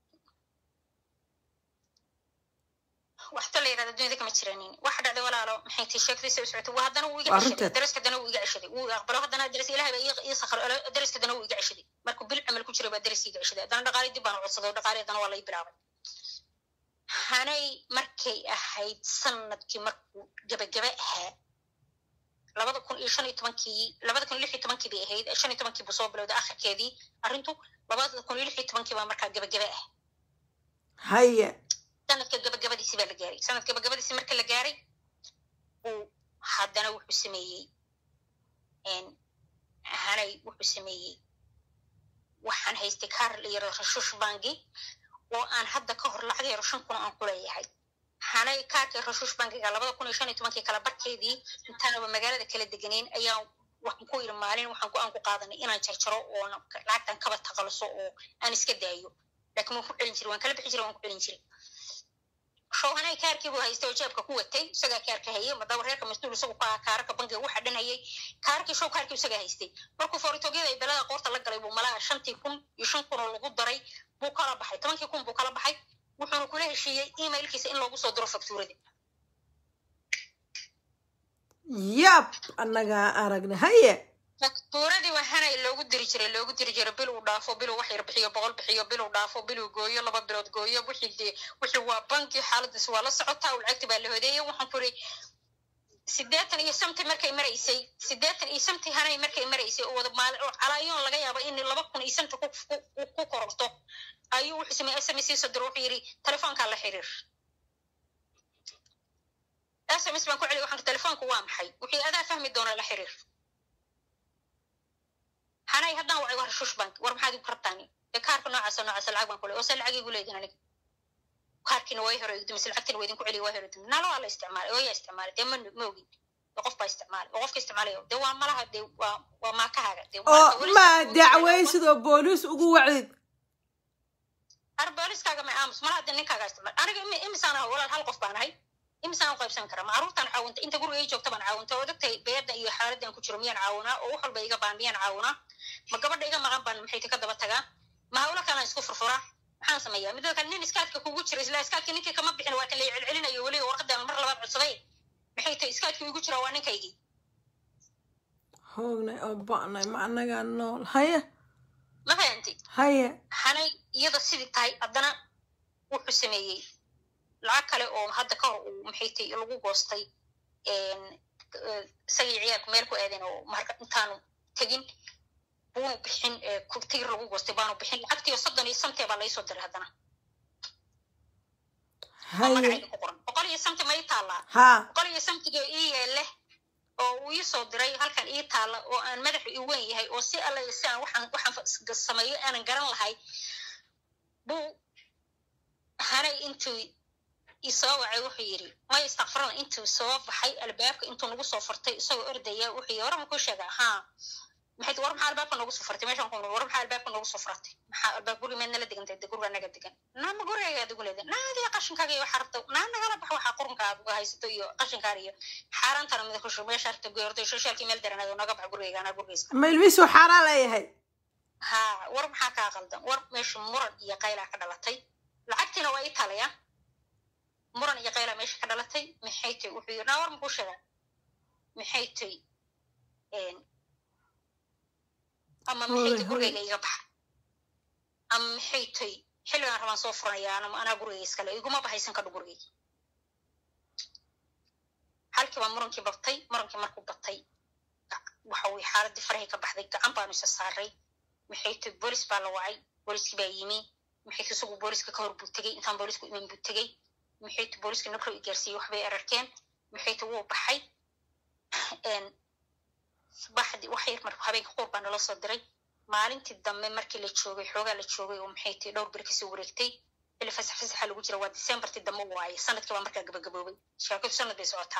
wax tol la yirahda adduunyada kama jiranin waxa dhacday walaalo maxay tii sheekadiisa u socotay waa haddana wuu iga Waa ceshaday runteed. daraska dana wuu iga ceshaday wuu aqbalo haddana daras ilahay baa ii- ii sakhar daraska dana wuu iga ceshaday markuu bil camal ku jiray baa daras iga ceshaday haddana dhaqaale dib baan u codsaday oo dhaqaale haddana waa la ii bilaabay hanay markay ahayd sanadkii markuu gebagebe ahaa labada kun iyo shan iyo tobankii labada kun iyo lix iyo tobankii bay ahayd shan iyo tobankii buu soo bilowday akhirkeedii arrintu labada kun iyo lix iyo tobankii baa markaa gebagebe ah haye sanadka gabagabadiisi baa la gaaray sanadka gabagabadiisi marka la gaaray uu haddana wuxuu sameeyey n hanay wuxuu sameeyey waxaan haystay kaar la yaro rashush bangi oo aan hadda ka hor lacag yaro shan kun aan ku leeyahay hanay kaarkii rashush bangiga labada kun iyo shan iyo tobankii kala barkeedii intaanaba magaalada kala deganeyn ayaa waxaan ku yiri maalin waxaan go-aan ku qaadanay inaan jarjaro oo lacagtan kaba taqaluso oo aan iska daayo laakiin waan ku celin jiray waan kala bixi jiray waan ku celin jiray showhanay kaarkii buu haystay oo jeebka ku watay isagaa kaarka hayay madaba reerka mas-uul isagu ka aha kaararka bangiga waxa dhan hayay kaarkii show kaarkii isagaa haystay markuu fooritogyada ay belada qoorta la galay buu malaha shantii kun iyo shan kun oo lagu daray buu kala baxay tobankii kun buu kala baxay wuxuuna kula heshiiyey emailkiisa in loogu soo diro faktuurada yab annagaa aragna haye faktuuradii waxaana loogu diri jiray loogu diri jiray bil uu dhaafo bil uu wax yar bixiyo boqol bixiyo bil uu dhaafo bil uu gooyo laba bilood gooyo wixii dee wixii waa banki xaaladiis waa la socotaa uu lacagti baa la hodeeyey waxaan ku iri sideetan iyo samti markay maraysay sideetan iyo samti hanay markay maraysay oo wada maali oo calaayoon laga yaabo in laba kun iyo samti ku ku- ku kororto ayuu wuxuu sameeyey sms soo diro wuxuu yidhi telefoonkaa la xiriir sms baan ku celiy waxaan ku telefoonku waa maxay wixii adaa fahmi doona la xiriir hanay haddaan wacay war shush bank war maxaad igu rabtaani ee kaarka noocaasa noocaasa lacag baan ku leey oo se lacag igu leedin aniga kaarkiina way hore igdumise lacagtiina waa idinku celiya waa hore igdumise nala waa la isticmaalay oo yaa isticmaalay dee ma ma ogin dee qof baa isticmaalay oo qofka isticmaalayo dee waa malaha dee waa waa maakahaaga dee oo marka weli ma si- dacwaysid oo booliis ugu wacdid ar booliskaaga ma aamus malaha dee ninkaaga isticmaal aniga imi- imisaan ahay walaal hal qof baan ahay imisaan u qaybsan karaa macruurtaan caawintay inta guriga ii joogta baan caawintay oo dagtay beeda iyo xaaladdan ku jiro miyaan caawinaa oo wax walba iga baan miyaan caawinaa ma gabadha iga maqan baan maxay ka daba tagaa ma hawlo kalaan isku furfuraa maxaan sameeyaa midda kale nin iskaadka kugu jira isla iskaadka ninkii kama bixin waa kan la celcelinayo weliga warqadan mar labaad codsaday maxay tahay iskaadka igu jira waa ninkaygii hoognay oo ba'nay ma annagaa nool haye ma fahanti haye hanay iyada sidii tahay haddana wuxuu sameeyey lacag kale oo hadda ka hor uu maxay tahay lagu goostay isagii ciyaalku meel ku aadeen oo marka intaanu tegin buunu bixin ee ku- tigir lagu goostay baanu bixin lacagtiyo soddon iyo samtee baa laysoo diray haddana oo haye magacayga ku qoran boqol iyo samti ma ii taallaa haa boqol iyo samtiga ii yeele oo uu ii soo diray halkan ii taalla oo aan madaxu ii weyn yahay oo si alla si aan waxaan waxaan fa- sameeyo aanan garan lahay buu hanay intuu isoo wacay wuxuu yidhi may istakfirana intuu soo baxay albaabka intuu nagu soo furtay isagoo ordaya wuxuu yidhi war ma kuu sheega haa maxay war maxaa albaabka noogu soo furtay meeshaan ku war maxaa albaabka noogu soo furatay maxaa albaab guriga meed nala degantay de guriga naga degan naama gurigaaga ugu leedahay naadiga qashinkaaga iyo waxaa rabta naa nagala bax waxaa qurunka aad uga haysato iyo qashinkaada iyo xaaraantana mida kushu meesha rabta goyordo shashaalkii meel daranaado naga bax gurigayga anaa gurigayska ma ilmihiisuu xaaraan leeyahay ha war maxaa kaa qaldan war meesha muran iyo qaylaa ka dhalatay lacagtiina waa ii talaya muran iyo qaylaa meesha ka dhalatay maxay tay wuxuu yidhi naa war makuu sheegaa maxay tay ama maxay tay Hooy, gurigayga iga baxa ama maxay tay xilligaan rabaan soo furanaya anama anaa gurigayga iskale iguma bahaysan kadho gurigayga halkii baa murankii batay murankii markuu batay waxa weye xaaladii farahay ka baxday gacan baanu isa saaray maxay tay boolis baa la wacay booliskii baa yimi maxay tay isagu booliska ka hor buu tegey intaan boolisku iman buu tegey maxay tay booliska nabro i gaarsiiyey waxbay ararkeen maxay tay wuu baxay subaxdii wax yar marka habeenka quur baa nala soo diray maalintii dambe markii la joogay xoogaa la joogay oo maxay tay dhowr bir kasoo wareegtay xilli fasax fasaxa lagu jira waa decembertii dambe waaye sanadkii baa markaa gabagaboobay sheekadu sanad bay socotaa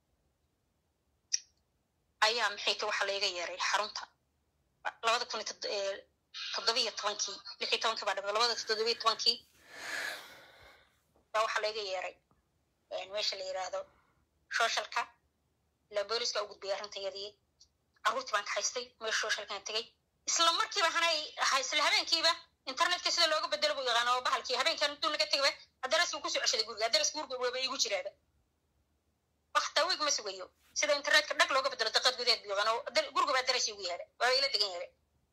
ayaa maxay tay waxaa layga yeeray xarunta labada kun iyo tod- ee, toddobiyo tobankii lix iyo tobankii baa dhimay labada toddobiyo tobankii baa waxaa layga yeeray een, meesha la yiraahdo socialka ilaa booliska u gudbiyay arrintayadii carruurtii baan kaxaystay meesha socialkan tegay isla markiiba hanay isla habeenkiiba internetka sida looga bedelo buu yaqaana oo bahalkii habeenkan intuu naga tegaba adaraskii kusoo ceshaday guriga adaras guriga waba igu jiraaba wakta wiig ma sugayo sida internetka dhag looga bedelo daqad gudeed buu yaqaana oo gurigaba adarasi ugu yaada waa ila degan yaada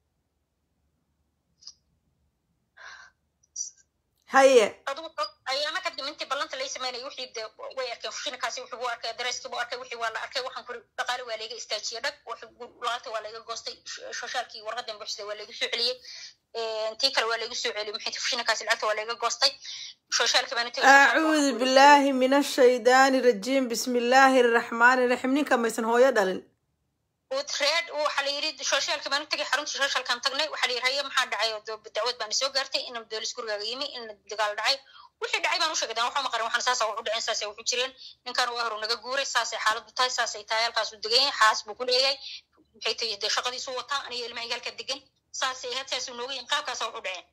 haye adigu ayaama kadib intii ballanta lay sameynaya wixii de way arkeen fushinakaasi wuxuu u arkay dareeskii buu arkay wixii waa la arkay waxaan kuri dhaqaale waa layga istaajiyey dhag lacagta waa layga goostay shoshaalkii warqadan buuxsada waa laygu soo celiyey tii kale waa laygu soo celiyey maxay fushinakaasi lacagta waa layga goostay shoshaalkii baan acuudu billaahi min ashaydaani rajiim bismi illaahi araxmaani raxiim ninka maysan hooyo dhalin reed waxaa la yidhi shoshaalkii baan u tagay xaruntii shoshaalkaan tagnay waxaa la yidhi haye maxaa dhacay oo dacwad baan soo gaartay in doolis gurigaaga yimi in dagaal dhacay wixii dhacay baan u sheegay dan waxaa maqarin waxaan saasa wuxu dhaceen saasay wuxu jireen ninkan waa horu naga guuray saasay xaaladdu tahay saasay tahay halkaasuu degan yahay xaas buu ku leeyahay maxay tahay dee shaqadiisu wataa aniga ilmaha igaalka degan saasay ahayd saasuu nooga yin qaabkaasa wuxu dhaceen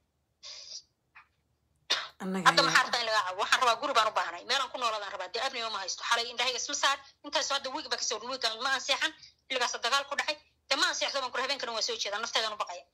hadda maxaa rabtaa in laga cabo waxaan rabaa guri baan u baahnay meelaan ku nooladaan rabaa dee abnima ma haysto xalay indhahayga isma saar intaasoo hadda wiig ba kasoo wiigan ma anseexan xilligaasa dagaal ku dhacay dee ma anseexdo baan kura habeenkana waa soo jeedaa nafteedan u baqaya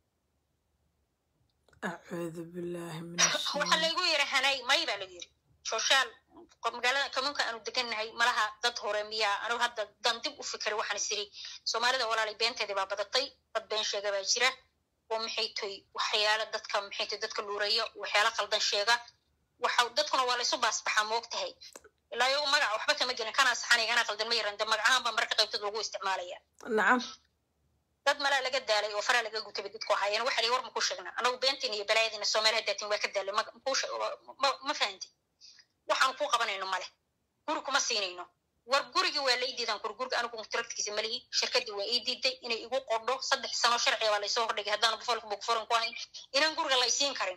acuudu billaahi min waxaa laygu yiri hanay may baa lagu yiri shoshaal magaalada kamuunka aanu degannahay malaha dad hore miyaa anigu hadda dan dib u fikiray waxaan isiri soomaalida walaalay beenteedii baa badatay dad been sheega baa jira oo maxay toy waxyaala dadka maxay toy dadka luuraya waxyaala qaldan sheega waxa dadkuna waa laysu baasbaxaa moog tahay ilaa iyagu magaca waxba kama gelin kanaa saxanay kanaa qaldan ma yaran de magacahan baa marka qaybtood lagu isticmaalaya nacam dad malaa laga daalay oo faraa laga gutay dadku ahaayeen waxa war maku sheegna anagu beentiin iyo balaayadiina soomaali haddaatiin waa ka daalay ma fahanti waxaan kuu qabanayno male guri kuma siinayno war gurigii waa la ii diidan kur guriga anigu mutaragtigiisa malihi shirkadii waa ii diiday inay igu qodho saddex sano sharciga baa laysoo hordhigay haddaan bufolka bugforan ku ahayn inaan guriga la isiin karin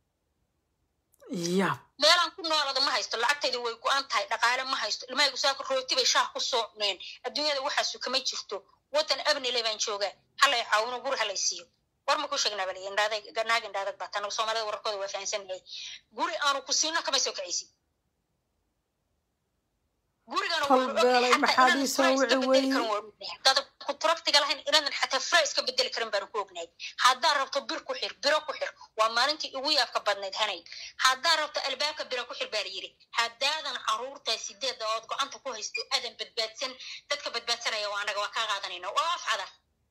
ya meelaan ku noolada ma haysto lacagtayda way go-an tahay dhaqaale ma haysto ilmahaygu saaka rooti bay shaah ku soo cuneen adduunyada waxaasu kama jirto waddan abnile baan joogaa halay caawino guri halay siiyo war ma ku sheegnaa baliya indhaadag naag indhaadag baa tanagu soomaalida wararkooda waa fahansannahay guri aanu ku siino kama soo kacaysid kolbeelay maxaad ii soo wici weye dada kuturagtiga lahayn inaadan xataa fura iska bedeli karin baanu ku ognahay haddaa rabto bir ku xir biro ku xir waa maalintii ugu yaabka badnayd hanay haddaa rabto albaabka biro ku xir baa la yidhi haddaadan caruurtaa sideeda ood gocanta ku haysto aadan badbaadsan dadka badbaadsanaya waa anaga waa kaa qaadanayna oo afcada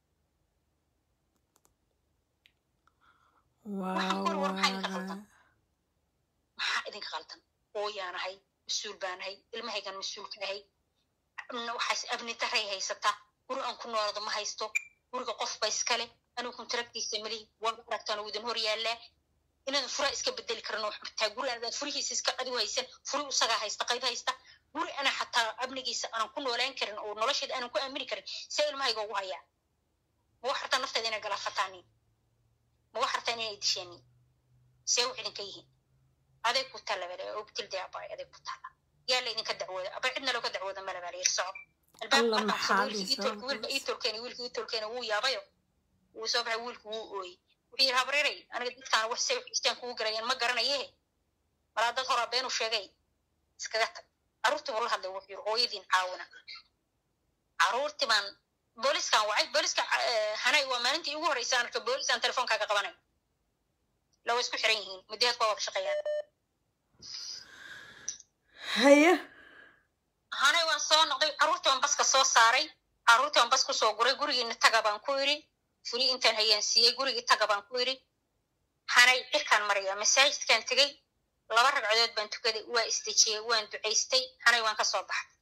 maxaa idinka qaldan ooyaanahay mas-uul baanahay ilmahaygan mas-uulka ahay waxaas abnitaray haysataa guri aan ku noolado ma haysto guriga qofba iskale anigu kontaragtiisa malihi waa aragtaan uu idin hor yaallaa inaadan fura iska bedeli karin oo xataa guri aanad furihiisa iska adigu haysan furi isagaa haysta qayb haysta guri ana xataa amnigiisa aanan ku noolaan karin oo nolosheeda aanan ku aamini karin see ilmahayga ugu hayaa ma wax hartaa nafteeda inay galaafataanin ma wax hartaa inay dishaanin see wax idinka yihiin adeeg ku taalla bale oo tilde abay adeeg ku taalla yaa la idinka dacwooda aba cidna looga dacwooda male baa la yiri soco wiilka iitolkeeni wiilka iitolkeeni wuu yaabayo wuu soo baxay wiilku wuu ooyey wuxuu yidhi habreeray aniga dadkaan wax say xistaan kugu garayeen ma garanaye malaa dad horaa beenu sheegay iskaga tag carruurtii buu la hadlay wuxuu yidhi hooyadiin caawina carruurtii baan booliskaan wacay booliska hanay waa maalintii ugu horreysay aan arka boolisaan telefoonkaaga qabanay lawa isku xiran yihiin muddaheed waa wada shaqeeyaan haye hanay waan soo noqday carruurtii baan baska soo saaray carruurtii baan bas kusoo guray gurigiina taga baan ku yidhi fuli intaan hayaan siiyey gurigii taga baan ku yidhi hanay cirkaan maraya masaajidkaan tegey laba ragcadood baan tukaday waa isdejiyey waan ducaystay hanay waan ka soo baxay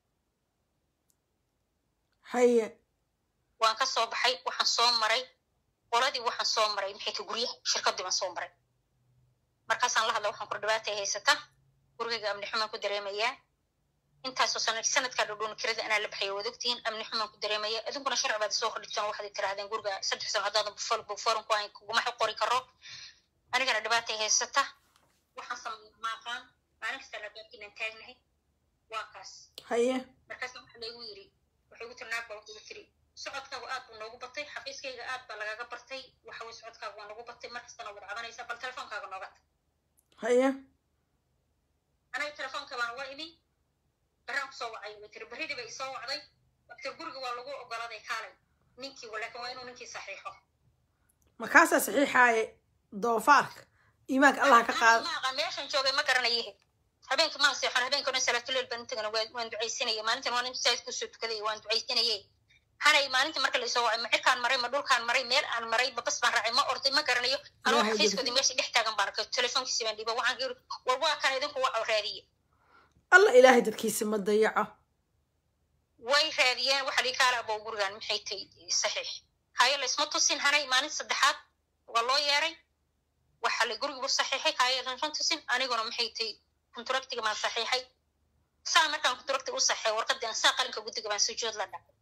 haye waan ka soo baxay waxaan soo maray qoladii waxaan soo maray maxay ta guryaha shirkadii baan soo maray markaasaan la hadla waxaan kur dhibaatay haysata gurigayga amni xumaan ku dareemayaa intaasoo sanad sanadkaa dhudhuun kirada anaa la baxaya waad ogtihiin amni xumaan ku dareemaya idinkuna sharci baad soo hordhigtaan waxaad tirahdeen guriga saddex sano haddaadan bufol buforan ku ahayn kuguma qori karo anigana dhibaatay haysata waxaan sameeyay maaqaan maalin kastaan albaabkiinaan taagnahay waa kaas haye markaasa waxa laygu yiri waxay ugu tiri naag baa waxay ugu tiri socodkaagu aad buu noogu batay xafiiskayga aad baa lagaga bartay waxa weye socodkaagu waa noogu batay markastana wad cabanaysaa bal telefoonkaaga nooga tag haye aniga telefoonka baan uga imi baraan kusoo wacay way tiri berridii bay isoo wacday waktir guriga waa lagu ogoladay kaalay ninkii laakiin waa inuu ninkii saxiixo markaasaa saxiixaaye doofaarka iimaanka allah ka qaado maaqa meeshan joogay ma garanayihe habeenka maan seexan habeenka dhan salaatuleel baan intagana waan ducaysanaya maalintan waan intasaid kusoo tukaday waan ducaysanaye hanay maalinta marka laisoo wacay ma cirkaan maray ma dhulkaan maray meel aan maray ma bas baan raacay ma orday ma garanayo anoo Ilaahay xafiiskoodii meesha dhex taagan baan arkay telefoonkiisi baan dhiiba waxaan iri war waa kan idinku waco raadiye allah ilaahay dadkiisa ma dayaco way raadiyeen waxa lii kaala abow gurigan maxay tay saxiix haye laysma tusin hanay maalin saddexaad waa loo yeeray waxa la gurigu saxiixay haye laysma tusin aniguna maxay tay kontraktiga baan saxiixay saa markaan kontraktiga u saxiixay warqadii aan saa qalinka guddiga baan sujuud la dhacay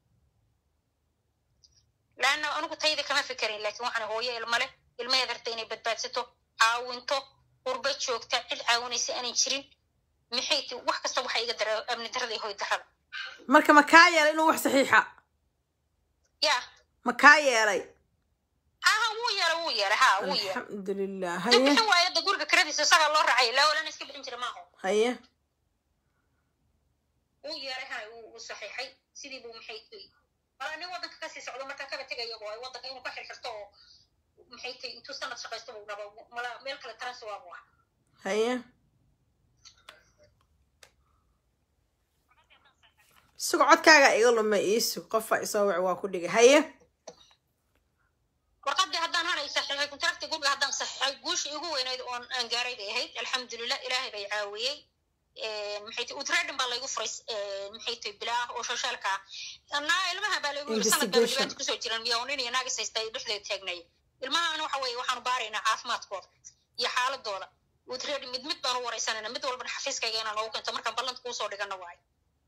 laanna anigu tayda kama fikerayn laakiin waxaan hooyo ilma leh ilmaheed arta inay badbaadsato caawinto qurba joogta cid caawinaysa aanan jirin maxay ti wax kasta waxa iga dara amni darada iyo hoy darada marka ma kaa yeelay inuu wax saxiixa yaa ma kaa yeelay ha ha wuu yeelay wuu yeelay ha wuu yeelay alxamdulilah dib haye bixin waayo da guriga kiradiisa isagaa loo raacay laa walana iska bixin jira maaho haye wuu yeelay hana wuu wuu saxiixay sidii buu maxay tay wala nin waddanka kasii socdo markaa kaba tegaya waayo waddanka inuu ka xirxirto oo maxay tay intuu sanad shaqaysto buu rabo mala meel kale taransi waabu ah haye sugo codkaaga iga lumay iisu qofa isoo wac waa ku dhigay haye warqadii haddaan hanay saxiixay kontrakti guriga haddaan saxiixay guushii igu weynayd oon aan gaaray bay ahayd alxamdulilah ilaahay bay caawiyey maxay tay utredin baa laygu furay maxay tay bilaah oo shashaalka ah naa ilmaha baa laygu yiri sanad baa Investigation. dhibaata kusoo jiran miya oo nin iyo naagis haysta ay dhexdeeda taagnay ilmahan waxa weeye waxaanu baaraynaa caafimaadkooda iyo xaaladooda utredin mid mid baan u wareysanayna mid walbana xafiiskayga inaan noogu keento markaan ballanta kuusoo dhigana waayo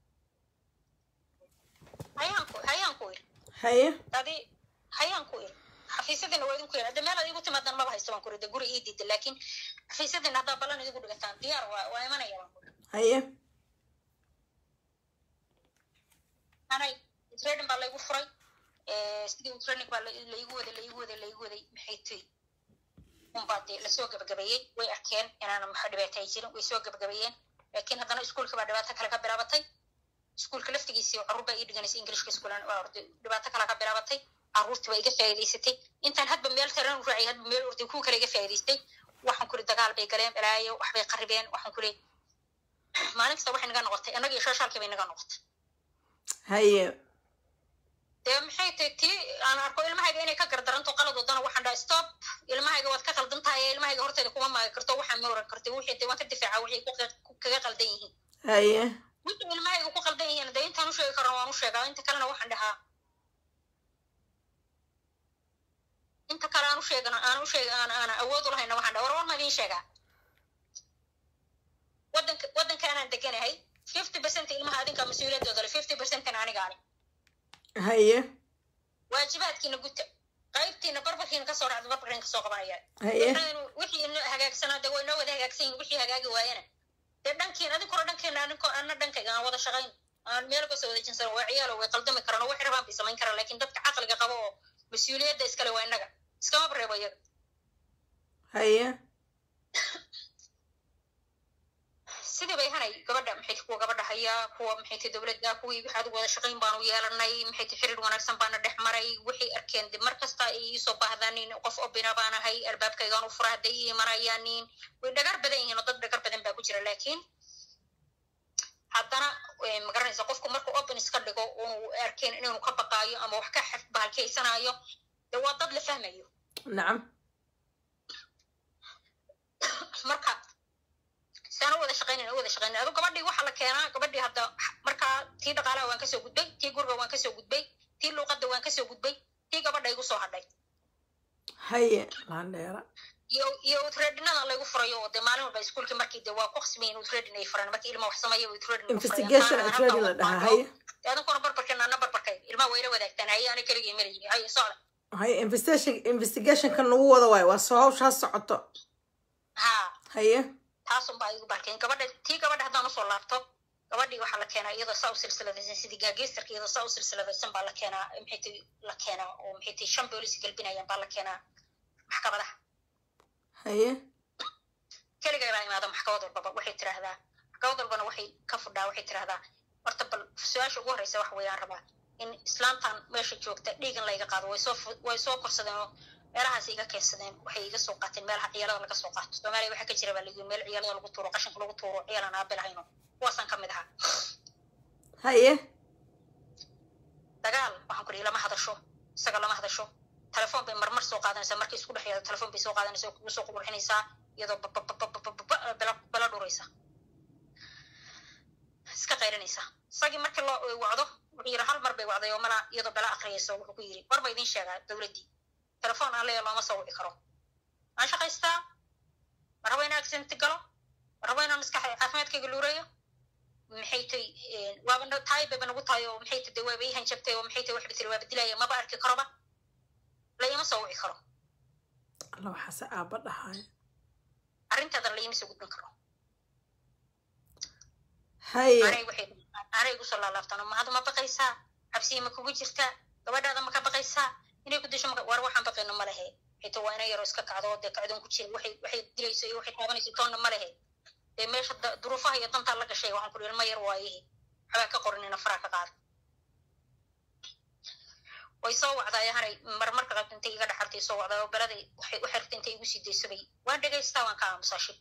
hayaan ku hayaan ku iri haye adi hayaan ku iri xafiisyadina waa idinku yara de meel ad igu timaadan maba haysto baan ku iri de guri ii diida laakiin xafiisyadina haddaa ballan idigu dhigataan diyaar waa waa imanaya baan ku iri haye anay trading baa laygu furay sidii training baa la- laigu waday laigu waday laigu waday maxay tay unbaa dee lasoo gabagabeeyey way arkeen inaan maxa dhibaata ay jirin way soo gabagabeeyeen laakiin haddana iskuulka baa dhibaato kale ka bilaabatay iskuulka laftigiisii carruur baa ii dhiganaysa ingilishka iskuulan waa orday dhibaato kale ka bilaabatay carruurtii waa iga faa'iidaysatay intaan hadba meel taran u raacay hadba meel orday kuwa kale iga faa'iidaystay waxaan kuri dagaal bay galeen balaayo waxbay qaribeen waxaan kuri maalin kasta waxay naga noqotay annaga iyo shashaalkii bay naga noqotay haye dee maxay tahay tii aan arko ilmahayga inay ka gardaranto qalad wadana waxaan dhaha stop ilmahayga waad ka qaldan tahay ilmahayga horteeda kuma maagi karto waxaan ma oran kartay wixii dee waan ka difaaca waxay ku qa- ku- kaga qaldan yihiin haye wixii ilmahayga ku qaldan yihiin dee intaan u sheegi karno waan u sheegaa inta kalena waxaan dhahaa inta kale aan u sheegana aan u sheega aan aan awood u lahayna waxaan dhaha war war ma idiin sheegaa waddanka waddanka anaan deganahay fifty percent ilmaha adinka mas-uuliyaddooda le fifty percentan aniga ani haye waajibaadkiina guta qaybtiina barbarkiina kasoo dhacda barbarkiina kasoo qabanaya haye waxaynu wixii inoo hagaagsanaa dee way inoo wada hagaagsan yihin wixii hagaagi waayana dee dhankiin adinkuna dhankeena aninko ana dhankayga aan wada shaqayn aan meel kasoo wada jinsano waa ciyaalo way qaldami karaan oo waxay rabaan bay samayn karaan laakiin dadka caqliga qabo oo mas-uuliyadda iskale waa innaga iskama bareebo iyaga haye sidii bay hanay gabadha maxay ti kuwa gabadha hayaa kuwa maxay ti dowladda kuwii waxaad wada shaqayn baanu yeelanay maxay ti xiriir wanaagsan baana dhex maray waxay arkeen de mar kasta ay iisoo baahdanin qof obina baan ahay albaabkaygaan u fura hadday ii imanayaanin way dhagar badan yihiin oo dad dhagar badan baa ku jira laakiin haddana eh, ma garanaysa qofku markuu open iska dhigo unu arkeen inuu ka baqaayo ama wax ka xaf- bahalkaysanaayo de waa dad la fahmayo nacam marka saan u wada shaqaynayn u wada shaqaynayn adu gabadhii waxaa la keenaa gabadhii hadda markaa tii dhaqaalaha waan kasoo gudbay tii guriga waan kasoo gudbay tii luuqadda waan kasoo gudbay tii gabadha igu soo hadhay haye laandheera iyo iyo utredinada laygu furayo oo dee maalin walba iskuulkii markii dee waa ku qasmayin utredin ay furaan markii ilma wax sameeya utredin investigation attorney la dhahaa haye adinkuna barbarkeena ana barbarkay ilmaha wayla wadaagtaan haye ana keligii melayi haye socda haye investigation investigationkan lagu wada waayo waa soo hawshaa socoto ha haye taasun baa igu barkeen gabadha tii gabadha haddaan usoo laabto gabadhii waxaa la keenaa iyadoo saa u silsiladaysan sidii gaageystarka iyadoo saa u silsiladaysan baa la keenaa maxay ti la keenaa oo maxay ti shan boolis galbinayaan baa la keenaa maxkamadaha haye keligay baa imaada maxkamad walbaba waxay tiraahdaa maxkamad walbana waxay ka fudhaa waxay tiraahdaa horta bal su-aasha ugu horreysa waxa weeyaan rabaa in islaantan meesha joogta dhiigan layga qaado way soo way soo korsadeen oo meelahaas iga keensadeen waxay iga soo qaateen meelaha ciyaalada laga soo qaato soomaaliya waxaa ka jira baa lagi meel ciyaalada lagu tuuro qashinka lagu tuuro ciyaalan aabilahayno kuwaasaan ka mid ahaa haye dagaal waxaan ku dhihi lama hadasho isaga lama hadasho telefoon bay marmar soo qaadanaysaa markay isku dhex yaado telefoon bay soo qaadanaysaa oo kugu soo qurxinaysaa iyadoo babababababa bala dhuraysa iska qaylinaysa isagii markii loo wacdo wuxuu yidhi hal mar bay wacday oo mala iyadoo bala akriyaysa wuxuu ku yidhi war ba idin sheegaa dowladdii telefoon aan leeya looma soo wici karo waan shaqaystaa ma rabo inaan accident galo ma rabo inaan maskax caafimaadkayga luurayo maxay tay waaba tahay bayba nagu tahay oo maxay tay waaba ii hanjabtay oo maxay tay waxba tiri waaba dilaya maba arki karoba la ima soo wici karo alla waxaase aaba dhahaay arrintaada la ima soo gudbin karo haye anay waxay anay igu soo laalaabtaan ma hadda ma baqaysaa cabsiya ma kugu jirtaa gabadhaada ma ka baqaysaa inay ku disho maka war waxaan baqayno ma lehe xita waa inay yaro iska kacdo dee kacdoon ku jira waxay waxay dilayso iyo waxay taabanayso toonna ma lehe dee meesha duruufaha iyo dantaa la gashay waxaan ku dhihi ilma yar waayihi waxbaa ka qoranina faraa ka qaada way soo wacdaay hanay marmarka qabta intay iga dhaxartay soo wacdaay oo beladay waxay u xirtay intay igu sii daysabay waan dhegaystaa waan ka aamusaa shib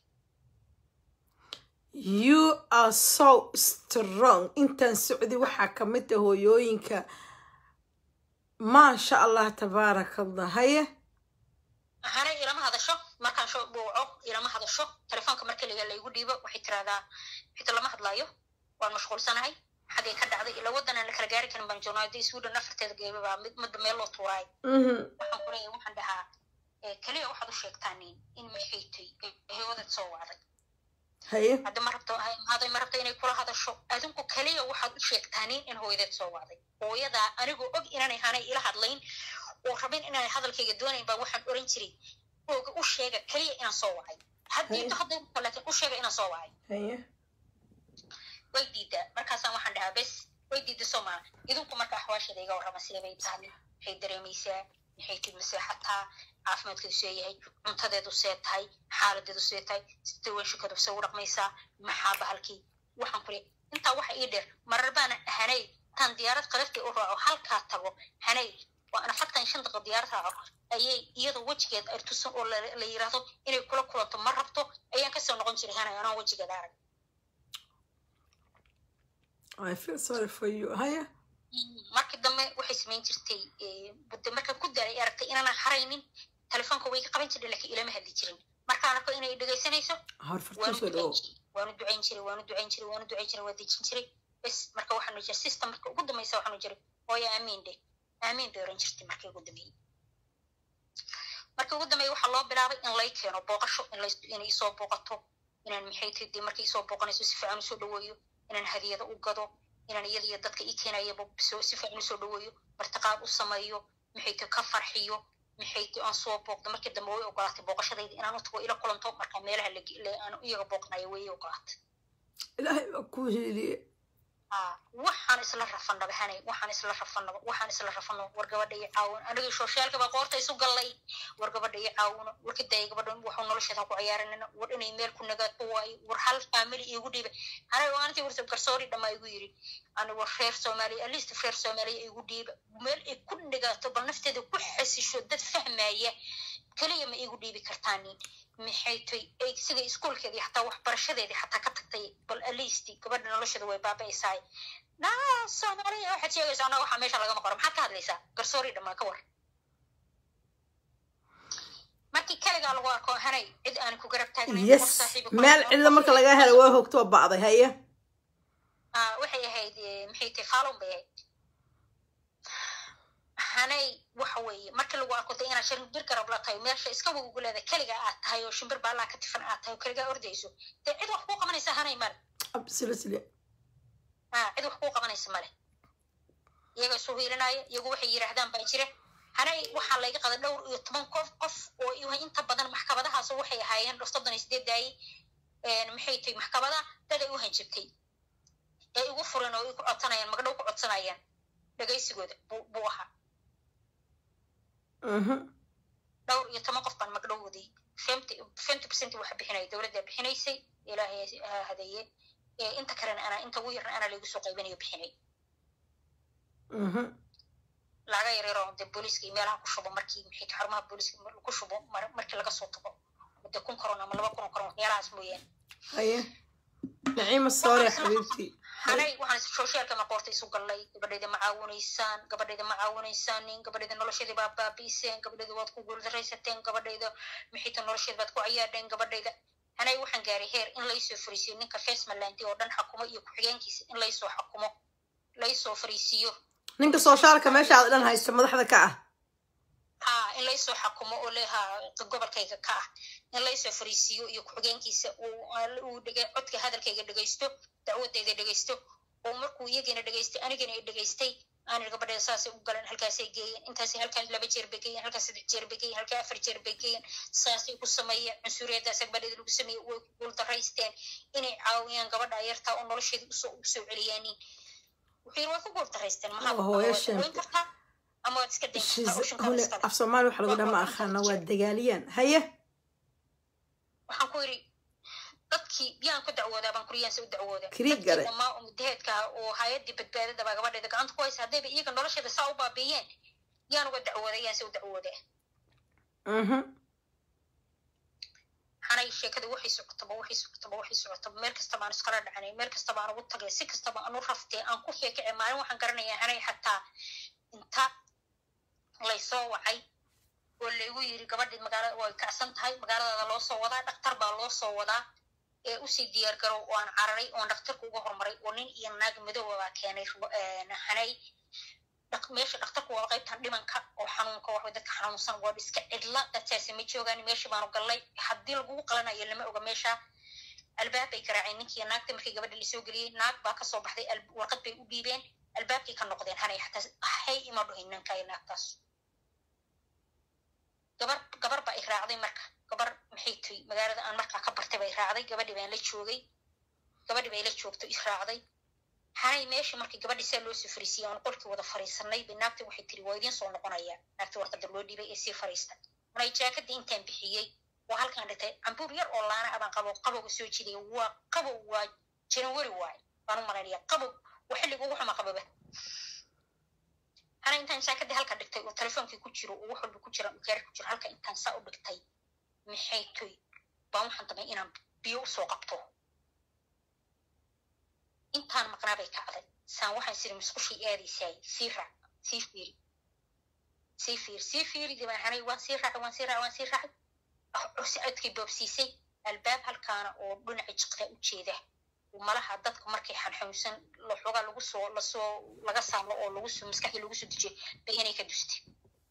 you are so strong intaan socdi waxaa ka mid ah hooyooyinka maasha allah tabaaraka allah haye hanay ilama hadasho markaan sho buuco ilama hadasho telefoonka marka liga laygu dhiibo waxay tiraahdaa xita lama hadlaayo waan mashquulsanahay xagay ka dhacday ila waddanaan la kala gaari karin baan joognaa haddii sweden afarteeda geeba baa mid midba meel loo tuuraay waxaan ku leeyahay waxaan dhahaa keliya waxaad u sheegtaanin in maxaytay hewadaad soo wacday haye hadda ma rabto haday ma rabto inay kula hadasho adinku keliya waxaad u sheegtaanin in hooyadeed soo wacday hooyadaa anigoo og inaanay hanay ila hadlayn oo rabin inaanay hadalkayga doonayn baa waxaan oran jiray ooga u sheega keliya inaan soo wacay haddiito hadday laakiin u sheega inaan soo wacay haye way diidaa markaasaan waxaan dhahaa bes way diida soomaa idinku marka axwaasheeda iga warrama sidee bay tahay maxay dareemaysaa maxay tid maseexataa caafimaadkeedu see yahay cuntadeedu see tahay xaaladeedu see tahay sida weeshikadu see u dhaqmaysaa maxaa bahalkii waxaan kule intaa waxa ii dheer marar baana hanay tan diyaarad qalaftii u raaco halkaa tago hanay waa ana fartan shan daqiiqo diyaarad raaco ayay iyadoo wejigeed ay tusan oo la yiraahdo inay kula kulanto ma rabto ayaan kasoo noqon jiray hanay anoo wejigeeda arag I feel sorry for you haye markii dambe waxay samayn jirtay budde markaan ku daalay aragtay inaanan haraynin telefoonka way ka qaban jirtay laakiin ilama hadli jirin markaan arko inay dhegaysanayso horfartuu soo dhawo waanu ducayn jiray waanu ducayn jiray waanu ducayn jiray waa dejin jiray bes marka waxaanu jira system marka ugu dambaysa waxaanu jiray hooya aamiin dhe aamiin bay oran jirtay markii ugu dambeeyey markii ugu dambeeyey waxaa loo bilaabay in lay keeno booqasho in lay inay isoo booqato inaan maxay tahay dee markay isoo booqanayso si fiican usoo dhaweeyo inaan hadiyado u gado inaan iyada iyo dadka ii keenayaba si fiican usoo dhaweeyo martiqaad u sameeyo maxay tahay ka farxiyo maxay tahay aan soo booqdo markii dambe way ogolaatay booqashadayda inaan u tago ila kulanto marka meelaha aan iyaga booqanayo way ogolaatay ilaahay baa kuu heliye waxaan isla rafanaba hanay waxaan isla rafanaba waxaan isla rafanaba war gabadha ii caawin anigii shooshaalka baa qoorta isu gallay war gabadha ii caawino war kadaya gabadha waxuu nolosheeda ku ciyaaranina war inay meel ku nagaato waayo war hal family iigu dhiibay aniga aantii warta garsoori dhammaa igu yiri ani war reer soomaaliya at least reer soomaaliya igu dhiiba meel ay ku nagaato bal nafteeda ku xasisho dad fahmaya keliya ma iigu dhiibi kartaanin maxay tay ay sida iskuolkeedii xataa waxbarashadeedii xataa ka tagtay bal alisti gabadha nolosheeda way baaba'aysaay naa soomaaliya waxaad sheegaysaa anaa waxaa meesha lagama qoro maxaad ka hadlaysaa garsoori dhammaan ka war markii kaligaa lagu arko hanay cid aan ku garab taagnayn yes meel cidla marka laga helo waa hogtoo bacday haye waxay ahayd maxay tahay faalon bay ahayd hanay waxa weeye markii lagu arko de inaad shimbir garab la tahay meesha iska waguguleeda keliga aad tahay oo shimbir baallaa ka tifan aad tahay oo keligaa ordayso dee cid wax kuu qabanaysa hanay male absolutely cid wax kuu qabanaysa male iyaga isu hiilinaya iyagu waxay yidhaahdaan baa jira hanay waxaa layga qaday dhowr iyo toban qof qof oo inta badan maxkamadahaas waxay ahaayeen soddon iyo sideed daayey maxay tahay maxkamada dad ay u hanjabtay ee igu furan oo igu codsanayaan magdhow ku codsanayaan dhegaysigooda buu ahaa dhowr iyo toban qof baan magdhowday fifty percent waxa bixinaya dowladda bixinaysay ilaahay ha hadeeye inta kalena anaa inta ugu yarna anaa laygu soo qaybinayo bixinay mhm laga yareero de booliiska iyo meelaha ku shubo markii maxay xarumaha booliiska ku shubo markii laga soo tago de kun koron ama laba kun oo koron meelahaas mooyaane haye naciima soore xabiibtii hanay waxaan socialka maqoorta isu gallay gabadhayda ma caawinaysaan gabadhayda ma caawinaysaanin gabadhayda nolosheedii baa baabi'iseen gabadhayda waad ku guuldaraysateen gabadhayda maxayta nolosheeda baad ku cayaadheen gabadhayda hanay waxaan gaaray heer in laysoo fariisiyo ninka fesmalandi oo dhan xakumo iyo ku-xigeenkiisa in laysoo xakumo laysoo fariisiyo ninka soshaalka meesha aad dhan haysto madaxda ka ah ha in laysoo xakumo oo leha gobolkayga ka ah in laysoo fariisiiyo iyo ku-xigeenkiisa uu codka hadalkayga dhegaysto dacwadayda dhegaysto oo markuu iyagina dhegaystay anigina i dhegaystay aanir gabadheeda saasay u galeen halkaasay geeyeen intaasay halkaan laba jeer bay geeyeen halkaan saddex jeer bay geeyeen halkaan afar jeer bay geeyeen saasay ku sameeyeen cunsuriyadaas gabadheeda lagu sameeyey way ku guuldaraysteen inay caawiyaan gabadha yartaa oo nolosheeda usoo usoo celiyaanin wuxuu yiri way ku guuldaraysteen mahawayn kartaa ama waad iska dayn kartaa hole af soomaali waxa lagu dhaha ma aqaana waa dagaaliyaan haye waxaan ku yiri dadkii yaan ku dacwoodaa baan kuryaanse u dacwooda Kiriig gale. dhamaa oo mudaheedka oo hay-adii badbaadada baa gabadheeda gacanta ku haysa haddayba iyaga nolosheeda saa u baabiiyeen yaan uga dacwooda yaanse u dacwooda mhm hanay sheekada waxay socotaba waxay socotaba waxay socotaba meel kasta baan iskala dhacanay meel kasta baan ugu tagay si kastaba aan u raftay aan ku sheekacay maalin waxaan garanayaa hanay xataa inta laysoo wacay oo laygu yiri gabadhii magaalada way kacsan tahay magaaladaada loo soo wadaa dhaktar baa loo soo wadaa ee usii diyaar garow oo aan cararay oon dhaktarka uga hormaray oo nin iyo naag madooba baa keenay hanay meesha dhaktarku waa qaybtan dhimanka oo xanuunka waxway dadka xanuunsan waa iska cidla dadkaasi ma joogaan meesha baanu gallay haddii lagugu qalanayo lama oga meesha albaab bay garaaceen ninkii naagta markii gabadha lasoo geliyey naag baa kasoo baxday warqad bay u dhiibeen albaabkay ka noqdeen hanay xataa hay ima dhuhin ninkayo naagtaas gabar gabar baa i raacday marka gabar maxay tiri magaalada aan markaa ka bartay bay raacday gabadhi baan la joogay gabadhi bay la joogto i raacday hanay meesha markii gabadhi saa loo soo fariisiyey aan qolkii wada fariisanay bay naagta waxay tiri waa idiin soo noqonaya naagta warqada loo dhiibay ee sii fariista maray jaakadii intaan bixiyey waa halkaan dhigtay cambuur yar oo laana abaan qabo qabowga soo jidaya waa qabow waa janawari waaye baan u malaynaya qabow waa xilliga ugu xuma qababa ana intaan jaakadii halka dhigtay oo telefoonkii ku jiro oo wax walba ku jira gaari ku jiro halka intaan saa u dhigtay maxay toy baan waxaan damay inaan biyo usoo qabto intaan maqnaa bay kacday saan waxaan siri musqushii aadaysaay sii raac sii fiiri sii fiiri sii fiiri dibaan hanay waan sii raacay waan sii raacay waan sii raacay cursi codkay boobsiisay albaab halkaana oo dhinaca jiqda u jeeda malaha dadka markay xanxuunsan xoogaa lagu soo lasoo laga saamlo oo lagu soo maskaxdii lagu soo dejiyo bay inay ka dustay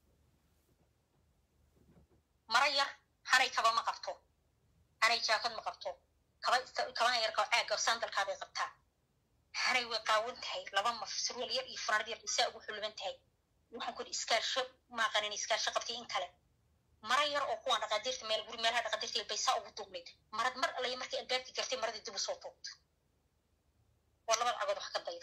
mara yar hanay kaba ma qabto hanay jaakad ma qabto kaba kabana yar kaba caaga sandalkaabay qabtaa hanay way qaawan tahay laba maf surwal yar iyo funaanad yar isaa ugu xuluban tahay waxaan ku iskaarsho maaqanin iskaarsho qabtay in kale mara yar oo kuwaan dhaqaadiirta meel guri meelaha dhaqaadiirta bay saa ugu duubnayd marad mar alaya markay albaabkii gartay maradii dib usoo tuubta waa labada cagood wax ka dayda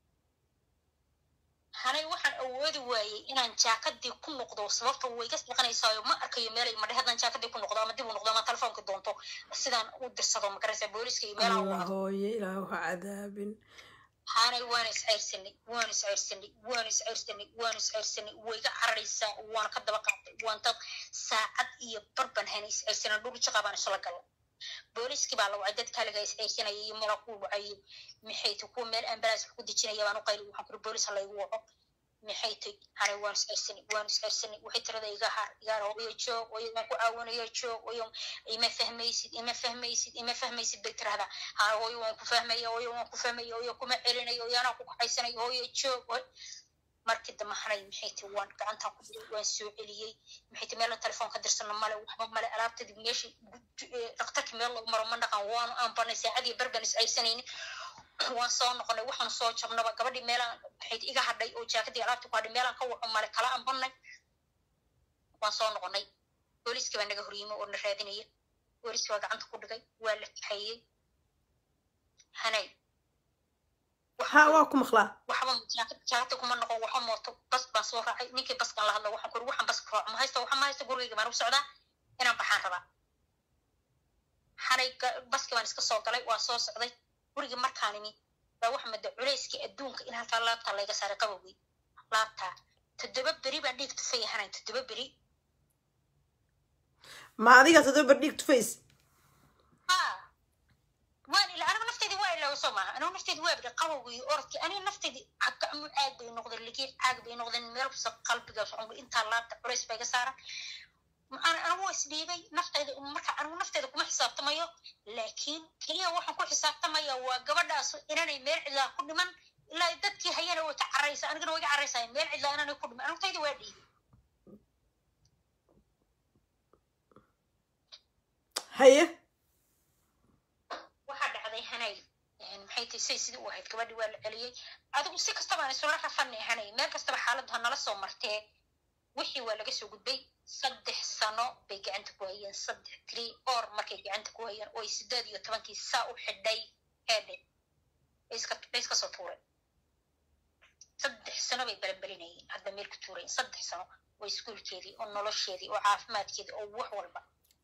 hanay waxaan awoodi waayey inaan jaakadii ku noqdo sababta way iga saqanaysaayo ma arkayo meelay madhe haddaan jaakadii ku noqdo ama dib u noqdo ama telefoonka doonto sidaan u dirsado magaraysa booliska iyo meelaha allah hooye ilaah ha cadaabin hanay waan isceyrsanay waan isceyrsanay waan isceyrsanay waan isceyrsanay way iga cararaysaa waan ka daba qaatay waan dad saacad iyo barban hana isceyrsanay dhul jaqa baan isla galla booliskii baa la wacay dadka haliga isceyrsanaya iyo meela ku wacayo maxay ta kuwa meel ambalaas wax ku dejinaya baan u qayli waxaan kuri boolis ha laygu waco maxay tay hanay waan isceyrsanay waan isceyrsanay waxay tirada iga har igaar hooyo joog oyo waan ku caawinaya joog oyo ima fahmaysid ima fahmaysid ima fahmaysid bay tirahdaa ha hooyo waan ku fahmaya hooyo waan ku fahmaya hooyo kuma celinayo hooyo anaa ku kaxaysanayo hooyo joog markii dambe hanay maxay tay waan gacantaan ku diray waan soo celiyey maxay tay meelan telefoon ka dirsano male waxba male alaabtadii meeshii dhakhtarkii meel lagu maro ma dhaqan waanu aan barnay saacadii barban is aysanaynin waan soo noqonay waxaan soo jabnaba gabadhii meelaan maxay iga hadhay oo jaakadii alaabta ku hadhay meelaan ka waco male kala aan barnay waan soo noqonay booliskii baa naga horyimo oo na raadinaya booliskii baa gacanta ku dhigay waa la kaxeeyey hanay ha waa ku maqlaa waxba jaakada kuma noqon waxa mooto bas baan soo raacay ninkii baskan la hadla waxaan kuri waxaan bas raaco ma haysta waxa ma haysta gurigayga baan u socdaa inaan baxaan rabaa hanay baskii baan iska soo galay waa soo socday gurigii markaan imi baa waxa mada culayskii adduunka in halkaa laabtaa layga saaray qabowgii laabtaa toddoba beri baan dhiig tufay ahanan toddoba beri ma adiga toddoba dhiig tufays ha waan ila anigu nafteydii waa ilaawa soo maaha anigu nafteydii waa bidhi qabowgii orodkii aniga nafteydii gacmo caag bay noqdeen ligii caag bay noqdeen meel kasta qalbiga socon intaa laabta culays baa iga saaran maxaan anigu isdhiibay nafteyda marka anigu nafteeda kuma xisaabtamayo laakiin keliya waxaan ku xisaabtamaya waa gabadhaas inanay meel cidlaa ku dhiman ilaa dadkii hayana way ka caraysa anigana way ka caraysaya meel cidlaa inanay ku dhiman anigu tayda waa dhiibay haye waxaa dhacday hanay maxay tahay say sidii u ahayd gabadhii waa la celiyey adigu si kastabaan isula rafanay hanay meel kastaba xaaladdu ha nala soo martee wixii waa laga soo gudbay saddex sano bay gacanta ku hayeen saddex three or markay gacanta ku hayeen oo ay sideed iyo tobankii saa u xidhay heedhe bay iska soo tuureen saddex sano bay belanbelinayeen hadda meel ku tuurayeen saddex sano oo iskuolkeedii oo nolosheedii oo caafimaadkeedii oo wax walba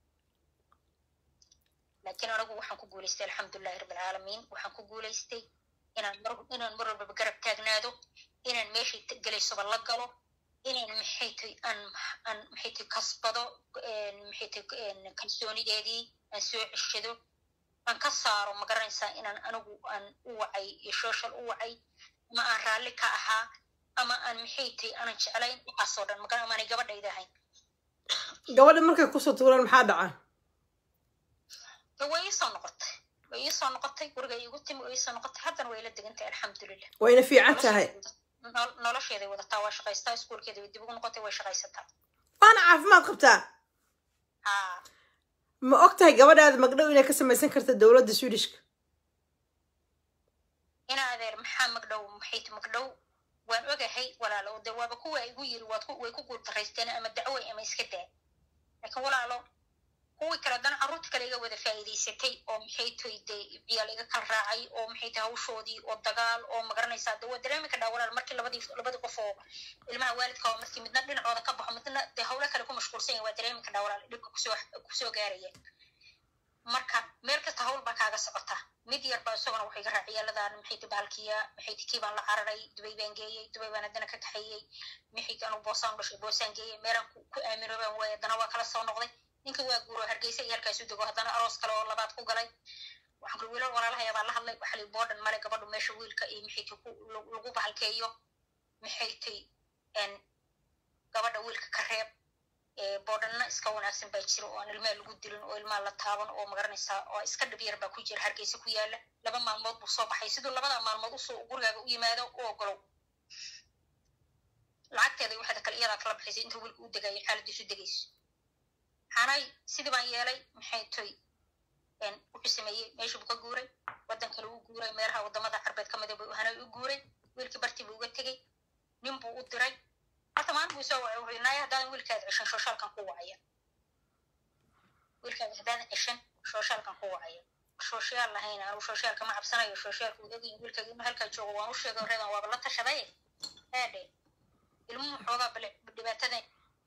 laakiin anagu waxaan ku guulaystay alxamdulilahi rabbilcaalamiin waxaan ku guulaystay inaan mar inaan mar walbaba garab taagnaado inaan meeshay gelaysoba la galo inaan maxay tay aan aan maxay tay kasbado maxay tay kalsoonideedii aan soo ceshado aan ka saaro ma garanaysaa inaan anigu aan u wacay iyo social u wacay ama aan raalli ka ahaa ama aan maxay tay aanan jeclayn waxaasoo dhan maga amaanay gabadhayda ahayn gabadha markay kusoo tuuraan maxaa dhaca way iisoo noqotay way iisoo noqotay guriga iigu timi way iisoo noqotay haddana way la degantahay alxamdulilah wayna fiican tahay nolosheeday wadataa waa shaqaystaa iskuolkeeda way dib ugu noqotay way shaqaysataa waana caafimaad qabtaa ha ma og tahay gabadhaada magdhow inay ka samaysan karta dowladda swedishka ina adeer maxaa magdhow maxay ti magdhow waan ogahay walaalo de waaba kuwa igu yiri waad way ku guultaraysteen ama dacway ama iska daa laakiin walaalo kuwii kale haddana carruurta kale iga wada faa'iidaysatay oo maxay tahay dee ciyaal iga kala raacay oo maxay tahay hawshoodii oo dagaal oo magaranaysaa de waa dareemi kadhaa walaal markii labadii labadii qof oo ilmaha waalidka oo markii midna dhinacooda ka baxo midna dee hawlo kale ku mashquulsan yahay waa dareemi kadhaa walaal dhibka kusoo kusoo gaaraya marka meel kasta hawl baa kaaga socota mid yar baa isaguna waxay ga raacay ciyaaladan maxay ti baalkiya maxay ti kii baan la cararay dubay baan geeyey dubay baan haddana ka kaxeeyey maxay ti anugu boosaan dhashay boosaan geeyey meelaan ku aamino baan waayay haddana waa kala soo noqday ninka waa guuro hargeysa iyo halkaasu dego haddana aroos kale oo labaad ku galay waxaan kuli wiilal walaalahaya baa la hadlay waxa li boodhan male gabadhu meesha wiilka iyo maxay ti lagu bahalkeeyo maxay ti gabadha wiilka ka reeb boodhanna iska wanaagsan baa jira oo aan ilmaha lagu dilin oo ilmaha la taaban oo magaranaysaa oo iska dhib yar baa ku jira hargeysa ku yaala laba maalmood buu soo baxay siduu labada maalmood usoo gurigaaga u yimaado u ogolow lacagteeda waxaada kale iyadaa kala baxaysay inta wiilka u degayo xaaladiisu degayso hanay sidii baan yeelay maxay toy wuxuu sameeyey meeshii buu ka guuray waddan kale u guuray meelaha wadamada carbeed ka mida buu hanay u guuray wiilkii bartii buu uga tegey nin buu u diray horta maalin buu soo wacay wuxuu naaya haddaadan wiilkaada ceshan shooshaalkan ku wacaya wiilkaada haddaadan ceshan shooshaalkan ku wacaya shooshayaal lahayn anigu shooshayaalka ma cabsanayo shooshayaalka uu ogyin wiilkaaga inuu halkaa joogo waan u sheegay reedan waaba la tashaday eedhe ilmuhu xoogaa bale dhibaatadan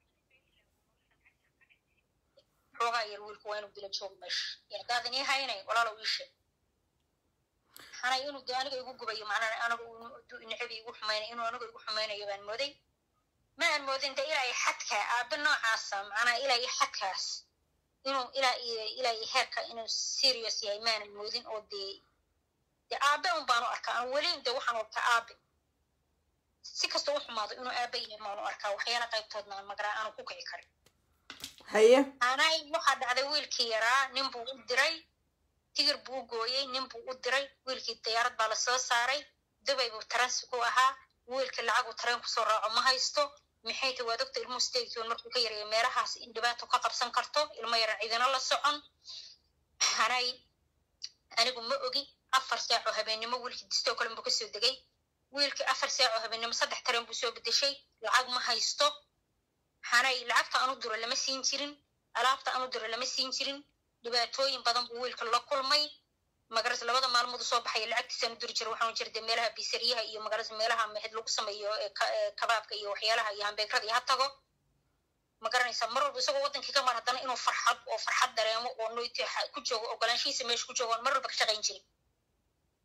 xoogaa yar wiilku waa inuu dila joogo meesha haddaadan ii haynay walaalow ii sheeg hanay inuu de aniga igu gubayo macnaa anigu nacabi igu xumaynay inuu aniga igu xumaynayo baan mooday ma aan moodin de ilaa iyo xadka aabe noocaasa macnaa ilaa iyo xadkaas inuu ilaa iyo ilaa iyo heerka inuu serious yahay maanan moodin oo dee de aabe un baanu arkaa aan weli de waxaan arkaa aabe si kasta u xumaado inuu aabe yahay maanu arkaa waxyaala qaybtoodna aan magaraa aanu ku kici karin haye anay waxaa dhacday wiilkii yaraa nin buu u diray tigir buu u gooyey nin buu u diray wiilkii diyaarad baa lasoo saaray dubay buu taransi ku ahaa wiilkii lacag uu tareen kusoo raaco ma haysto maxay tahay waa doctor ilmuhu statekion markuu ka yaraya meelahaas in dhibaato ka qabsan karto ilmo yaran cidina la socon hanay anigu ma ogi afar saac oo habeennimo wiilkii distoo kale buu kasoo degay wiilkii afar saac oo habeennimo saddex tareen buu soo bedeshay lacag ma haysto hanay lacagta anu duro lama siin jirin alaabta anu duro lama siin jirin dhibaatooyin badan buu wiilka la kulmay magaras labada maalmood u soo baxaya lacagtiisaan u diri jira waxaan jira de meelaha bisariyaha iyo magaras meelaha maxid lagu sameeyo kabaabka iyo waxyaalaha iyo hambeegrada iyo ha tago ma garanaysaa mar walba isagoo wadankii ka mar haddana inuu farxad oo farxad dareemo oo noyti ku joogo ogolaanshihiisa meesha ku joogo mar walba ka shaqayn jirin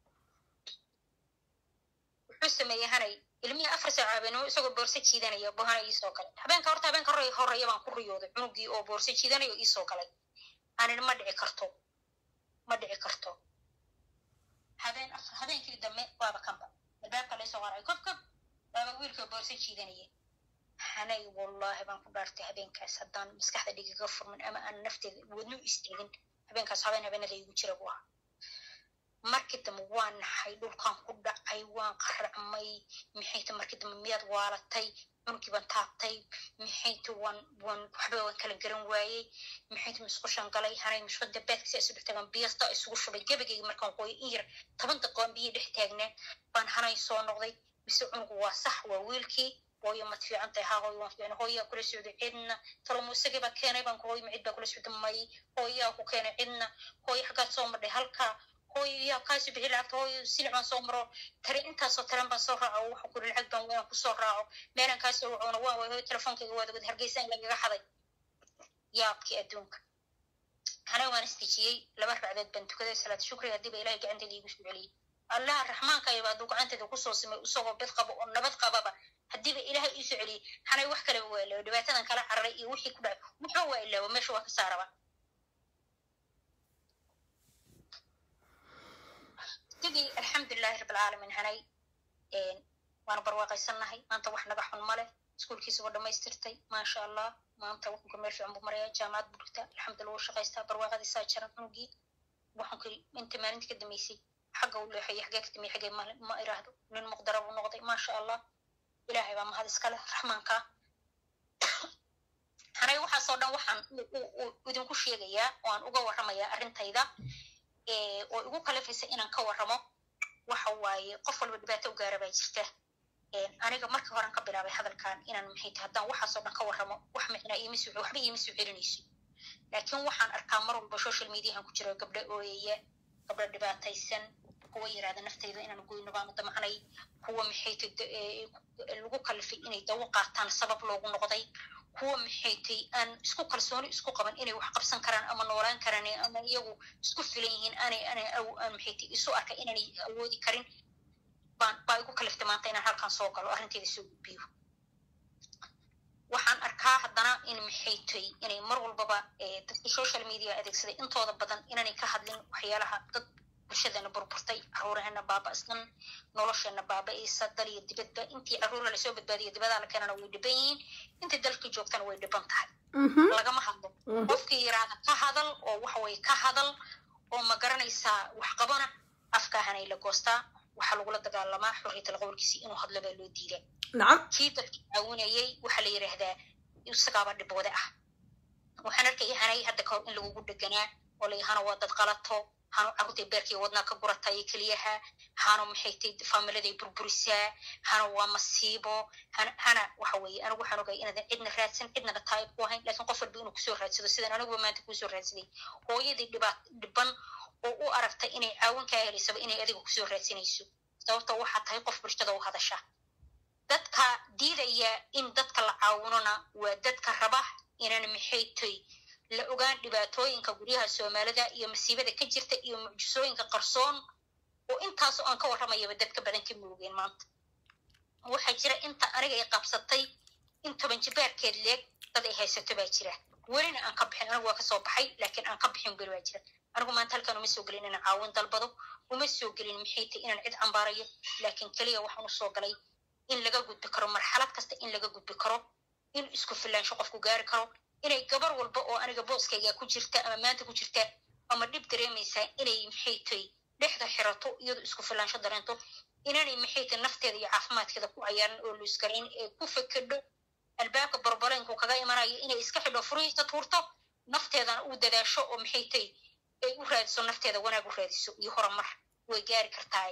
wuxuu sameeyey hanay ilmihii afar saac habeenimo isagoo boorso jiidanaya buu hanay iisoo galay habeenka horta habeenka hore horeeya baan ku riyooday cunugii oo boorso jiidanayo iisoo galay anin ma dhici karto ma dhici karto habeen habeenkii dambe waaba kanba albaabka laysoo qaracay kob kob waaba wiilka boorso jiidanaya hanay wallahi baan ku dhaartay habeenkaas haddaan maskaxda dhigiga furmin ama aan nafteeda wadnu istaagin habeenkaas habeen habeenada igu jira buu ahaa markii dambe waan naxay dhulkan ku dhacay waan qaracmay maxayta markii dambe miyaad waalatay cunugii baan taabtay maxayta waan waan waxba waan kala garan waayey maxayta musqushan galay hanay musqada beedkasi isu dhex taagan biyasta isugu shubay gebagayga markaan qoyo in yar toban daqiiqoon biyo dhex taagnaa baan hanay soo noqday mise cunugu waa sax waa wiilkii hooyo mad fiican tahay haa hooyo waan fiican hooyaa kula socday cidna talo muusagii baa keenay baan ku hooyo ma cid baa kula socda may hooyaa ku keenay cidna hooyo xaggaad soo madhay halkaa hooyo yaa kaasi bixi lacagta hooyo silic baan soo maro tare intaasoo taran baan soo raaco waxa kuri lacag baan waan kusoo raaco meelaan kaasoo wacoona waan waay hooyo telefoonkayga waad ogad hargeysa in lagaga xaday yaabkii adduunka hana waan istijiyey laba racdood baan tukaday salaad shukri haddii ba ilahay gacanteeda iigu soo celiyey allaha raxmaanka ayaba hadduu gacanteeda kusoo simay isagoo bid qabo oo nabad qababa haddiiba ilaahay iisoo celiyey hanay wax kaleba waa ilaawo dhibaatadan kala cararay iyo wixii ku dhacay wuxuu waa ilaawo meesha waa ka saaraba sidii alxamdulilahi rabbilcaalamiin hanay waana barwaaqaysannahay maanta wax naga xun male iskuulkiisa waa dhamaystirtay maasha allah maanta wuxunka meel fiican buu maraya jaamacad buu dhigta alxamdulillah wuu shaqaystaa barwaaqadiisaa jaran cunugii waxunkii inta maalintii ka dambeysay xagga u leexaya xagee ka dambeeyay xagee ma iraahdo nin muqdara buu noqday maasha allah ilaahay baa mahad iskale raxmaanka hanay waxaasoo dhan waxaan idinku sheegayaa oo aan uga warramayaa arrintayda oo igu kalafaysa inaan ka warramo waxa waaye qof walba dhibaato u gaara baa jirta aniga markii horan ka bilaabay hadalkan inaan maxay tahay haddaan waxaasoo dhan ka warramo wax micnaa iima soo waxba iima soo celinayso laakiin waxaan arkaa mar walba social mediahan ku jiro gabdho ooyaya gabdho dhibaataysan kuwa yirahda naftayda inaan goyno baanu damacnay kuwa maxaytay lagu kalifay inay dawo qaataan sabab loogu noqday kuwa maxaytay aan isku kalsooni isku qaban inay wax qabsan karaan ama noolaan karaan ama iyagu isku filan yihiin aanay aanay aan maxaytay isu arkay inaanay awoodi karin baan baa igu kaliftay maanta inaan halkan soo galo arrinteeda soo gudbiyo waxaan arkaa haddana in maxaytay inay mar walbaba dadka social media adeegsaday intooda badan inaanay ka hadlin waxyaalaha dad bulshadeena burburtay caruuraheena baaba'san nolosheena baaba'aysa dal iyo dibadba intii caruura lasoo badbaadiyo dibadaa la keenana way dhiban yihiin intii dalkii joogtana way dhiban tahay lagama hadlo qofkii yiraahda ka hadal oo waxaweye ka hadal oo ma garanaysaa wax qabana afkaahanay la goostaa waxaa lagula dagaalamaa xorriyatal qowlkiisi inuu hadlo baa loo diidaa nacam kii dadkii caawinayay waxaa la yidhaahdaa isagaaba dhibwade ah waxaan arkaya hanay hadda kahor in lagugu dheganaa oo la hana waa dad qalato hanu carruurtay beerkii wadnaa ka guratay keliyaha hanu maxay tay faamiladay burburisaa hana waa masiibo hana hana waxa weeye anigu waxaan ogay inaadan cidna raadsan cidnana taayib ku ahayn laakiin qof walba inuu kusoo raadsado sidan aniguba maanta kuusoo raadsaday hooyadii dhibaat dhiban oo u aragtay inay caawin kaa helaysaba inay adiga kusoo raadsanayso sababta waxaa tahay qof bulshada u hadasha dadka diidaya in dadka la caawinona waa dadka raba inaan maxay tay la ogaan dhibaatooyinka guryaha soomaalida iyo masiibada ka jirta iyo mucjisooyinka qarsoon oo intaasoo aan ka warramayaba dadka badan ka moogeen maanta waxaa jira inta aniga ay qabsatay in toban jibaarkeed leeg dad ay haysato baa jira welina aan ka bixin anigu waa kasoo baxay laakiin aan ka bixin beri baa jira anigu maanta halkan uma soo gelin inaan caawin dalbado uma soo gelin maxay tay inaan cid cambaarayo laakiin keliya waxaan usoo galay in laga gudbi karo marxalad kasta in laga gudbi karo in isku filaansho qofku gaari karo inay gabar walba oo aniga booskayga ku jirta ama maanta ku jirta ama dhib dareemaysaa inay maxay tay dhexda xirato iyadoo isku filaansho dareento inanay maxay tay nafteeda iyo caafimaadkeeda ku cayaaran oo luusgarayn ee ku fekedho albaabka barbaleenku kaga imanayo inay iska xidho furihiisa tuurto nafteedana u dadaasho oo maxay tay ay u raadiso nafteeda wanaag u raadiso iyo horumar way gaari kartaa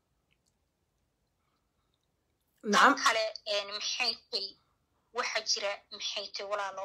nacam kale maxay tay waxaa jira maxay tay walaalo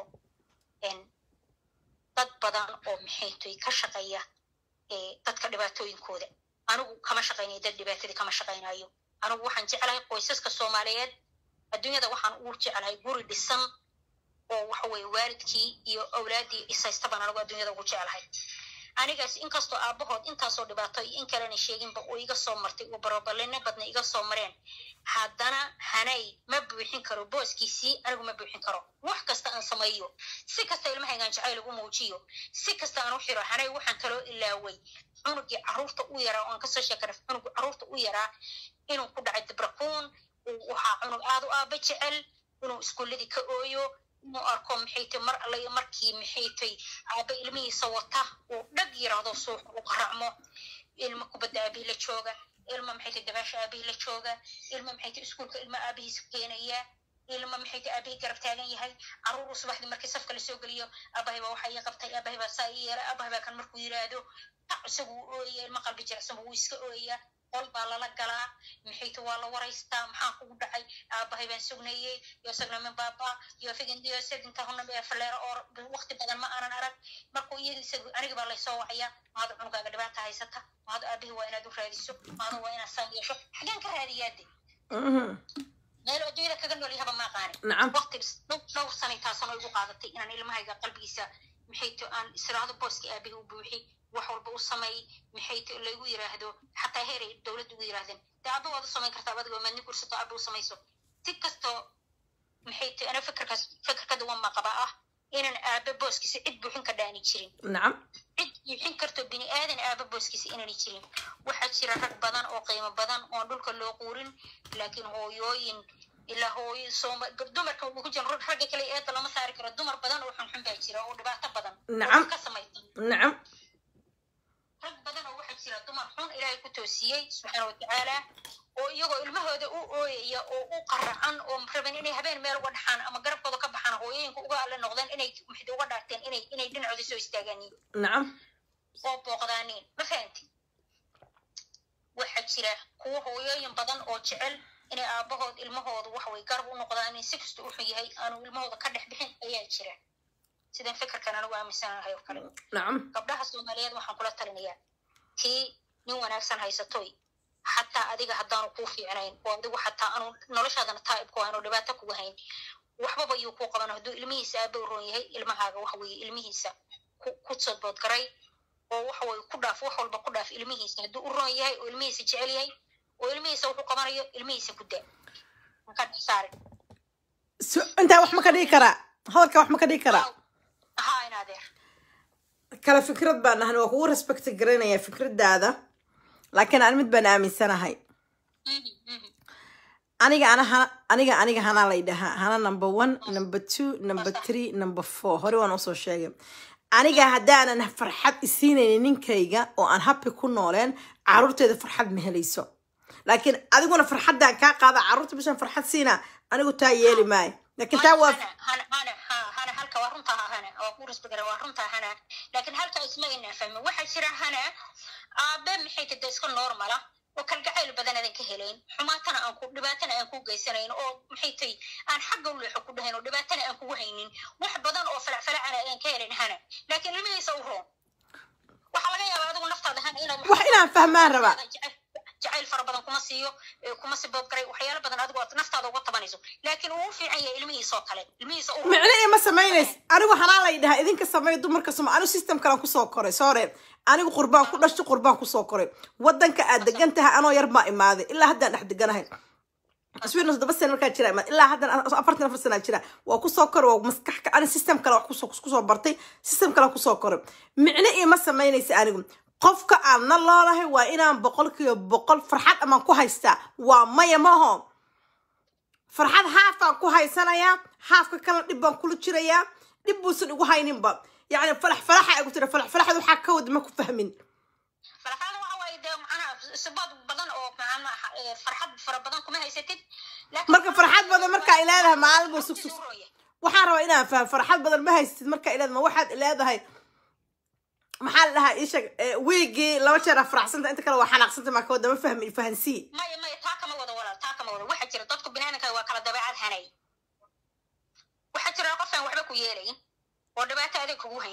dad badan oo maxay tay ka shaqeeya dadka dhibaatooyinkooda anigu kama shaqaynayo dad dhibaatadii kama shaqaynayo anigu waxaan jeclahay qoysaska soomaaliyeed adduunyada waxaan ugu jeclahay guri dhisan oo waxa weye waalidkii iyo awlaaddii ishaystabaan anigu adduunyada ugu jeclahay anigaas inkastoo aabahood intaasoo dhibaato iyo in kalena sheeginba uu iga soo martay uu barobalino badna iga soo mareen haddana hanay ma buuxin karo booskiisii anigu ma buuxin karo wax kasta aan sameeyo si kasta ilmahaygaan jacayl ugu muujiyo si kasta aan u xiro hanay waxaan kaloo ilaaway cunugii caruurta u yaraa oo aan kasoo sheekana cunugii caruurta u yaraa inuu ku dhacay dibrakuun waxaa cunug aad u aaba jecel inuu iskuuladii ka ooyo inuu arko maxay tay mar alla markii maxay tay aaba ilmihiisa wata uu dhag yiraahdo suuqa u qaracmo ilma kubadda aabihii la jooga ilma maxay tay dabaasha aabihii la jooga ilma maxay tay iskuulka ilma aabihiisa keenaya ilma maxay tay aabihii garab taagan yahay caruuru subaxdii markii safka lasoo geliyo aabahay baa waxaa ii qabtay aabahay baa saa ii yeelay aabahay baa kan markuu yiraahdo isagu uu ooyaya ilma qalbi jirecsan wuu iska ooyaya qol baa lala galaa maxayta waa la waraystaa maxaa kugu dhacay aabahay baan sugnayey yo sagnamin baaba yo figindiyo sedintahuna faleero oo waqti badan ma aanan arag markuu iyada isagu aniga baa laysoo wacaya maado cunugaaga dhibaata haysata maado aabihii waa inaad u raadiso maado waa inaad saan yeesho xageen ka raadiyaade meel adduunyada kaga nool yahaba ma aqaani waqti dhowr sanay taasano igu qaadatay inaan ilmahayga qalbigiisa maxayto aan israado booskii aabihii u buuxi wax walba u sameey maxay t laygu yiraahdo xataa heeray dowladda ugu yirahdeen dee aba waad u samayn kartaa adigo maadni gursato aba u samayso si kastoo maxay t ana fikirkaas fikirka duwan ma qaba ah inaan aaba booskiisa cid buuxin ka dhaani jirin nacam cid buuxin karto bini aadan aaba booskiisa inaani jirin waxaa jira rag badan oo qiimo badan oon dhulka loo quurin laakiin hooyooyin ilaa hooyo sooma dumarka uu ku jira ragga kale eeda lama saari karo dumar badan oo xunxun baa jira oo dhibaato badan nacam ka samaysan nacam rag badan oo waxaa jira dumar xun ilaahay ku toosiyey subxaana watacaala oo iyagoo ilmahooda u ooyaya oo u qaracan oo raban inay habeen meel uga dhaxaan ama garabkooda ka baxaan hooyooyinka uga alle noqdeen inay maxay uga dhaarteen inay inay dhinacooda soo istaagaaniin nacam oo booqdaaniin ma fahanti waxaa jira kuwo hooyooyin badan oo jecel inay aabahood ilmahooda waxway garab u noqdaanin si kasta wuxuu yahay aanu ilmahooda ka dhex bixin ayaa jira sidan fikirkan anigu aaminsanahay oo kale nacam gabdhaha soomaaliyeed waxaan kula talinayaa tii nin wanaagsan haysatoy xataa adiga haddaanu kuu fiicnayn oo adigu xataa aanu noloshaadana taa'ib ku hayn oo dhibaato kugu hayn waxbaba yuu kuu qaban hadduu ilmihiisa aaba u roon yahay ilmahaaga waxa weeye ilmihiisa ku sodboodgaray oo waxa weye ku dhaaf wax walba ku dhaaf ilmihiisa hadduu u roon yahay oo ilmihiisa jecel yahay oo ilmihiisa wuxuu qabanayo ilmihiisa ku daa maka saare intaa wax ma ka dhigi karaa hadalka wax ma ka dhigi karaa haa in adeer kala fikrad baan nahan waa kugu respect garanaya fikradaada laakiin aan mid baan aaminsanahay aniga ana hana aniga aniga hanaa lay dhahaa hana number one number two number three number four hore waan usoo sheegay aniga haddaanan farxad isiinaynin ninkayga oo aan happy ku nooleen caruurteeda farxad ma helayso laakiin adiguna farxaddaan kaa qaada caruurta bishan farxad siina anigu taa yeeli maayo laakiin taa waa hana halka waa runtaa hana waa ku rasbigara waa runtaa hana laakiin halka isma inaa fahmin waxaa jira hana aabe maxay tada iska normala oo kalgacayl badan adan ka helayn xumaatana aan ku dhibaatana aan ku geysanayn oo maxay tay aan xagga u leexo ku dhahayn oo dhibaatana aan kugu haynin wax badan oo falacfalacana aan ka helayn hana laakiin ilmihiisa u roon waxaa laga yaabaa adigu naftaada hana inaad wax inaan fahmaan rabaa jacayl fara badan kuma siiyo kuma sibood garay waxyaalo badan adigu aad naftaada uga tabanayso laakiin uu u fiican yahay ilmihiisa oo kale ilmihiisa u micne ima samaynays anigu hanaa lay dhahaa idinka sameeya dumarka soma anigu system kalan kusoo koray soore anigu qurbaan ku dhashay qurbaan kusoo koray wadanka aad degan tahay anoo yar baa imaaday ilaa haddaan dhex deganahay sweden todoba sana markaa jira imaad ilaa haddan afartan afar sana jira waa kusoo koray waa maskax ani system kale wax kusoo kusoo bartay system kale kusoo koray micne ima samaynaysa anigu qofka aan na loolahay waa inaan boqolkiiba boqol farxad amaan ku haystaa waa maya maho farxad haafaan ku haysanayaa haafka kalena dhib baan kula jirayaa dhib buusan igu hayninba yacni falax falaxa igu tira falax falaxda waxaa ka wada ma ku fahmin falaxada waxa waaye dee macnaha sibood badan oo macnaha farxad fara badan kuma haysatid marka farxad badan markaa ay leedahay maalin buu sug sug waxaan rabaa inaan fahmo farxad badan ma haysatid markaa ay leedahay ma waxaad leedahay maxaa la dhahaa ii sheeg wiigii laba jeer aa faraxsanta inta kale waa xanaaqsanta maa ka wada ma fahmi fahansii maya maya taa kama wada walaal taa kama wada waxaa jira dadku binaadamka waa kala dabeecad hanay waxaa jira qof aan waxba ku yeelayn oo dhibaato adeeg kugu haynin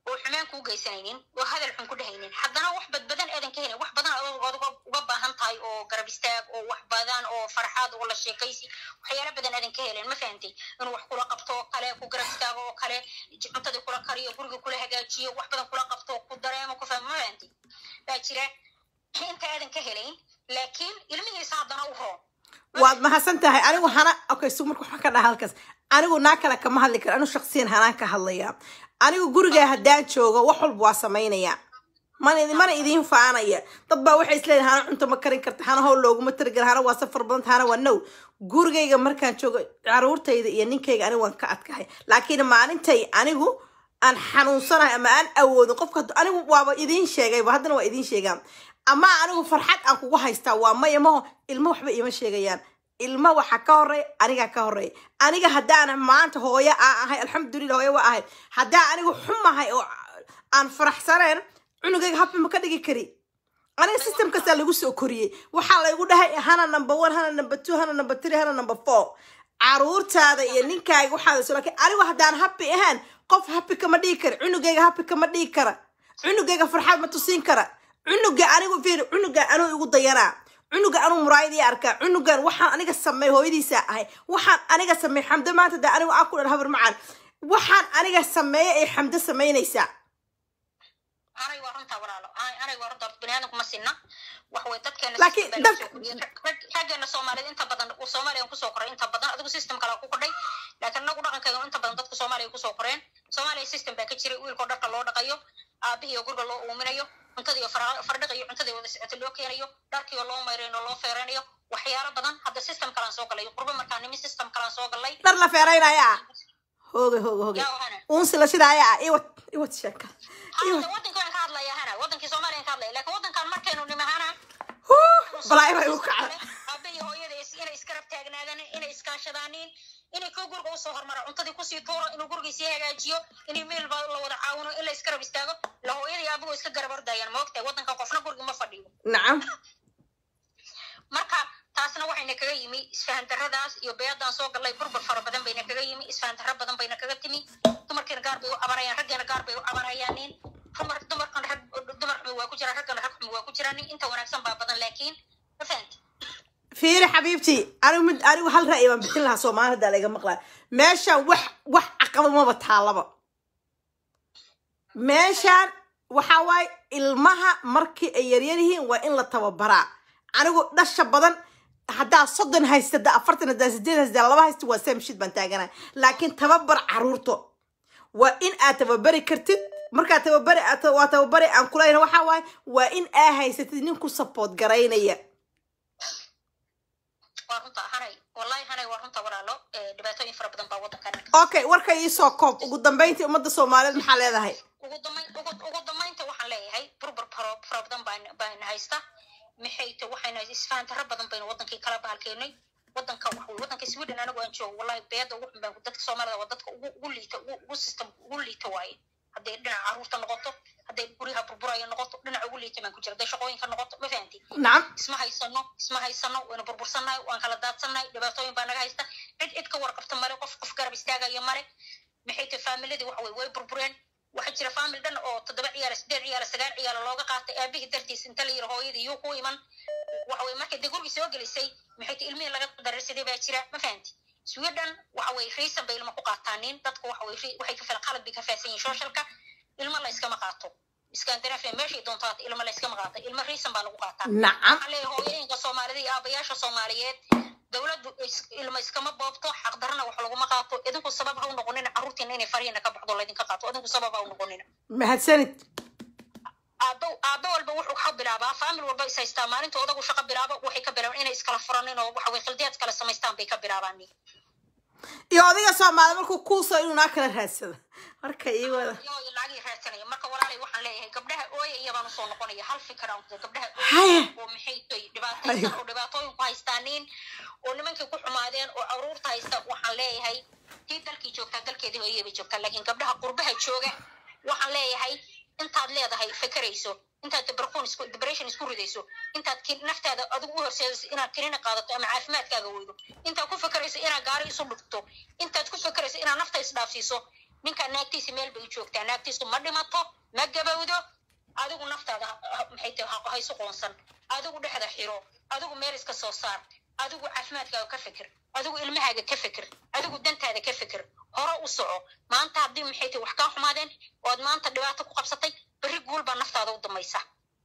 oo xumaan kuu geysanaynin oo hadal xun ku dhehaynin haddana wax badbadan aadan ka helin wax badan adood uga baahan tahay oo garab istaag oo wax badan oo farxaad oo la sheekaysi waxyaala badan aadan ka helin ma fahantay inuu wax kula qabto oo kale ku garab istaago oo kale cuntadii kula kariyo guriga kula hagaajiyo wax badan kula qabto ku dareemo ku fahmo ma fahantay baa jira inta aadan ka helayn laakiin ilmihiisa haddana u roon waad mahadsan tahay anigu hana okay su marka waxaan ka dhaha halkaas anigu naa kale kama hadli karo anigu shaksiyan hanaan ka hadlaya anigu gurigaa haddaan joogo wax walba waa samaynaya mana mana idiin faanaya dad baa waxay isleeyihin hana cunto ma karin karta hana howl looguma tarigala hana waa safar badanta hana waa now gurigayga markaan joogo caruurtayda iyo ninkayga anigu waan ka adkahay laakiin maalintay anigu aan xanuunsanahay ama aan awoodin qofka anigu waaba idiin sheegayba haddana waa idiin sheegaa ama anigu farxad aan kugu haystaa waa maya maho ilmo waxba iima sheegayaan ilmo waxa ka horeeya anigaa ka horeeya aniga haddaana maanta hooyo aan ahay alxamdulillah hooyo waa ahay haddaan anigu xumahay oo aan faraxsaneen cunugayga habba ma ka dhigi kari aniga system kastaa lagu soo koriyey waxaa laygu dhahay hana number one hana number two hana number three hana number four caruurtaada iyo ninkaaga waxaada soo laakiin anigu haddaan happy ahaan qof happy kama dhigi kara cunugayga happy kama dhigi kara cunugayga farxad ma tusin kara cunuga anigu fiir cunuga anuu igu dayanaa cunuga anuu muraayadii arkaa cunugan waxaan aniga sameey hooyadiisa ahay waxaan aniga sameey xamdo maanta de anigu aan ku dhan habar macaan waxaan aniga sameeya ay xamdo samaynaysaa anay waa runtaa walaalo anay waa runtaa baniaadamku ma sinna wax way dadkeena Laakiin system baa dad- lagu soo kordhiyey. Rag- raggeena soomaaliyeed inta badan uu soomaaliya kusoo koray inta badan adigu system kale ku kordhay laakiin anagu dhaqankeenu inta badan dadku soomaaliya kusoo koreen soomaaliya system baa ka jiray wiilkoo dharka loo dhaqayo aabihii oo guriga loo uuminayo cuntadii oo fara- fardhiqa iyo cuntadii wada socota loo keenayo dharkii oo loo mayrayno loo feeraynayo waxyaalo badan hadda system kalaan soo galay qurbo markaa nimi system kalaan soo galay dhar la feeraynaya ah hooga hooga hooga yaa ohana uunsila sidaaya ah iwad iwad sheeka iwad hadda wadankii waan ka hadlaya hana wadankii soomaaliya ka hadlaya laakiin wadankan markaynu nimi hana balaa ibay u kacda aabahii hooyada is- inay iskarab taagnaadaan inay iskaashadaaniin inay koo guriga usoo hormara cuntadii kusii tuuro inuu guriga sii hagaajiyo inay meel ba la wada caawino in la iskarab istaago la hooyadii aabuhu iska garab ordayaan maogtahay wadanka qofna guriga ma fadhiyo nacam marka taasna waxayna kaga yimi isfahan darradaas iyo beedan soo galay burbur fara badan bayna kaga yimi isfahan darro badan bayna kaga timi dumarkiina gaar bay u cabanayaan raggeena gaar bay u cabanayaan nin dumar dumarkan rag dumar xumi waa ku jiraan raggana rag xumi waa ku jiraan nin inta wanaagsan baa badan laakiin ma fahanti fiiri xabiibtii anigu mid anigu hal ra'yi baan bixin lahaa soomaalida laga maqlaa meeshan wax wax caqaba maba taalaba meeshan waxa waaye ilmaha markii ay yaryar yihiin waa in la tababaraa anigu dhasha badan haddaa soddon haysta haddaa afartan haddaa sideed haysta haddaa laba haysta waa same shit baan taaganaa laakiin tababar caruurto waa in aad tababari kartid markaa tababari aad- waa tababari aan kulayna waxa waaye waa in aa haysatid nin ku support garaynaya waa runta hanay wallahi hanay waa runta walaalo Eh, dhibaatooyin fara badan baa wadankan okay warka iisoo koob ugu dambeyntii ummadda soomaaliyeed maxaa leedahay ugu dambayn ugu ugu dambaynta waxaan leeyahay burbur faro fara badan baan baan haysta maxay ta waxayna isfahan darro badan baynu wadankii kala bahalkeynay wadanka wax wey wadanka sweden anigu aan joogo wallahi beeda ugu xun baan dadka soomaalida waa dadka ugu ugu liita ugu ugu system ugu liita waaye hadday dhinaca caruurta noqoto hadday guryaha burburaya noqoto dhinaca ugu liita baan ku jira hadday shaqooyinka noqoto ma fahanti nacam isma haysano isma haysano waynu burbursannahay waan kala daadsannahay dhibaatooyin baa naga haysta cid cid ka warqabta male qof qof garab istaagaya male maxay tahay faamiladii waxa weye way burbureen waxaa jira faamil dhan oo toddoba ciyaala sideed ciyaala sagaal ciyaala looga qaatay aabihii dartiis inta la yiri hooyadii yuu ku iman waxa weye markay dee gurigii soo gelisay maxay tahay ilmihii laga dararsaday baa jira ma fahanti sweden waxa weye raysan bay ilma ku qaataaniin dadku waxa weye ri- waxay ka fil qalad bay ka faahsan yihin socialka ilma la iskama qaato scandinavia meeshay doonto hata ilma la iskama qaata ilma raysan baa lagu qaataa nacam waxaan leeyahay hooyooyinka soomaalida iyo aabayaasha soomaaliyeed dowladdu is- ilma iskama boobto xaqdarana wax laguma qaato idinku sabab ha u noqonina carruurtiina inay farihiina ka baxdo laydinka qaato idinku sabab ha u noqonina mahadsanid aabo aabo walba wuxuu ka bilaabaa faamil walba is haystaa maalinta odagu shaqo bilaabo waxay ka bilaabaan inay iskala furanin oo waxa weye khildiyaad kala samaystaan bay ka bilaabaan iyo odayga soomaali markuu kuusoo inuu naa kala raadsado marka ii wada iyo lacagii raadsanaya marka walaalay waxaan leeyahay gabdhaha ooya iyabaan usoo noqonaya hal fikir aan kuda gabdhaha Haya. ooya oo maxay tay dhibaataysan Haya. oo dhibaatooyin ku haystaaniin oo nimankii ku xumaadeen oo caruurta haysta waxaan leeyahay tii dalkii joogtaa dalkeedii hooyay bay joogtaa laakiin gabdhaha qurbaha jooga waxaan leeyahay intaad leedahay fakerayso intaad depression isku depression isku ridayso intaad ki- naftaada adigu u horseedayso inaad kinina qaadato ama caafimaadkaaga weydo intaad ku fakerayso inaad gaari isu dhigto intaad ku fakerayso inaad nafta isdhaafsiiso ninka naagtiisa meel bay u joogtaa naagtiisu ma dhimato ma gabowdo adigu naftaada ha- ha- maxay tahay ha- ha isu qoonsan adigu dhexda xiro adigu meel iska soo saar adigu caafimaadkaaga ka fikir adigu ilmahaaga ka fikir adigu dantaada ka fikir hore u soco maanta haddii maxay tahay wax kaa xumaadeen ood maanta dhibaato ku qabsatay berri guul baa naftaada u damaysa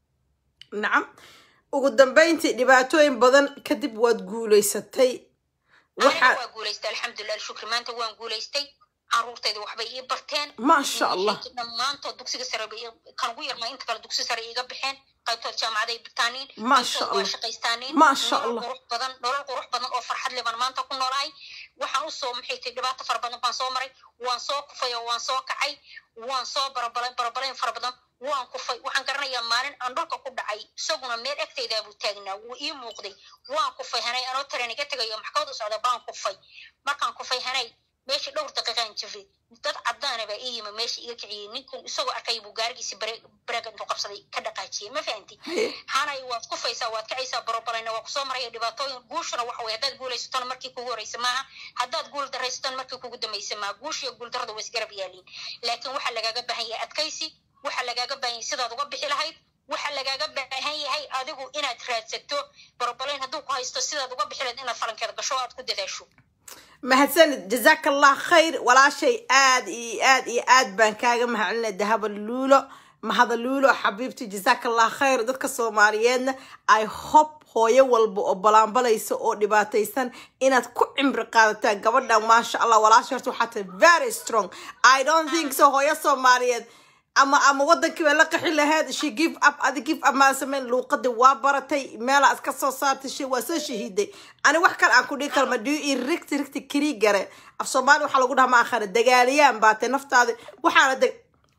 nacam ugu dambayntii dhibaatooyin badan kadib waad guulaysatay aniga waxaa waa guulaystay alxamdulilah shukri maanta waan guulaystay caruurtayda waxbay ii barteen maasha allah dhammaantood dugsiga sare bay ii- kan ugu yarmaa inta kale dugsi sare iiga baxeen qaybtood jaamacaday bitaaniin Maasha qaybtood waa Allah. shaqaystaaniin Maasha nolol Allah. qurux badan nolol qurux badan oo farxad leh baan maanta ku noolahay waxaan usoo maxay tahay dhibaato fara badan baan soo maray waan soo kufay oo waan soo kacay waan soo barabalay barabalayn fara badan waan kufay waxaan garanayaa maalin aan dhulka ku dhacay isaguna meel egtaydaa buu taagnaa wuu ii muuqday waan kufay hanay anoo taren iga tegayo maxkamad u socda baan kufay markaan kufay hanay meeshii dhowr daqiiqaan jiray dad cadaana baa ii yimi meesha iga kiciyey ninkun isagoo arkay buu gaarigiisi bareeg intuu qabsaday ka dhaqaajiyey ma fahanti Haye. hanay waad kufaysaa waad kacaysaa barobalayna waa kusoo maraya dhibaatooyin guushuna waxa weye haddaad guulaysatona markii kugu horeysa maaha haddaad guul daraysatona markii kugu dambaysa maaha guush iyo guul darada waa isgarab yaaliin laakiin waxaa lagaaga baahan yahay adkaysi waxaa lagaaga baahan yahay sidaad uga bixi lahayd waxaa lagaaga baahan yahay adigu inaad raadsato barobalayn hadduu ku haysto sidaad uga bixi lahayd inaad falankeeda gasho oo aad ku dadaasho mahadsanid jazaak allah khayr walaashay aad iyo aad iyo aad baan kaaga mahadcelinay dahaba luulo mahada luulo xabiibti jazaak allah khayr dadka soomaaliyeedna i hope hooyo walba oo balaanbalaysa oo dhibaataysan inaad ku cimri qaadataan gabadhan maasha allah walaasha horta waxaa tahay very strong i don't think so hooyo soomaaliyeed ama ama wadankii bay la qaxi lahayd she give up adi give up maa samayn luuqadii waa baratay meelaa iska soo saartay shay waa soo shahiiday ani wax kale aan ku dhihi karo ma dhiyo ii rigti rigti kiri gare af soomaali waxaa lagu dhaha ma akhana dagaaliyaan baatay naftaadi waxaana dag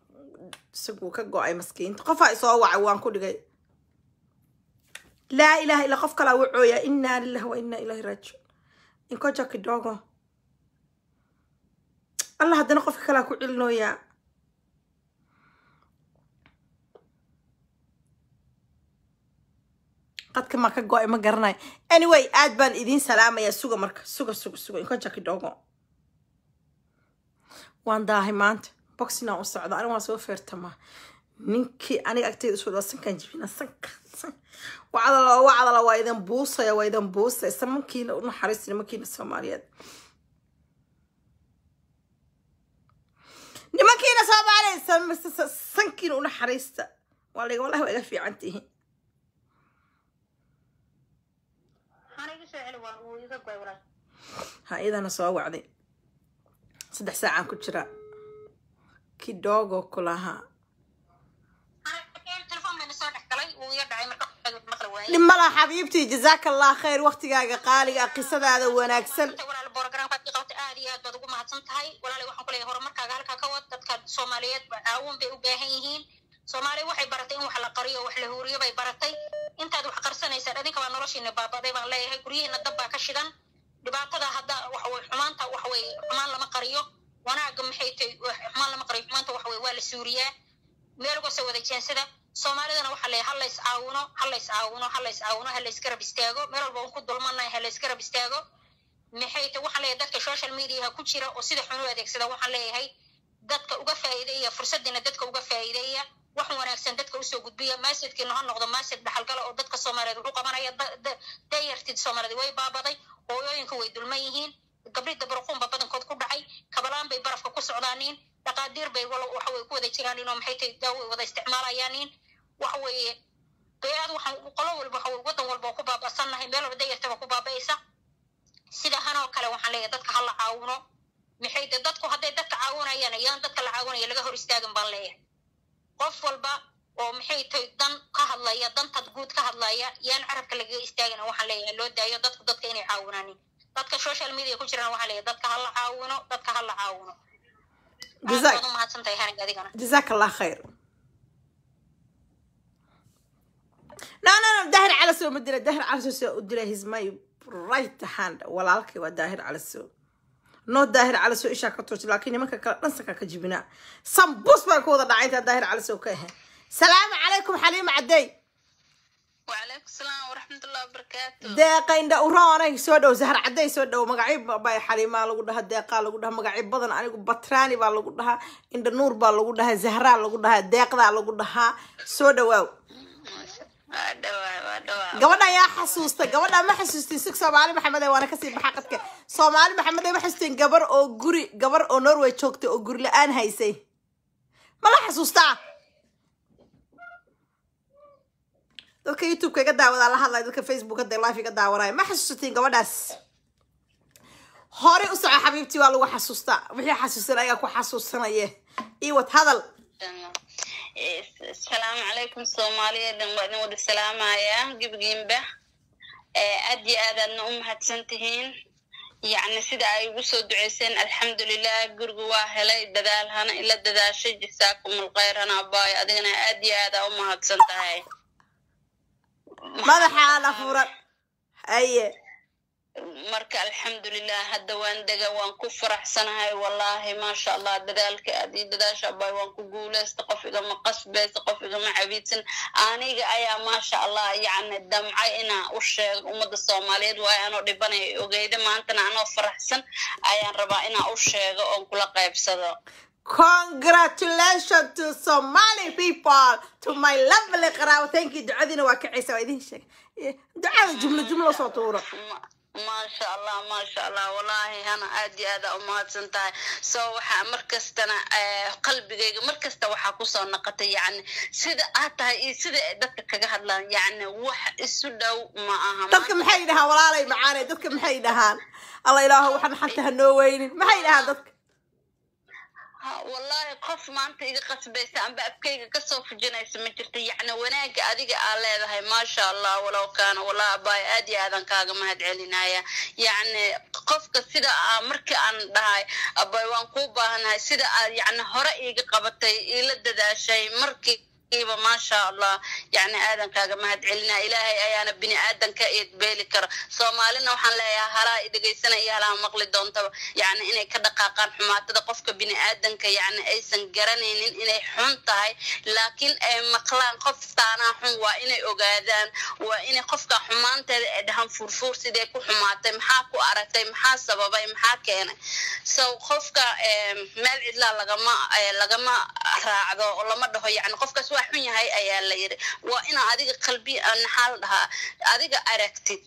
isaguu ka go-ay maskiinta qofaa isoo wacay waan ku dhigay laa ilaha illa qof kalaa wacooya inaa lillahi wa inaa ilahi raajiun inkoja kidogo allah haddana qofka kalaa ku celinooyaa qadka maa ka go-ay ma garanayo anyway aad baan idiin salaamayaa suga marka suga suga suga inkoja kidogo waan daahay maanta boxinaan u socda aniga waan soo feertamaa ninkii aniga agteyda isu dhaa sankaan jibina sanka san wacdala wacdala waa idin buusaya waa idin buusaya samankiina u naxariista nimankiina soomaaliyeed nimankiina soomaaliyeed sam- sa- sankiina u naxariista waa layga wallahi waa iga fiican tihiin hana iga soo celi waan uu iga goy walaal ha iyadana soo wacday saddex saacaan ku jira kidogo kulahaa telefoon bayna soo dhex galay wuu iga dhacay marka maqli waayey dhimala xabiibtii jazaaka allah khayr waqtigaaga qaaliga qisadaada wanaagsan Inta walaal borogramkaad i qabtay aad iyo aad baad ugu mahadsan tahay walaalay waxaan ku leeyahay horumarkaaga halkaa ka wad dadka soomaaliyeed ba caawin bay u baahan yihiin soomaaliya waxay baratay in wax la qariyo wax la huuriyo bay baratay intaad wax qarsanaysaan adinka baa noloshiina baabaday baan leeyahay guryihiina dab baa ka shidan dhibaatada hadda waxa weye xumaanta waxa weye xumaan lama qariyo wanaaga maxay tahay wax- xumaan lama qariyo xumaanta waxa weye waa la suuriyaa meel uga soo wada jeensada soomaalidana waxaa leeyahay ha lays caawino ha lays caawino ha lays caawino ha lays garab istaago meel walba un ku dulmanahay ha lays garab istaago maxay tahay waxaan leeyahay dadka social mediaha ku jira oo sida xun u adeegsada waxaan leeyahay dadka uga faa'iideeya fursadiina dadka uga faa'iideeya wax wanaagsan dadka usoo gudbiya maasidkiina ha noqdo maasid dhaxalgala oo dadka soomaaliyeed wuxuu qabanaya da- da- dayartid soomaaliyeed way baabaday hooyooyinka way dulman yihiin gabdhida barquunba badankood ku dhacay kabalaan bay barafka ku socdaaniin dhaqaadiir bay wala- waxa way ku wada jiraanin oo maxay tahay daawo wada isticmaalayaaniin waxa weeye beerad waxaan qolo walba waxa weye wadan walba oo ku baaba'sannahay meel walba dayartaba ku baaba'aysa sida hanoo kale waxaan leeyahay dadka ha la caawino maxay de dadku hadday dadka caawinayaan ayaan dadka la caawinaya laga hor istaagin baan leeyahay qof walba oo maxay tahay dan ka hadlaya dantad guud ka hadlaya yaan carabka lagaga istaagina waxaan leeyahay loo daayo dadku dadka inay caawinaanin dadka social media ku jiraan waxaan leeyahay dadka ha la caawino dadka ha la caawino aad Jazaak- baad u mahadsan tahay hanig adigana جزاك الله خير لا لا لا داهر على سو مدينة داهر على سو أدري هيز ماي رايت هاند ولا لك وداهر على سو نو داهر على سو إيش أكتوش لكن ما كان نسك كجبنا سامبوس ما كودا دعيت داهر على سو كه سلام عليكم حليم عدي وعليكم السلام ورحمة الله وبركاته deeqa indha uroonay soo dhow sahar cadday soo dhow magacyo bay xaliimaa lagu dhahaa deeqaa lagu dhahaa magacyo badan anigu batraani baa lagu dhahaa indha nuur baa lagu dhahaa zahraa lagu dhahaa deeqdaa lagu dhahaa soo dhawaaw ودوا ودوا gabadha ayaa xasuusta gabadha ma xasuustin sig soomaali maxamed ee waana kasii baxa qadka soomaali maxamed ee ma xasuustin gabar oo guri gabar oo norway joogtay oo guri la-aan haysay ma la xasuustaa dadka youtube-ka iga daawadaa la hadlaya dadka facebook hadda live iga daawanaya ma xasuusatiin gabadhaas horey u soco xabiibtii waa lagu xasuustaa wixii xasuusan ayaa ku xasuusanaye iwad hadal السلام عليكم صوماليا دن ودن ود السلام يا جبجين به أدي هذا النوم هتسنتهين يعني سيدا أي وسو دعيسين الحمد لله قرقوا واهلا ددال هنا إلا ددال شي جساكم الخير هنا باي أدينا أدي هذا أم هتسنتهين madaxaa la furan aye marka alxamdulilah hadda waan dega waan ku faraxsanahay wallahi maasha allah dadaalka aad ii dadaasha bay waan ku guuleysta qof igama qasbaysa qof igama cabiidsan aniga ayaa maasha allah yacni damcay inaan u sheego ummadda soomaaliyeed waayo anoo dhibanaya ogeyda maantana anoo faraxsan ayaan rabaa inaan u sheego oon kula qaybsado congratulations to somali people to my lovely qaraabo thank you ducadiina waa kacaysa waa idin sheeg ducada jumlo jumlo soo tuuro Ma- maasha allah maasha allah wallahi hana aad iyo aada umahadsan tahay so waxaa markastana eh, qalbigayga markasta waxaa kusoo naqatay yani sida aad tahay iyo sida ay dadka kaga hadlaan yani wax isu dhow ma aha dadka maxay dhahaan walaalay macaanay dadka maxay dhahaan alla ilaaho waxaan xanta ha noo weynin maxay dhahaan dadka Ha, wallahi qof maanta iga qasbaysa amba afkayga kasoo fujinaysa ma jirto yacni wanaaga adiga aa leedahay maasha allah walow kaana wallahi abaay aad iyo aadan kaaga mahad celinaya yacni qofka sida aa markii aan dhahay abaay waan kuu baahanahay sida aad yacni hore iiga qabatay iila dadaashay markii iba maasha allah yani aadan kaaga mahad celinaa ilaahay ayaana bini aadan ka eedbeeli kara soomaalina waxaan leeyahay halaa i dhegaysana iyo halaa maqli doontaba yani inay ka dhaqaaqaan xumaatada qofka bini aadanka yani aysan garanaynin inay xun tahay laakiin ay maqlaan qoftaanaa xun waa inay ogaadaan waa inay qofka xumaanteeda ay dhahaan furfuur sidee ku xumaatay maxaa ku aragtay maxaa sababay maxaa keenay so qofka em, meel cidlaa lagama eh, lagama raacdo oo lama dhaho yani qofkaas waa xun yahay ayaa la yiri waa inaa adiga qalbi maxaa la dhahaa adiga aragtid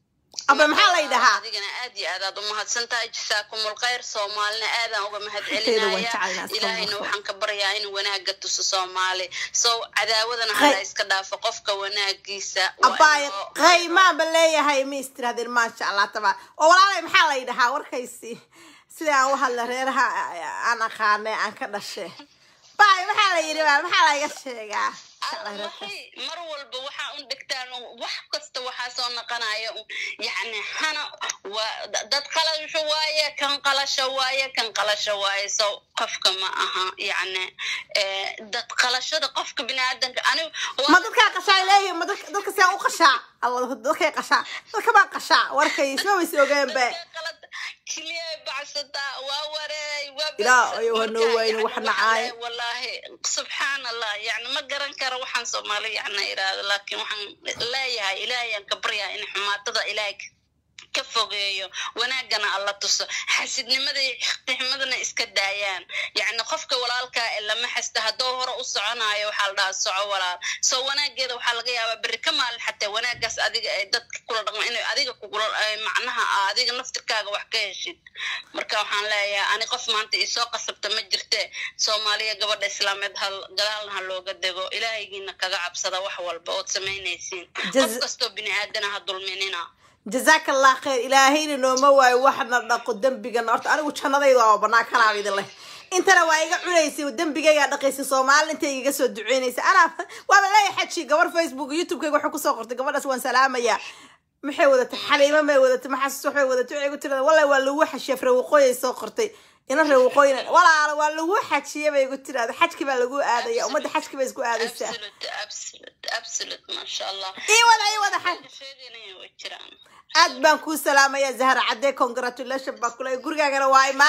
aba maxaa lay dhahaa adigana aad iyo aad aad umahadsan tahay jasaakumul khayr soomaalina aadaan uga mahad Inteeda waan celinaya jeclahay, ilaahayna asalaamu waxaan ka baryaa inuu wanaaga tuso soomaali so cadaawadana Qay- hala iska dhaafo qofka wanaagiisa waa abaay inoo- qaymaan ba leeyahay ma istirahdeen maasha allah tabaa oo walaalay maxaa lay dhahaa warkaysi sida aan u hadla reeraha aan aqaanay aan ka dhashe baay maxaa la yidhi baa maxaa layga sheegaa Alla waxay mar walba waxaa un dhigtaan wax kasta waxaa soo naqanaya un yacni hana waa da- dad qalasho waaye kan qalasho waaye kan qalasho waaye so qofka ma aha yacni eh, dad qalashada qofka biniaadanka anigu waa- ma dadkaa qashaa leeyihin ma dadka dadka siyaa u qashaa alla dadkay qashaa dadka baa qashaa warkay soo ways ogeen be dadka qalad keliya bacsataa waa wareey waa Ilaa bas- ayuu hanoo marka, wayne yacni wax waxaan nacaayo. leeyahay, wallaahi subxaan allah yani ma garan karo waxaan soomaali yacni iraahdo laakiin waxaan leeyahay ilaahayaan ka baryaa in xumaatada ilaahay ka- ka fogeeyo wanaagana alla tuso xasidnimada iyo ixtiximadana iska daayaan yacni qofka walaalkaa ee lama xasta hadduu hore u soconayo waxaa la dhahaa soco walaal so wanaageeda waxaa laga yaabaa berri ka maalin xataa wanaagaas adiga ay dadka kula dhaqmo inay adiga kugula ay macnaha aa adiga naftirkaaga wax ka heshid marka waxaan leeyahay ani qof maanta isoo qasabta ma jirte soomaaliya gabadha islaameed hal gadaalna ha looga dego ilaahaygiina kaga cabsada wax walba ood samaynaysiin qof Jaz- kastoo bini aadana ha dulminina jazaaka allah khayr ilaahayna nooma waayo waxna dhaqo dembigana horta anigu jannadayda waa banaa kanaa idin leh intana waa iga cunaysay dembigaygaa dhaqaysa soomaali intay igaga soo duceynaysa anaa waaba leeyahay xaji gabar facebook youtube-kayga waxay kusoo qortay gabadhaas waan salaamayaa maxay wadatay xaliimo may wadatay maxasus waxay wadatay waxay ku tirada wallahi waa lagu xashiya reewaqooyay soo qortay ina reewaqooyina walaala waa lagu xajiya bay igu tirada xajki baa lagu aadaya ummadda xajki bay isku aadaysaa absolute absolute absolute masha allah ii wada ii wada xaj sheeganaya way jiraan aad baan kuu salaamaya zahra cadde congratulation baa kule gurigaagana waa imaana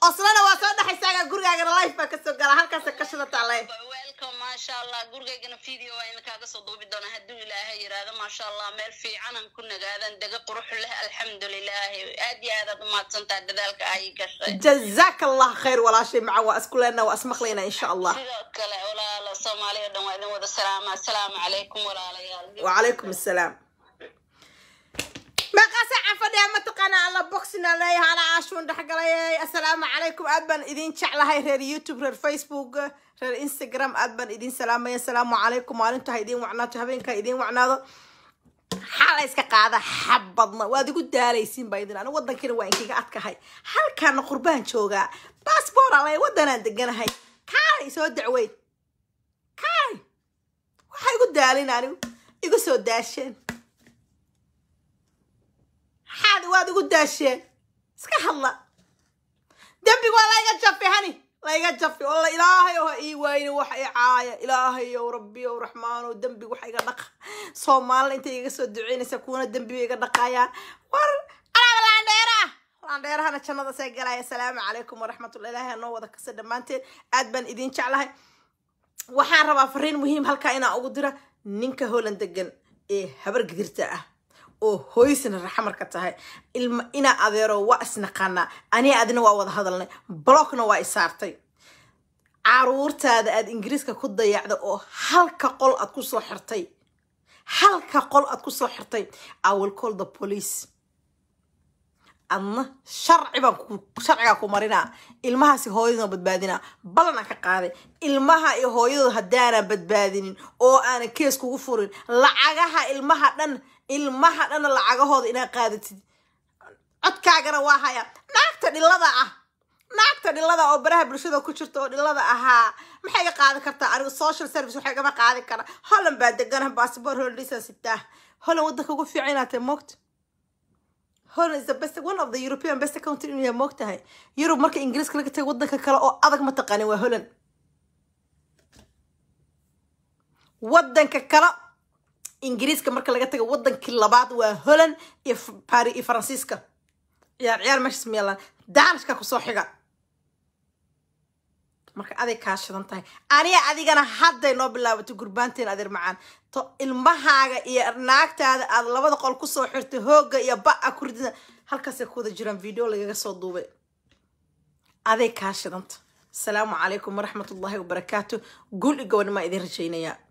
oslana waa soo dhexaysaaga gurigaagana life baa kasoo galaa halkaasa ka shidataa le welcome maasha allah gurigaygana video waa idinkaaga soo duubi doona hadduu ilaahay yiraahdo maasha allah meel fiicanan ku nagaadan dega qurux leh alxamdulilaahi aad iyo aadaad umahadsantaa dadaalka ay gashay jazaaka allah khayr walaashay maca waa isku leenaa waa ismaqlaynaa insha allah sidoo kale walaalo soomaaliya o dhan waa idin wada salaama assalaamu calaykum walaalayaal وعليكم السلام ما قاسع عفدي ما تقنا على بوكسنا لي على عاشون دحقلي السلام عليكم أدبن إذين شعلا هاي رير يوتيوب رير فيسبوك رير انستغرام أدبن إذين سلام يا السلام عليكم وانتو هيدين وعناتو هبينك إذين وعناتو xaalay iska qaada xabadna waad igu daalaysiin baa idin anigu waddankiina waa inkiga adkahay halkaana qurbaan joogaa baasboor alay waddanaan deganahay kaalay soo dacweyn kaalay waxaa igu daalin anigu igu soo daasheen maxaad waad igu daasheen iska hadla dembiga waa layga jafi hani layga jafi walla ilaahay oo ha ii wayne waxa i caaya ilaahay ow rabbi ow raxmaan ow dembiga waxa iga dhaqa soomaalina intay iga soo duceynaysa kuwana dembiga iga dhaqayaan war alaaba laandheera laandheerahana jannada see galaya asalaamu calaykum waraxmatullah ilaahay ha noo wada kasa dhammaanteen aad baan idin jeclahay waxaan rabaa fariin muhiim halkaa inaa ugu dira ninka holan degan ee habar gidirta ah oo hooysna raxamarka tahay ilma inaa adeero waa isnaqaanaa aniga adina waa wada hadalnay blockna waa isaartay caruurtaada aad ingiriiska ku dayacda oo halka qol aad ku soo xirtay halka qol aad ku soo xirtay i will call the police adna sharci baan sharcigaa ku marinaa ilmahaasi hooyaduna badbaadinaa ballanaan ka qaaday ilmaha iyo hooyadooda haddaanaa badbaadinin oo aanan kees kugu furin lacagaha ilmaha dhan ilmaha dhanna lacagahooda inaad qaadatid codkaagana waa haya naagta dhilada ah naagta dhilada oo baraha bulshada ku jirta oo dhilada ahaa maxay ga qaadan kartaa anigu social service waxay gama qaadi karaa holland baa degana bassabor hollandisa sitaa holland waddanka ugu fiican inaad tahay moogta Holland is the best one of the European best country in yahay moogtahay Yurub marka Ingiriiska laga tago waddanka kale oo adag ma taqaanin waa Holland waddanka kale ingiriiska marka laga tago waddankii labaad waa holland iyo paris iyo faransiiska ciyaar ciyaar meeshas meelan daanishka kusoo xiga marka aday kaa shidan tahay aniga adigana hadday noo bilaabato gurbaanteen adeer macaan to ilmahaaga iyo naagtaada aad labada qol kusoo xirtay hooga iyo ba-a ku ridida halkaasay ku wada jiraan video lagaga soo duubay aday kaa shidanta asalaamu calaykum waraxmatullaahi wabarakaatu guul i gobonnimaa idin rajaynayaa